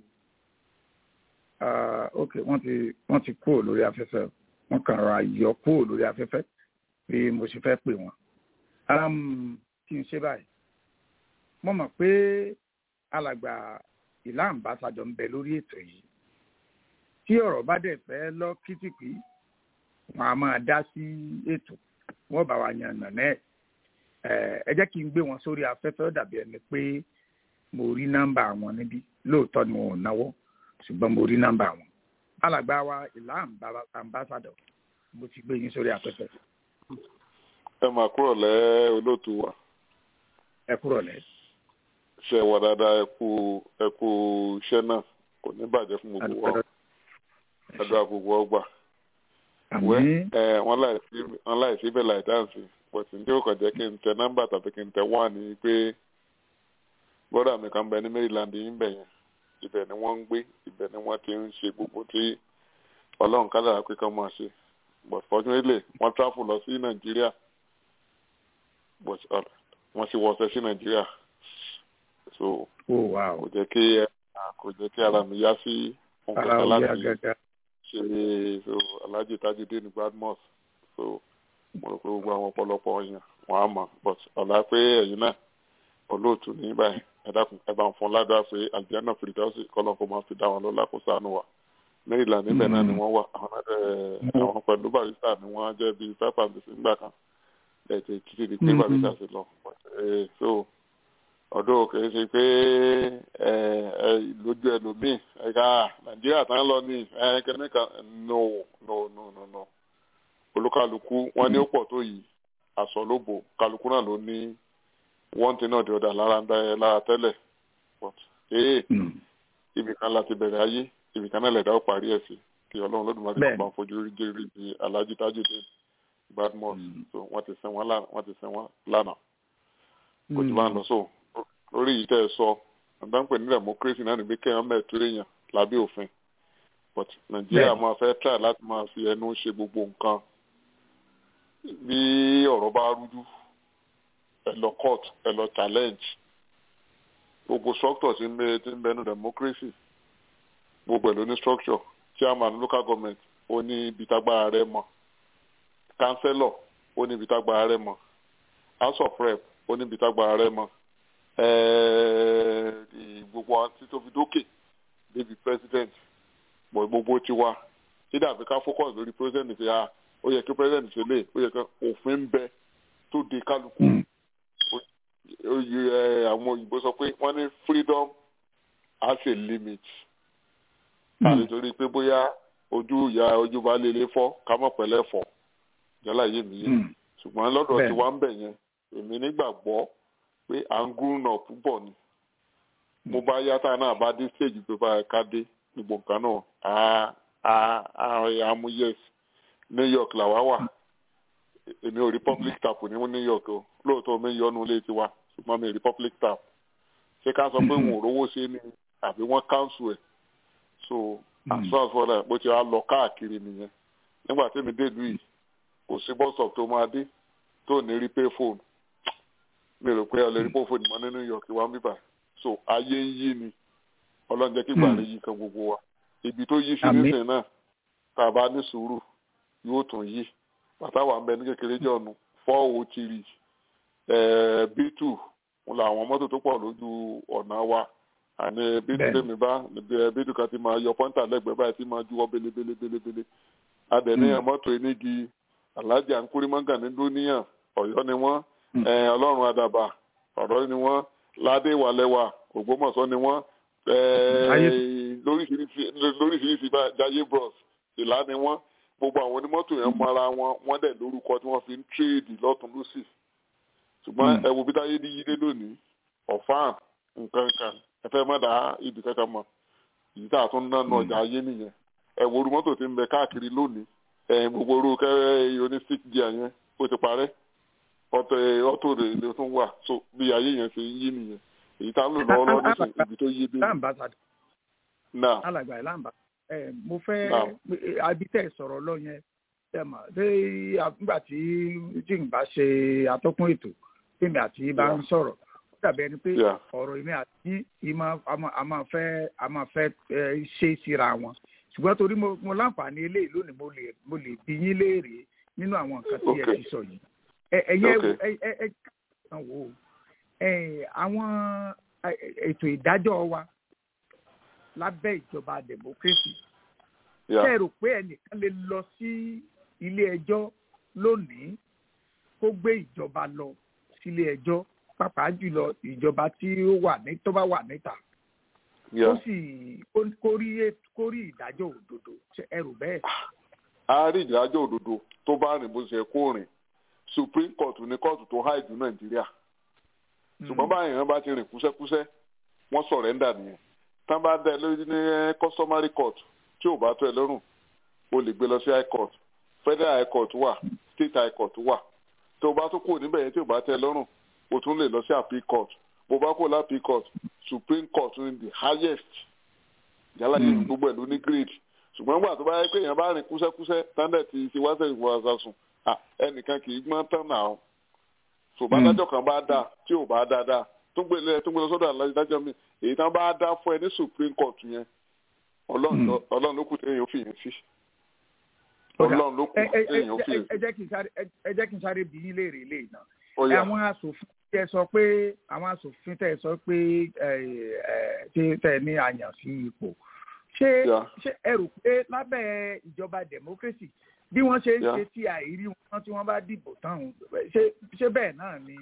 ok wọ́n ti wọ́n ti kúrò lórí afẹ́fẹ́ wọ́n kàn ra yọ kúrò lórí afẹ́fẹ́ bí mo ṣe fẹ́ pè wọ́n kí n ṣe báyìí mo mọ̀ pé alàgbà ìlà àǹbáṣadọ̀ ń bẹ lórí ètò yìí tí ọ̀rọ̀ bá dẹ̀ fẹ́ lọ kìtìpì wọn a máa dá sí ètò wọn bá wa yan nànà ẹ̀ ẹ jẹ́ kí n gbé wọn sórí afẹ́fẹ́ ó dàbí ẹni pé mo rí nọ́mbà wọn níbí lóòótọ́ ni wọn ò náwó ṣùgbọ́n mo rí nọ́mbà wọn alàgbà wa ìlà àǹbáṣadọ̀ mo ti gbé yín sórí afẹ́fẹ́. ẹ máa kúrò lẹ́ olóòtú wa. ẹ kúrò lẹ́ ṣe wà dáadáa ẹ kú ẹ kú iṣẹ́ náà kò ní bàjẹ́ fún gbogbo wa àdúrà gbogbo ọgbà wẹ ẹ wọn láì sí bẹ́ẹ̀ láì dáǹsì pọtù ní ó kàn jẹ́ kí n tẹ nọ́mbà tàbí kí n tẹ wá ní pé bọ́dà mi kan bẹ ní Maryland yín bẹ̀ yẹn ibẹ̀ ni wọ́n ń gbé ibẹ̀ ni wọ́n ti ń ṣe gbogbo tí Ọlọ́run kádàrá pé kán máa ṣe but fortunately wọ́n travel lọ sí Nàìjíríà but wọ́n sì wọ́ọ̀ṣẹ́ sí Nàìjíríà so kò jẹ́ kí kò jẹ́ kí ara mi yá sí nǹkan láti ṣe so Alhaji Tajudeen Badmus so mo rò pé gbogbo àwọn ọ̀pọ̀lọpọ̀ èèyàn wọ́n á mọ̀ but ọ̀la pé ẹ̀yin náà olóòtú ní báyìí ẹ dákun ẹ bá ń fún ládàá pé àlùjáná fìdíọ́sì kọ́lọ́ kó máa fi dá wọn lọ́la kó sànù wa Maryland níbẹ̀ náà ni wọ́n wà àwọn pẹ̀lú barista ni wọ́n jẹ́ bíi five and six nígbà kan ẹ̀ẹ́dẹ̀ títí di pé barista ti lọ so ọdún kìí ṣe pé lójú ẹlòmíì ẹ̀ka nàìjíríà tán lọ ní ẹ̀ẹ́kẹ́ni kan no no no no no olúkálukú wọn ní ó pọ̀ tó yìí aṣọ ló bò kálukú náà ló ní one thing or the other lára ń dá ẹ lára tẹ́lẹ̀ but ee ibì kan láti bẹ̀rẹ̀ ayé ibì kan náà lẹ̀dá ó parí ẹ̀ sí kí ọlọ́run lọ́dúnmáà ti bá fojú rí jẹ́rìí di alhaji tajudeen badmus so wọ́n ti sẹ́wọ́n lánàá wọ́n ti sẹ́wọ́n lánàá kò tí bá ń lọ so lórí yìí tẹ́ ẹ sọ àdáńpẹ̀ ní democracy náà níbi kéèyàn mẹ́ẹ̀tọ́ èèyàn lábẹ́ òfin but nàìjíríà máa fẹ́ try láti máa fi ẹnu ṣe gbogbo nǹkan bí ọ̀rọ̀ bá rújú ẹ lọ court ẹ lọ challenge gbogbo structure ti ń bẹ ti ń bẹnu democracy gbogbo ẹ̀ ló ní structure chairman local government ó ní ibi tágbára rẹ̀ mọ́ councillor ó ní ibi tágbára rẹ̀ mọ́ house of rep ó ní ibi tágbára rẹ̀ mọ́ gbogbo àti tó fi dókè débi president bọ̀ gbogbo ti wá sídà àfi ká focus lórí president ṣe à ó yẹ kí president ṣe lè ó yẹ kí òfin ń bẹ tó de kálukú àwọn òyìnbó sọ pé wọ́n ní freedom has a limit àti torí pé bóyá ojú ìyá ojú bá lélẹ̀ fọ́ ká mọ̀ pẹ̀lẹ́ fọ́ jálá yé mi yé ṣùgbọ́n lọ́dọ̀ tí wá ń bẹ̀ yẹn èmi nígbàgbọ́ pé à ń grown up púpọ̀ ni mo bá yàtá náà bá dé stage pé báyìí ká dé gbogbo nǹkan náà á á á mú yes New York làwa wà èmi ò rí public tap ní New York o lóòótọ́ mi yọnu ilé tiwa ṣùgbọ́n mi rí public tap ṣé ká sọ pé wọn ò rówó ṣe ni àbí wọ́n council ẹ̀ so as far as fọlá bó ti wá lọ káàkiri nìyẹn nígbà tí mi dé ìlú yìí kò sí bus stop tó máa dé tó ní rí pay phone mi rò pé ọ lè rí pay phone mọ́ ní New York wá ń bíbà so ayé ń yí ni ọlọ́run jẹ́ kí gbàlẹ́ yí kan gbogbo wa ibi tó yí sí nísìnyí náà tá a bá ní sùúrù yóò tún yí bàtà wà ń bẹ ní kékeré jọ̀nù four oh three b two làwọn mọ́tò tó pọ̀ lójú ọ̀nà wa àní b two tèmi bá b two kan ti máa yọ pọ́ńtà lẹ́gbẹ̀ẹ́ báyìí ti máa juwọ́ belebelebelebele adẹ̀níyàn mọ́tò enígi alájà nkúrímọ́gà ní dúníyàn ọ̀yọ́ ni wọ́n ọlọ́run àdàbà ọ̀rọ̀ ni wọ́n ládé wàlẹ́wà ògbómọ̀ṣọ́ ni wọ́n lóríṣiríṣi jayé bros ìlà ni wọ́n gbogbo àwọn onímọ́tò yẹn mọ ara wọn wọ́n dẹ̀ lórúkọ tí wọ́n fi ń tírèdì lọ́tún lọ́sì ṣùgbọ́n ẹ wo bí táyé ní yílé lónìí ọ̀fáàn nǹkan kan ẹ fẹ́ má dá ibi kankan mọ̀ èyí tá a tún ná nu ọjà ayé nìyẹn ẹ wo orú mọ́tò tí ń bẹ káàkiri lónìí ẹ gbogbo orú kẹ́rẹ́ oní stick gear yẹn ó ti parẹ́ ọtọ ọtọ rẹ ló tún wà so bí ayé yẹn ṣe ń yí nìyẹn èyí tá a lò lọ́wọ́ lọ́wọ́ nísìnyí ibi tó yé dé. náà alàgbà ẹ̀ láǹbà mo fẹ́ abitẹ́ sọ̀rọ̀ lọ yẹn ẹ mà ṣé nígbà tí jìnbá ṣe atọ́kùn ètò tèmi àti bá ń sọ̀rọ̀ ó dàbí ẹni pé ọ̀rọ̀ èmi àti ìmọ̀ a máa fẹ́ a máa fẹ́ ṣe síra wọn ṣùgbọ́n torí mo láǹfààní eléyìí lónìí mo lè mo lè bí yín léèrè nínú àwọn nǹkan tí ẹ ti sọ yìí ẹ̀yẹ ẹ ẹ kàn wò àwọn ètò ìdájọ́ wa lábẹ́ ìjọba democracy ṣe rò pé ẹnìkan lè lọ sí ilé ẹjọ́ lónìí kó gbé ìjọba lọ sílé ẹjọ́ pàápàá jùlọ ìjọba tí ó wà ní tó bá wà níta ó sì kó rí ìdájọ́ òdodo ẹ rò bẹ́ẹ̀. a rí ìdájọ́ òdodo tó bá rìn bó ṣe kó rìn supreme court ní kóòtù tó háì jù nàìjíríà ṣùgbọ́n báyìí wọn bá ti rìn kúṣẹ́kúṣẹ́ wọ́n sọ̀rẹ́ńdà nìyẹn tán bá dá ẹ lórí ní customary court tí ò bá tó ẹ lọ́rùn o lè gbé lọ sí high court federal high court wà state high court wà tó o bá tó kúrò níbẹ̀ yẹn tí ò bá tẹ́ ẹ lọ́rùn o tún lè lọ sí appeal court bó bá kó lápí court supreme court ní the highest yálà yìí gbogbo ẹ̀ ló ní grade ṣùgbọ́n nígbà tó bá yẹ pé èèyàn bá rìn kúṣẹ́kúṣẹ́ standard ti ṣe wá sẹ́yìn wọ́n aṣa sùn ẹnìkan kì í gbọ́n tán náà ṣùgbọ́n adájọ́ kan bá dáa tí ò bá dáa dáa tó gbé lẹ tó gbé lọ sọ́dọ̀ adájọ́ mi èyí tán bá dá fún ẹ ní supreme court yẹn ọlọ́run ló kù téèyàn fi yẹn sí ọlọ́run ló kù téèyàn fi yẹn sí. ẹ jẹ́ kí n sáré bí yín léèrè ilé náà àwọn asòfin tẹ sọ pé àwọn asòfin tẹ sọ pé tẹ ní àyàn sí ipò ṣé ṣé ẹ rò pé lábẹ́ ìjọba democracy bí wọ́n ṣe ń ṣe tí àìrí wọn tí wọ́n bá dìbò tán ṣé bẹ́ẹ̀ náà ni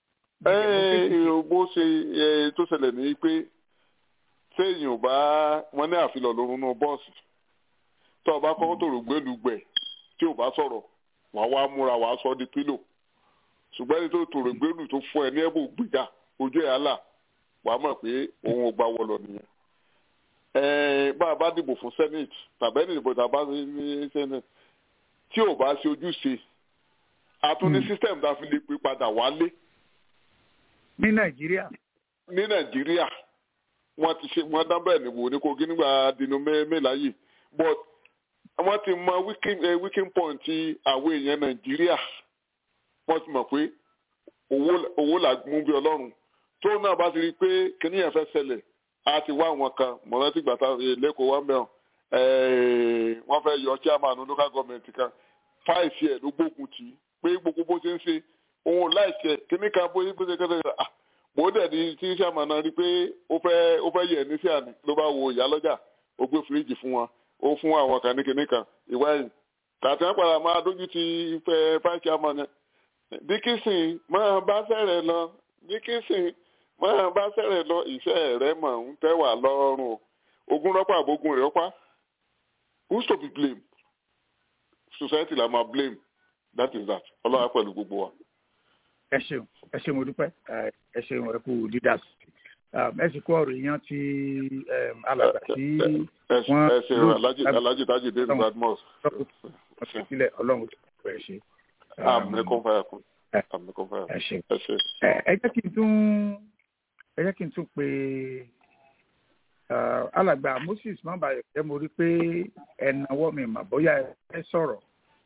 bó ṣe tó ṣẹlẹ̀ ní pé téèyàn bá wọn ní àfilọ̀ lórun náà bọ́ọ̀sì tó o bá kọ́kọ́ tó rò gbẹ́lùgbẹ̀ tí o bá sọ̀rọ̀ wàá wá múra wàá sọ di pílò ṣùgbọ́n ẹni tó tòrò gbẹ́rù tó fún ẹ ní ẹ̀bùn gbìjà ojú ẹ̀ àlà wàá mọ̀ pé òun ò gbà wọlọ nìyẹn. bá a bá dìbò fún senate tàbí ẹni ìbò tàbá ní senate tí ò bá ṣe ojúṣe a tún ní system tá a fi lè pè padà wálé. ní nàìjíríà. ní nàìjíríà wọ́n ti ṣe wọ́n dábẹ́ ìdìbò ní kogi nígbà dinu mẹ́láyè but wọ́n ti mọ weaking point àwọn èèyàn nàìjíríà wọ́n ti mọ̀ pé owó là mú bí ọlọ́run tó náà bá ti rí i pé kíní yẹn fẹ́ ṣẹlẹ̀ a ti wá àwọn kan mọ̀rántí gbàtà lẹ́kọ̀ọ́ wá mẹ́ràn wọ́n fẹ́ yọ chairman local government kan fáìsì ẹ̀ ló gbógun tì í pé gbogbo bó ṣe ń ṣe òun láìsí ẹ̀ kíní kan bó ṣe kẹ́kẹ́ ah mo dẹ̀ ní tí chairman náà rí i pé ó fẹ́ ó fẹ́ yẹ ní sí àná ló bá wo ìyá lọ́jà ó gbé fíríjì fún wọn ó fún àwọn kan ní kíní kan ìwá yìí tàbí wọn padà máa dójú ti fẹ́ fáìsì chairman yẹn dickinson máa bá sẹ̀rẹ̀ lọ dickinson máa bá sẹ̀rẹ̀ lọ iṣẹ́ rẹ̀ mọ̀ ń tẹ́wà lọ́rùn o ogun rọ́pà àbógun rẹ̀ ọ́pá who's to be blamed society la máa blame that is that ọlọ́wà pẹ̀lú gbogbo wa. ẹ ṣeun ẹ ṣeun mo dúpẹ́ ẹ ṣeun ẹ kú dídá ẹ sì kó ọ̀rọ̀ èèyàn ti alàgbà tí wọ́n ẹ ṣeun alhaji taji dé badmus. ọ̀sẹ̀ sílẹ̀ ọlọ́run tó ẹ ṣe àmì kò fẹ́ kún àmì kò fẹ́ ẹ ṣe ẹ ṣe. ẹ jẹ́ kí n tún ẹ jẹ́ kí n tún pe alàgbà moses mọ́bàyọ̀ jẹ́ mo rí pé ẹ̀nàwọ́ mi mà bóyá ẹ sọ̀rọ̀.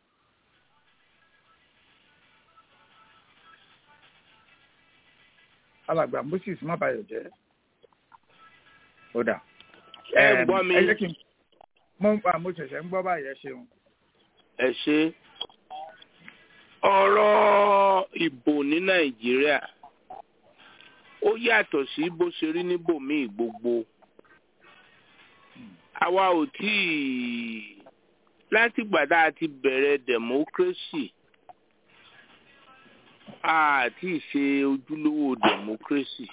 alàgbà moses mọ́bàyọ̀ jẹ́ ó dà. ẹ gbọ́ mi. ẹ jẹ́ kí n mo mo ṣẹ̀ṣẹ̀ ń gbọ́ báyìí ẹ ṣeun. ẹ ṣe ọ̀rọ̀ ìbò ní nàìjíríà ó yàtọ̀ sí bó ṣe rí níbòmíì gbogbo àwa ò tí ì látìgbà tá a ti bẹ̀rẹ̀ democracy a ti ṣe ojúlówó democracy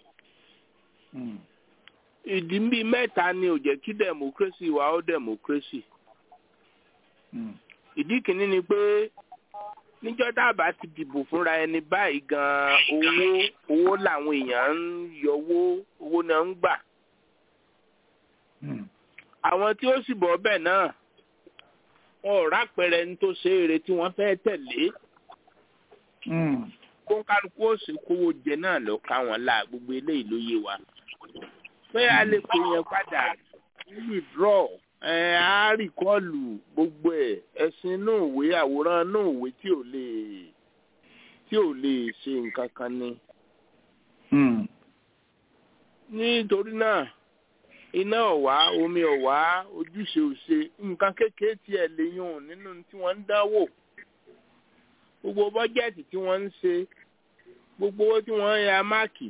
ìdí bíi mẹ́ta ni ò jẹ́ kí democracy wà ó democracy ìdí kìíní ni pé níjọ́ tá a bá ti dìbò fúnra ẹni báyìí gan owó owó làwọn èèyàn ń yọwó owó náà ń gbà àwọn tí ó sì bọ̀ bẹ́ẹ̀ náà wọn ò rápẹrẹ ní tó ṣe eré tí wọ́n fẹ́ tẹ̀lé kó kálukú ó sì kówó jẹ náà lọ ká wọn la gbogbo eléyìí ló yé wa pé a lè pè yẹn padà withdraw ẹ á rìkọ́ọ̀lù gbogbo ẹ̀ ẹ̀sìn inú ìwé àwòrán inú ìwé tí ò lè tí ò lè ṣe nǹkan kan ni. nítorí náà iná ọ̀wá omi ọ̀wá ojúṣe òṣè nǹkan kékeré tiẹ̀ lè yùn nínú tí wọ́n ń dánwò gbogbo bọ́jẹ́ẹ̀tì tí wọ́n ń ṣe gbogbo owó tí wọ́n ń ya máàkì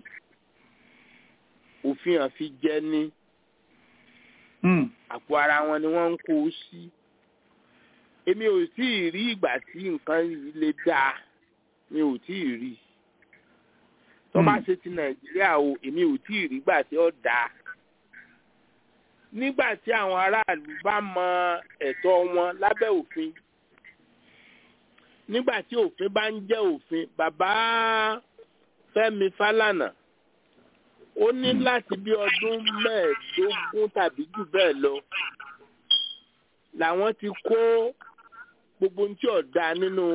òfin àfi jẹ ní àpò ara wọn ni wọ́n ń kó o sí èmi ò tí ì rí ìgbà tí nǹkan yìí lè dáa mi ò tí ì rí tó bá ṣe ti nàìjíríà o èmi ò tí ì rí ìgbà tí ó dáa nígbà tí àwọn aráàlú bá mọ ẹ̀tọ́ wọn lábẹ́ òfin nígbà tí òfin bá ń jẹ́ òfin bàbá Fẹ́mi Fálànà ó ní láti bí ọdún mẹ́ẹ̀ẹ́dógún tàbí jù bẹ́ẹ̀ lọ làwọn ti kó gbogbo ohun tí ò dáa nínú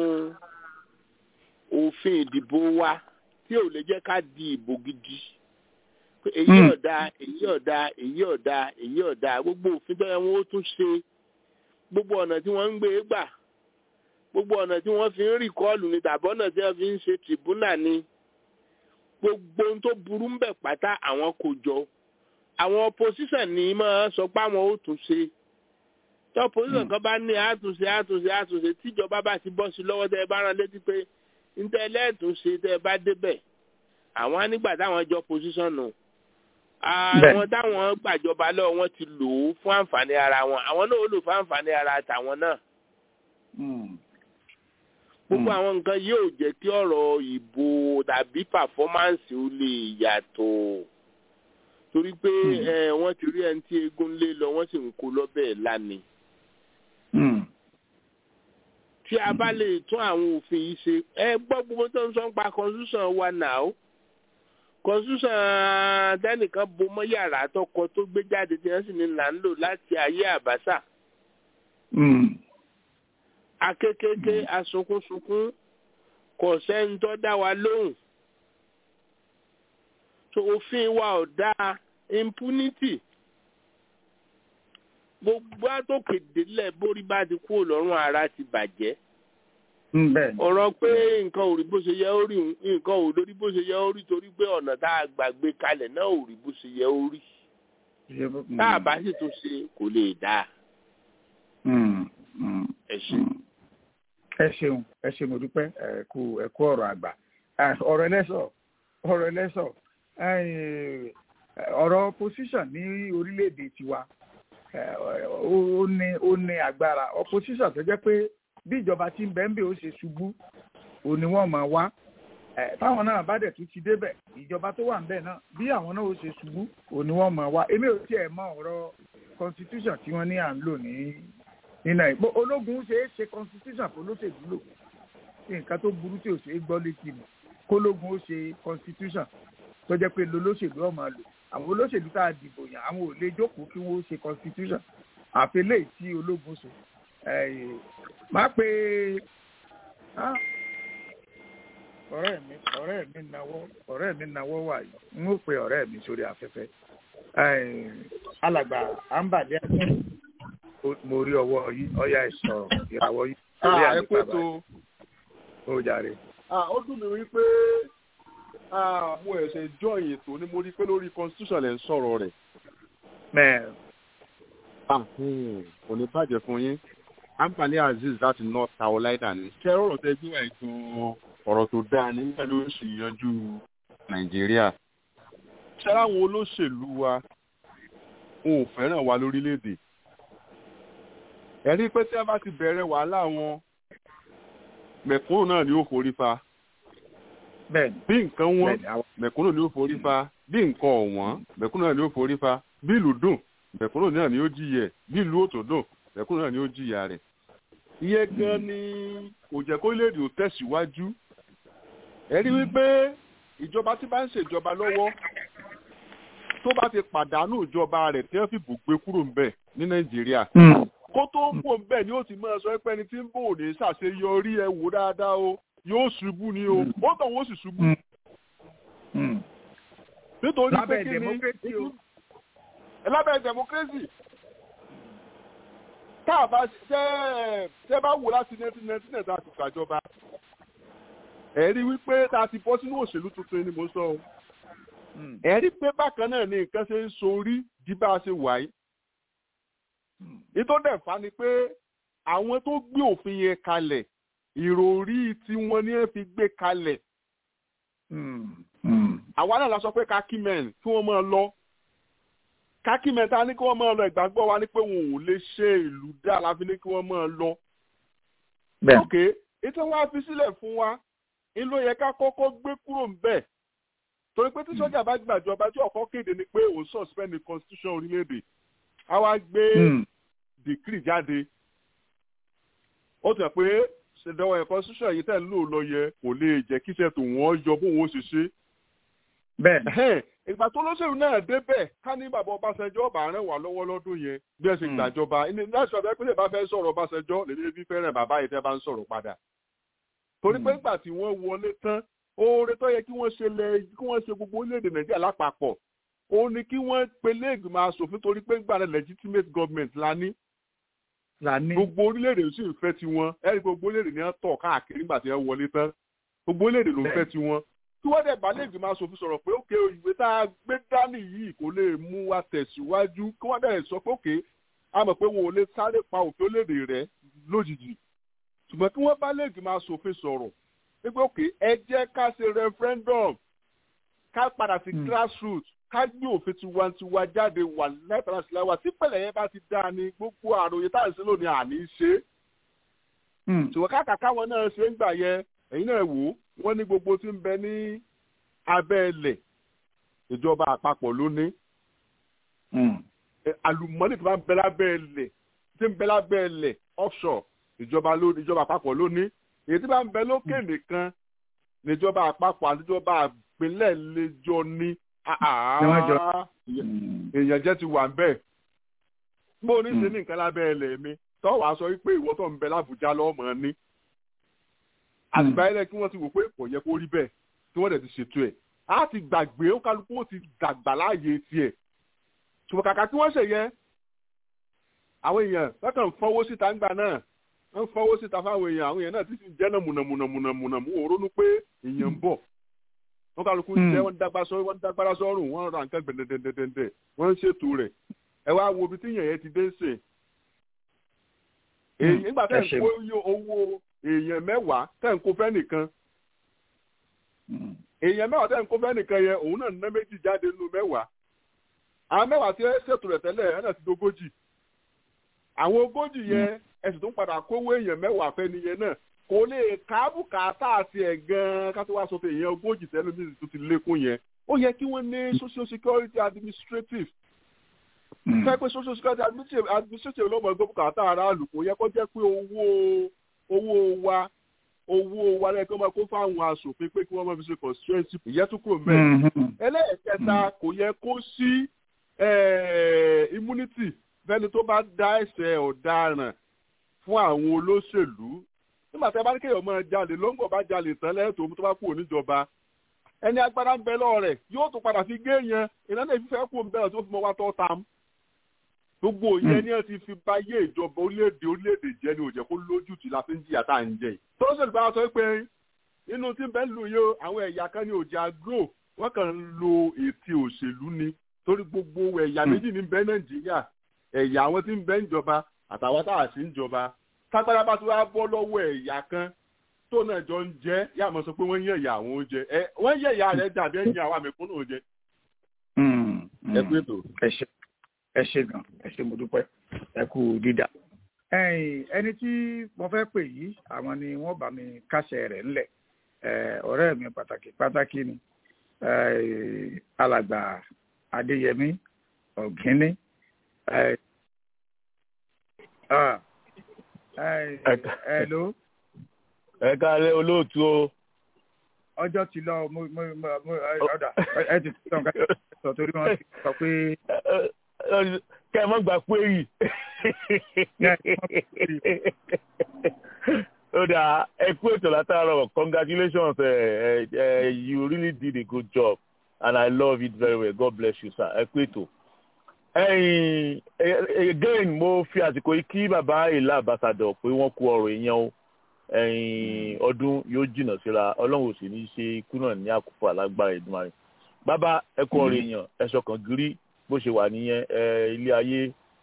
òfin ìdìbò wa tí ò lè jẹ́ ká di ìbò gidi èyí ọ̀dà èyí ọ̀dà èyí ọ̀dà èyí ọ̀dà gbogbo òfin tó yẹ wọn ó tún ṣe gbogbo ọ̀nà tí wọ́n ń gbé gbà gbogbo ọ̀nà tí wọ́n fi ń rìkọ́ọ̀lù ni tàbí ọ̀nà tí wọ́n fi ń ṣe tìbúnà ni gbogbo ohun tó burú ń bẹ̀ pátá àwọn kò jọ àwọn opposition ní máa sọ pé àwọn ó tún ṣe tí opposition kan bá ní àtúnṣe àtúnṣe àtúnṣe tíjọba bá ti bọ́ sí lọ́wọ́ tẹ́ ẹ bá rán létí pé níta ẹlẹ́ẹ̀túnṣe tẹ́ ẹ bá débẹ̀ àwọn nígbà táwọn jọ opposition nù àwọn táwọn gbàjọba lọ́wọ́ wọn ti lò ó fún àǹfààní ara wọn àwọn náà ó lò fún àǹfààní ara tàwọn náà gbogbo àwọn nǹkan yóò jẹ́ kí ọ̀rọ̀ ìbò tàbí pàfọ́mánsì ó lè yàtọ̀ torí pé wọ́n ti rí ẹni tí eégún lé lọ wọ́n sì ń kó lọ́bẹ̀ lánìí. tí a bá lè tún àwọn òfin yìí ṣe ẹ gbọ́ gbogbo tó ń sọ ń pa constitution wa náà constitution tẹnìkan bo mọ́ yàrá tọkọ tó gbé jáde tí wọ́n sì ní là ń lò láti ayé àbáṣà akékèké asunkúnsunkún kò sẹ́ni tó dá wa lóhùn so òfin wa ò dáa impunity gbogbo àtòkèdélẹ̀ borí bá ti kúrò lọ́rùn ara ti bàjẹ́ ọ̀rọ̀ pé nǹkan ò rí bó ṣe yẹ ó rí nǹkan ò lórí bó ṣe yẹ ó rí torí pé ọ̀nà tá a gbàgbé kalẹ̀ náà ò rí bó ṣe yẹ ó rí tá a bá sì tún ṣe kò lè dáa. ẹ ṣe. ẹ ṣeun ẹ ṣe mo dúpẹ́ ẹ kú ẹ kú ọ̀rọ̀ àgbà ọ̀rọ̀ ẹlẹ́sọ̀ ọ̀rọ̀ ẹlẹ́sọ̀ ọ̀rọ̀ opposition ní orílẹ̀-èdè tiwa ó ní ó ní agbára opposition tó jẹ́ pé bí ìjọba tí ń bẹ́ẹ̀ ń bẹ̀ ó ṣe ṣubú ò ní wọ́n máa wá táwọn náà bá dẹ̀ tún ti débẹ̀ ìjọba tó wà ń bẹ̀ náà bí àwọn náà ó ṣe ṣubú ò ní wọ́n máa wá èmi ò tiẹ̀ mọ ọ̀rọ̀ constitution tí wọ́n ní à ń lò ní ní nàìjíríà ológun ṣe é ṣe constitution kó lóṣèlú lò nǹkan tó burú tí ò ṣe é gbọ́ létí mi kólógun ó ṣe constitution tó jẹ́ pé lolóṣèlú ọ̀ máa lò àwọn olóṣèlú tá a dìbò yàn àwọn ò lè jókòó kí wọ́n ṣe constitution àfẹlẹ́ tí ológun ṣe máa pe ọ̀rẹ́ mi ọ̀rẹ́ mi nawọ́ ọ̀rẹ́ mi nawọ́ wà yìí n ó pe ọ̀rẹ́ mi sórí afẹ́fẹ́ alàgbà àǹbàdé mo rí ọwọ́ yìí ọ̀yà ìsọ̀ ìràwọ̀ yìí. ẹ kó tó ó jàre. ó dùn mí wípé mo ẹ̀sẹ̀ jọyìn ètò ni mo rí pé lórí constitution lẹ̀ ń sọ̀rọ̀ rẹ̀. mẹ́ẹ̀. kò ní bàjẹ́ fún yín anfani aziz láti north carolina ní. ṣé ọ̀rọ̀ tẹ gbé wà ètò ọ̀rọ̀ tó dáa ní nígbà ló sì yanjú nàìjíríà. ṣé láwọn olóṣèlú wa wọn ò fẹ́ràn wa lórílẹ̀‐èdè. ẹ̀rí pé tí a bá ti bẹ̀rẹ̀ wàhálà wọn mẹ̀kúnnù náà ni ó forí fa bí nǹkan wọn mẹ̀kúnnù ni ó forí fa bí nǹkan ọ̀wọ́n mẹ̀kúnnù náà ni ó forí fa bí ìlú dùn mẹ̀kúnnù náà ni ó jìyẹ bí ìlú òtò dùn mẹ̀kúnnù náà ni ó jìyà rẹ̀. iye gan ni kò jẹ́ kó léde ò tẹ̀síwájú. ẹ rí wípé ìjọba tí bá ń ṣèjọba lọ́wọ́ tó bá ti pàdánù ìjọba rẹ̀ tí wọ́n fi bùgbé kúrò ń bẹ̀ ní nàìjíríà kó tó ń bò ń bẹ̀ ni ó ti máa sọ pé ẹni tí ń bò ní ṣàṣeyọrí ẹ wò dáadáa o yóò ṣubú ni o ó tàn wọ́n sì ṣubú. nítorí pé kí ni lábẹ́ democracy tá a bá tẹ́ tẹ́ bá wò láti nineteen ninety nine tá a ti gbàjọba ẹ rí wípé tá a ti bọ́ sínú òṣèlú tuntun ni mo sọ o ẹ rí pé bákan náà ni nǹkan ṣe ń sorí di bá a ṣe wà yìí ìtọ́dẹ̀ fa ni pé àwọn tó gbé òfin yẹn kalẹ̀ ìròrí tí wọ́n ní fi gbé kalẹ̀. àwa náà la sọ pé kákímẹ́n kí wọ́n máa lọ kákímẹ́n ta ní kí wọ́n máa lọ ìgbàgbọ́ wa ní pé wọn ò lè ṣe ìlú dá la fi ní kí wọ́n máa lọ. ok ètò wa fi sílẹ̀ fún wa ń ló yẹ ká kọ́kọ́ gbé kúrò ń bẹ̀ torí pé tí sọ́jà bá gbàjọba tí ọ̀kọ́ kéde ni pé òun suspend the constitution orílẹ̀-èdè a wá gbé dìkírì jáde ó tẹ̀ pé ṣèdọ̀wọ̀ ẹ̀kọ́ ṣíṣọ́ yìí tẹ̀ ń lò lọ yẹ kò lè jẹ́ kíṣẹ́ tó wọ́n yọ bóun ó ṣe ṣe. bẹ́ẹ̀ ìgbà tó lóṣèlú náà débẹ̀ ká ní bàbá ọbaṣẹjọ́ ọba rẹ̀ wà lọ́wọ́ lọ́dún yẹn bí ẹ ṣe gbàjọba láti ọ̀dọ́ pé bá fẹ́ sọ̀rọ̀ ọbaṣẹjọ́ lèmi fi fẹ́ràn bàbá yìí tẹ́ bá ń sọ̀rọ̀ padà. torí pé ìgbà tí wọ́n wọlé tán oore tó yẹ kí wọ́n ṣe lẹ kí wọ́n ṣe gbogbo orílẹ̀-èdè nàìjíríà lápapọ̀ ó ní kí wọ́n pelé ìgbìmọ̀ asòfin torí pé gbàdá legitimate government la ní. gbogbo orílẹ̀-èdè sì ń fẹ́ tiwọn ẹ̀rí gbogbo orílẹ̀-èdè ni wọ́n tọ̀ káàkiri nígbà tí wọ́n wọlé tán gbogbo orílẹ̀-èdè ló ń fẹ́ tiwọn. tí wọ́n dẹ̀ bá lè ìgbìmọ̀ asòfin sọ̀rọ̀ pé òkè ìwé tá a gbé dání yìí kò lè mú wa tẹ̀síwájú kí wọ́n dẹ̀ sọ pé òkè a mọ̀ pé wọn ò lè sáré pa òfin orílẹ̀-èdè rẹ̀ lójijì ṣùgbọ́n kí wọ́n bá lè ìgbìmọ̀ asòfin sọ̀rọ̀ pé òkè ẹ jẹ́ ká ṣe referendum ká padà sí grassroots ká gbé òfin tiwantiwa jáde wà lẹ́tàrà sílẹ̀ wa tí pẹ̀lẹ́ yẹn bá ti dáa ni gbogbo àròyé táyà sí lónìí àní ṣe. ṣùgbọ́n káàkà káwọn náà ṣe ń gbà yẹ ẹ̀yin náà wò ó wọ́n ní gbogbo tí ń bẹ ní abẹ́ ilẹ̀ ìjọba àpapọ̀ ló ní. àlùmọ́nì tó bá ń bẹ lábẹ́ ilẹ̀ tí ń bẹ lábẹ́ ilẹ̀ offshore ìjọba ló ìjọba àpapọ̀ ló ní èyí tí bá ń bẹ lókè nìkan níjọba àpapọ̀ àti ìjọba àpínlẹ̀ lẹ́jọ́ ní èèyàn jẹ́ ti wà ń bẹ̀. bó o ní ṣe ní nǹkan lábẹ́ ẹlẹ́ mi tọ́wọ́ aṣọ wípé ìwọ tó ń bẹ lábùjá lọ́mọ ní. àtìgbà ẹlẹ́ kí wọ́n ti wò pé kò yẹ kó rí bẹ́ẹ̀ tí wọ́n dẹ̀ ti ṣètò ẹ̀ á ti gbàgbé ó kálukú ó ti dàgbà láàyè tiẹ̀ ṣùgbọ́n kàkà tí wọ́n ṣe yẹn àwọn èèyàn lọ́kàn ń fọwọ́ síta ńgbà náà wọ́n ń fọwọ́ síta fáwọn èèyàn àwọn èèyàn náà ti ti jẹ́ náà mùnàmùnàmùnàmùnà mú òrónú pé èèyàn ń bọ̀ wọ́n kálukú ń jẹ́ wọ́n dágbára sọ́rùn wọ́n ra nǹkan gbẹ̀dẹ̀dẹ̀dẹ̀dẹ̀ wọ́n ń ṣètò rẹ̀ ẹ wá wo ibi tí èèyàn yẹn ti dé ṣe. nígbà tẹ́ ń kó owó èèyàn mẹ́wàá tẹ́ ń kó fẹ́ nìkan èèyàn mẹ́wàá tẹ́ ń kó fẹ́ nìkan yẹn òun náà ná méjì jáde nínú mẹ́wàá àwọn mẹ́wàá tí ẹ ṣètò rẹ̀ tẹ́lẹ̀ ẹ̀ náà ti dógójì àwọn ogójì yẹn ẹ̀sùn tó ń padà kówó èèyàn mẹ́wàá fẹ́ nìyẹn náà kò lè kábùkátà àti ẹ̀ gan-an ká tó wá sọ pé èèyàn ogójì tẹ́lẹ̀ mi tó ti lékún yẹn ó yẹ kí wọ́n ní social security administrative fẹ́ pé social security administrative ló mọ̀ gbọ́ bùkátà aráàlú kò yẹ kó jẹ́ pé owó owó wa owó wa lẹ́yìn kí wọ́n máa kó fáwọn aṣòfin pé kí wọ́n máa fi ṣe constituency ìyẹn tún kúrò mẹ́rin ẹlẹ́ẹ̀kẹta kò yẹ kó sí immunity fẹ́ni tó bá dá ẹ̀ṣẹ̀ ọ̀daràn fún àwọn olóṣèlú nígbà tí a bá ní kéèyàn máa jalè lóńgbò bá jalè tán lẹ́tọ̀ọ́ tó bá kúrò níjọba ẹni agbára ń bẹ lọ́wọ́ rẹ̀ yóò tún padà fi gé yẹn ìnáwó ìfífẹ́ kú ń bẹ̀rẹ̀ tó fi mọ wá tọ́ tam gbogbo yẹn ni ẹ ti fi bá yé ìjọba orílẹ̀-èdè orílẹ̀-èdè jẹ́ ni ò jẹ́ kó lójú tì la fi ń jìyà tá à ń jẹ yìí. tó ṣèlú bá sọ pé inú tí bẹ́ẹ̀ lù yó àwọn ẹ̀yà kan ní òjà gro wọ́n kàn ń lo ètí òṣèlú ni torí gbogbo ẹ̀yà méjì ní bẹ́ẹ̀ nàìjíríà ẹ̀yà àwọn tí ń bẹ ń jọba àtàwọn tá à sí ń jọba tágbára bá ti wá bọ́ lọ́wọ́ ẹ̀yà kan tó náà jọ ń jẹ́ yá mọ̀ sọ pé wọ́n yẹ̀ ẹ̀yà àwọn oúnjẹ ẹ wọ́n yẹ̀ ẹ̀yà rẹ̀ dàbí ẹ̀yìn àwọn àmẹ́kúnnù oúnjẹ. ẹ pé tó. ẹ ṣe gan ẹ ṣe mo dúpẹ́ ẹ kú dídà. ẹni tí mo fẹ́ pè yìí àwọn ni wọ́n bá mi kásẹ̀ rẹ̀ ńlẹ̀ ọ̀rẹ́ mi pàtàkì pàtàkì ni alàgbà adéyẹmí ọ̀gíní hello. ẹ káalẹ́ olóòtú o. ọjọ́ ti lọ mo mo mo ọ̀dà ẹ ti sọ nǹkan sọ torí wọn ti sọ pé. kẹ́ ẹ mọ́ gbà pé yìí. ó dà ẹ kú ètò látàárọ̀ congratulations uh, uh, you really did a good job and I love it very well God bless you sir ẹ kú ètò ẹyin again mo fi àsìkò yìí kí bàbá ìlà àbàsàdọ̀ pé wọ́n kú ọ̀rọ̀ èèyàn o ẹyin ọdún yóò jìnnà síra ọlọ́run ò sì ní ṣe ikú náà ní àkókò alágbára ìdúmọ̀rin bàbá ẹ kú ọ̀rọ̀ èèyàn ẹ̀ṣọ́ kan gírí bó ṣe wà nìyẹn ilé ayé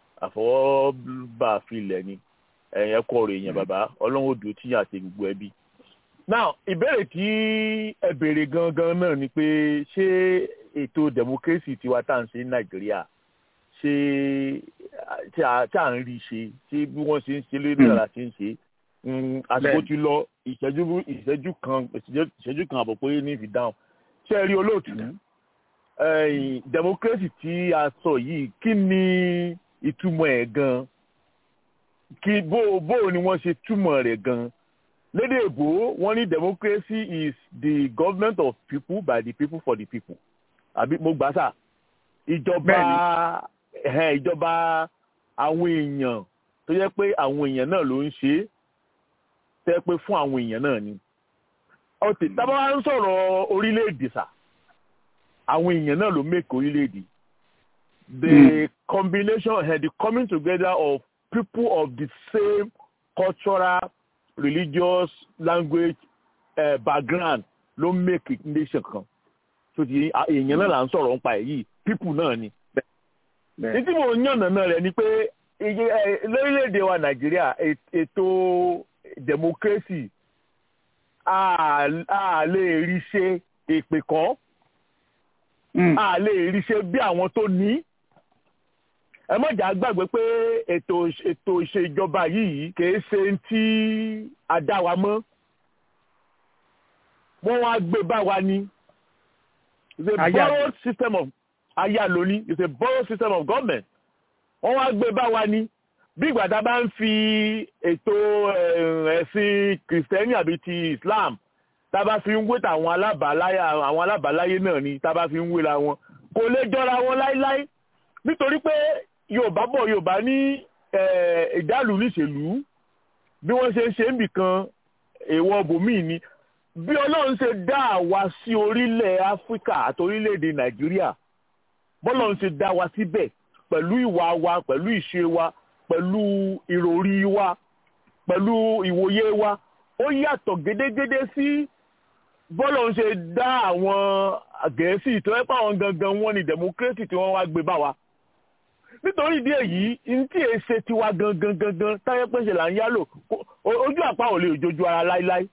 àfọwọ́bà filẹ̀ ni ẹ kú ọ̀rọ̀ èèyàn bàbá ọlọ́run ò dùn tí yàn àti gbogbo ẹbí. now ìbéèrè tí ẹ béèrè gangan náà ni pé ṣé ètò democracy tiwa tá à ń ṣe ní nàìjíríà ṣe tí à ń rí ṣe tí bí wọ́n ṣe ń ṣe lórí ìlànà ṣe ń ṣe àsìkò ti lọ ìṣẹ́jú ìṣẹ́jú kan ìṣẹ́jú kan àbọ̀ pé ní ìfi dáhùn ṣé ẹ rí olóòtú democracy tí a sọ yìí kí ni ìtumọ̀ ẹ̀ gan kí bó bó ni wọ́n ṣe túmọ̀ rẹ̀ gan lédè èbó wọ́n ní democracy is the government of people by the people for the people àbí mo gbà sá ìjọba ìjọba àwọn èèyàn tó yẹ pé àwọn èèyàn náà ló ń ṣe é tẹ́ pé fún àwọn èèyàn náà ni. ọtí tábà wá ń sọ̀rọ̀ orílẹ̀-èdè sà àwọn èèyàn náà ló make orílẹ̀-èdè. the mm. combination uh, the coming together of people of the same cultural religious language uh, background ló make nation kan. so ti èèyàn náà là ń sọ̀rọ̀ nípa ẹ̀ yìí people náà ni. ní tí mo yànnà náà rẹ̀ ni pé lórílẹ̀‐èdè wa nàìjíríà ètò democracy a lè rí ṣe èpè kan a lè rí ṣe bí àwọn tó ní ẹ mọ̀jà gbàgbé pé ètò ètò ìṣèjọba yìí kìí ṣe tí a dá wa mọ́ wọ́n wá gbé bá wa ní it's a borrowed system of ayálóní it's a borrowed system of government wọ́n wá gbé bá wa ní bí ìgbà tá a bá ń fi ètò ẹ̀sìn kìrìsìtẹ́nì àbí ti Islam tá a bá fi ń wé tàwọn alábàáláyé àwọn alábàáláyé náà ni tá a bá fi ń wéra wọn kò lè jọra wọn láíláí nítorí pé Yorùbá bọ̀ Yorùbá ní ìdálù níṣèlú bí wọ́n ṣe ń ṣe ń bì kan èèwọ̀ bòmíì ni bí Ọlọ́run ṣe dá àwa sí orílẹ̀ Áfíríkà àti orílẹ̀-èdè Nàìjíríà bọ́lọ́run ṣe dá wa síbẹ̀ pẹ̀lú ìwà wa pẹ̀lú ìṣe wa pẹ̀lú ìròrí wa pẹ̀lú ìwòye wa ó yàtọ̀ gédégédé sí bọ́lọ́run ṣe dá àwọn Gẹ̀ẹ́sì tó ẹ́ pàwọn gangan wọn ni democracy tí wọ́n wá gbé bá wa nítorí ìdí èyí ntí èé ṣe tiwa gangan gangan táyé pé ṣe là ń yálò ojú àpá ò lè jojú ara láíláí.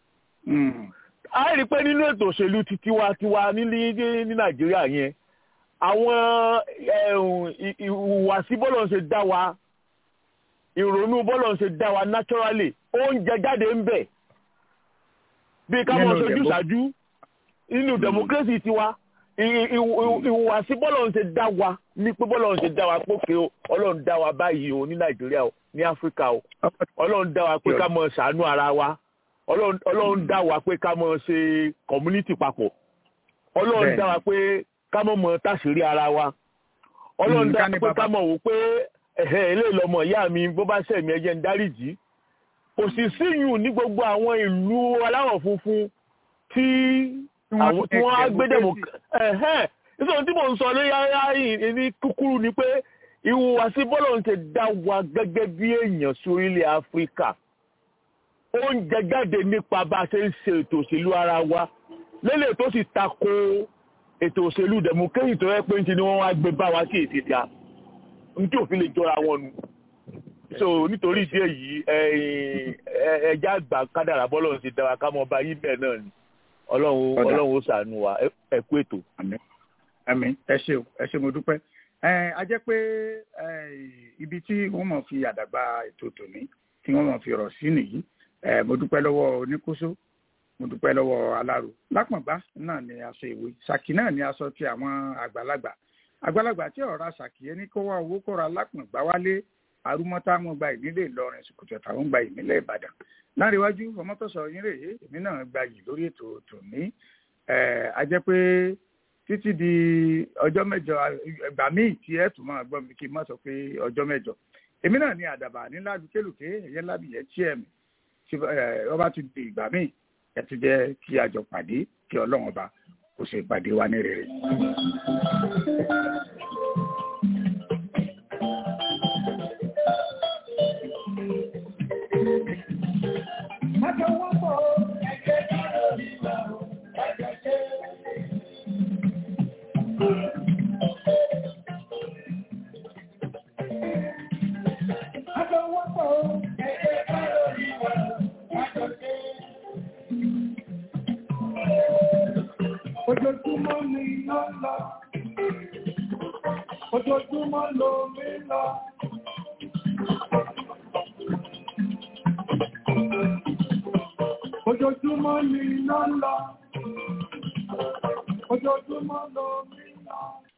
a rí i pé nínú ètò òṣèlú ti tiwa tiwa ní ní nàìjíríà yẹn àwọn ìhùwàsí bọ́lọ̀ ń ṣe dá wa ìrònú bọ́lọ̀ ń ṣe dá wa naturally oúnjẹ jáde ń bẹ̀ bí ká mọ̀ sojú ṣáájú nínú democracy tiwa ìhùwàsí bọ́lọ̀ ń ṣe dá wa ní pé bọ́lọ̀ ń ṣe dá wa pókè o ọlọ́run dá wa báyìí o ní nàìjíríà o ní áfíríkà o ọlọ́run dá wa pé ká mọ̀ ṣàánú ara wa ọlọ́run dá wa pé ká mọ̀ ṣe community papọ̀ ọlọ́run dá wa pé ká mọ̀ mọ̀ táṣìírí ara wa ọlọ́run dá wa pé ká mọ̀ wò pé ẹ̀hẹ́ ilé ìlọmọ ìyá mi bó bá ṣẹ̀mí ẹ̀jẹ̀ ń dáríjì kò sì síyùn ní gbogbo àwọn ìlú aláwọ̀ funfun tí àwọn tí wọ́n á gbé dẹ̀mọ̀ ẹ̀hẹ́n nítorí tí mò ń sọ lórí ara ní kúkúrú ni pé ìhùwàsí bọ́lọ̀ ń ṣe dá wa gẹ́gẹ́ bí èèyàn sí orílẹ̀ áfíríkà ó ń jẹ jáde nípa bá a ṣe ń ṣe ètò òṣèlú ara wa lélẹ̀ tó sì tako ètò òṣèlú dẹ̀mọ̀kẹ́yì tó yẹ pé ń ti ni wọ́n wá gbé bá wa sí èsì ta ní tí òfin lè jọra wọn nu so nítorí ìdí èyí ẹja àgbà kádàrà bọ́lọ̀ ń ṣe dá wa ká mọ bá yín bẹ́ẹ̀ náà ni ọlọ́run ọlọ́run ó ṣàánú wa ẹ kú ètò. àmín ẹ ṣé o ẹ ṣé mo dúpẹ́ a jẹ́ pé ibi tí wọ́n mọ̀ fi àdàgbà ètò tòní tí wọ́n mọ̀ fi rọ̀ sí nìyí mo dúpẹ́ lọ́wọ́ oníkóso mo dúpẹ́ lọ́wọ́ aláró lápọ̀nbá náà ni aṣọ ìwé ṣàkì náà ni aṣọ ti àwọn àgbàlagbà àgbàlagbà tí ọ̀rọ̀ ṣàkì ẹni kó wá owó kóra lápọ̀nbá wálé arúmọ́tá wọn gba ìnílẹ̀ ìlọrin ṣùkùtù táwọn gba ìnílẹ̀ ìbàdàn láríwájú ọmọtọ́sọ yín rèé èmi náà gba yìí lórí ètò tòní a jẹ́ pé títí di ọjọ́ mẹ́jọ ẹgbà míì tí ẹ tún máa gbọ́ mi kí n má sọ pé ọjọ́ mẹ́jọ èmi náà ní àdàbà nílá lùkélùké ẹ̀yẹ lábìyẹ tí ẹ̀ mi ọba tún di ìgbà míì ẹ ti jẹ́ kí a jọ pàdé kí ọlọ́run ọba kó ṣe ìpàdé wa ní rere. Ojoojúmọ́ ni iná lọ, ojoojúmọ́ lomi lọ. Ojoojúmọ́ ni iná lọ, ojoojúmọ́ lomi lọ.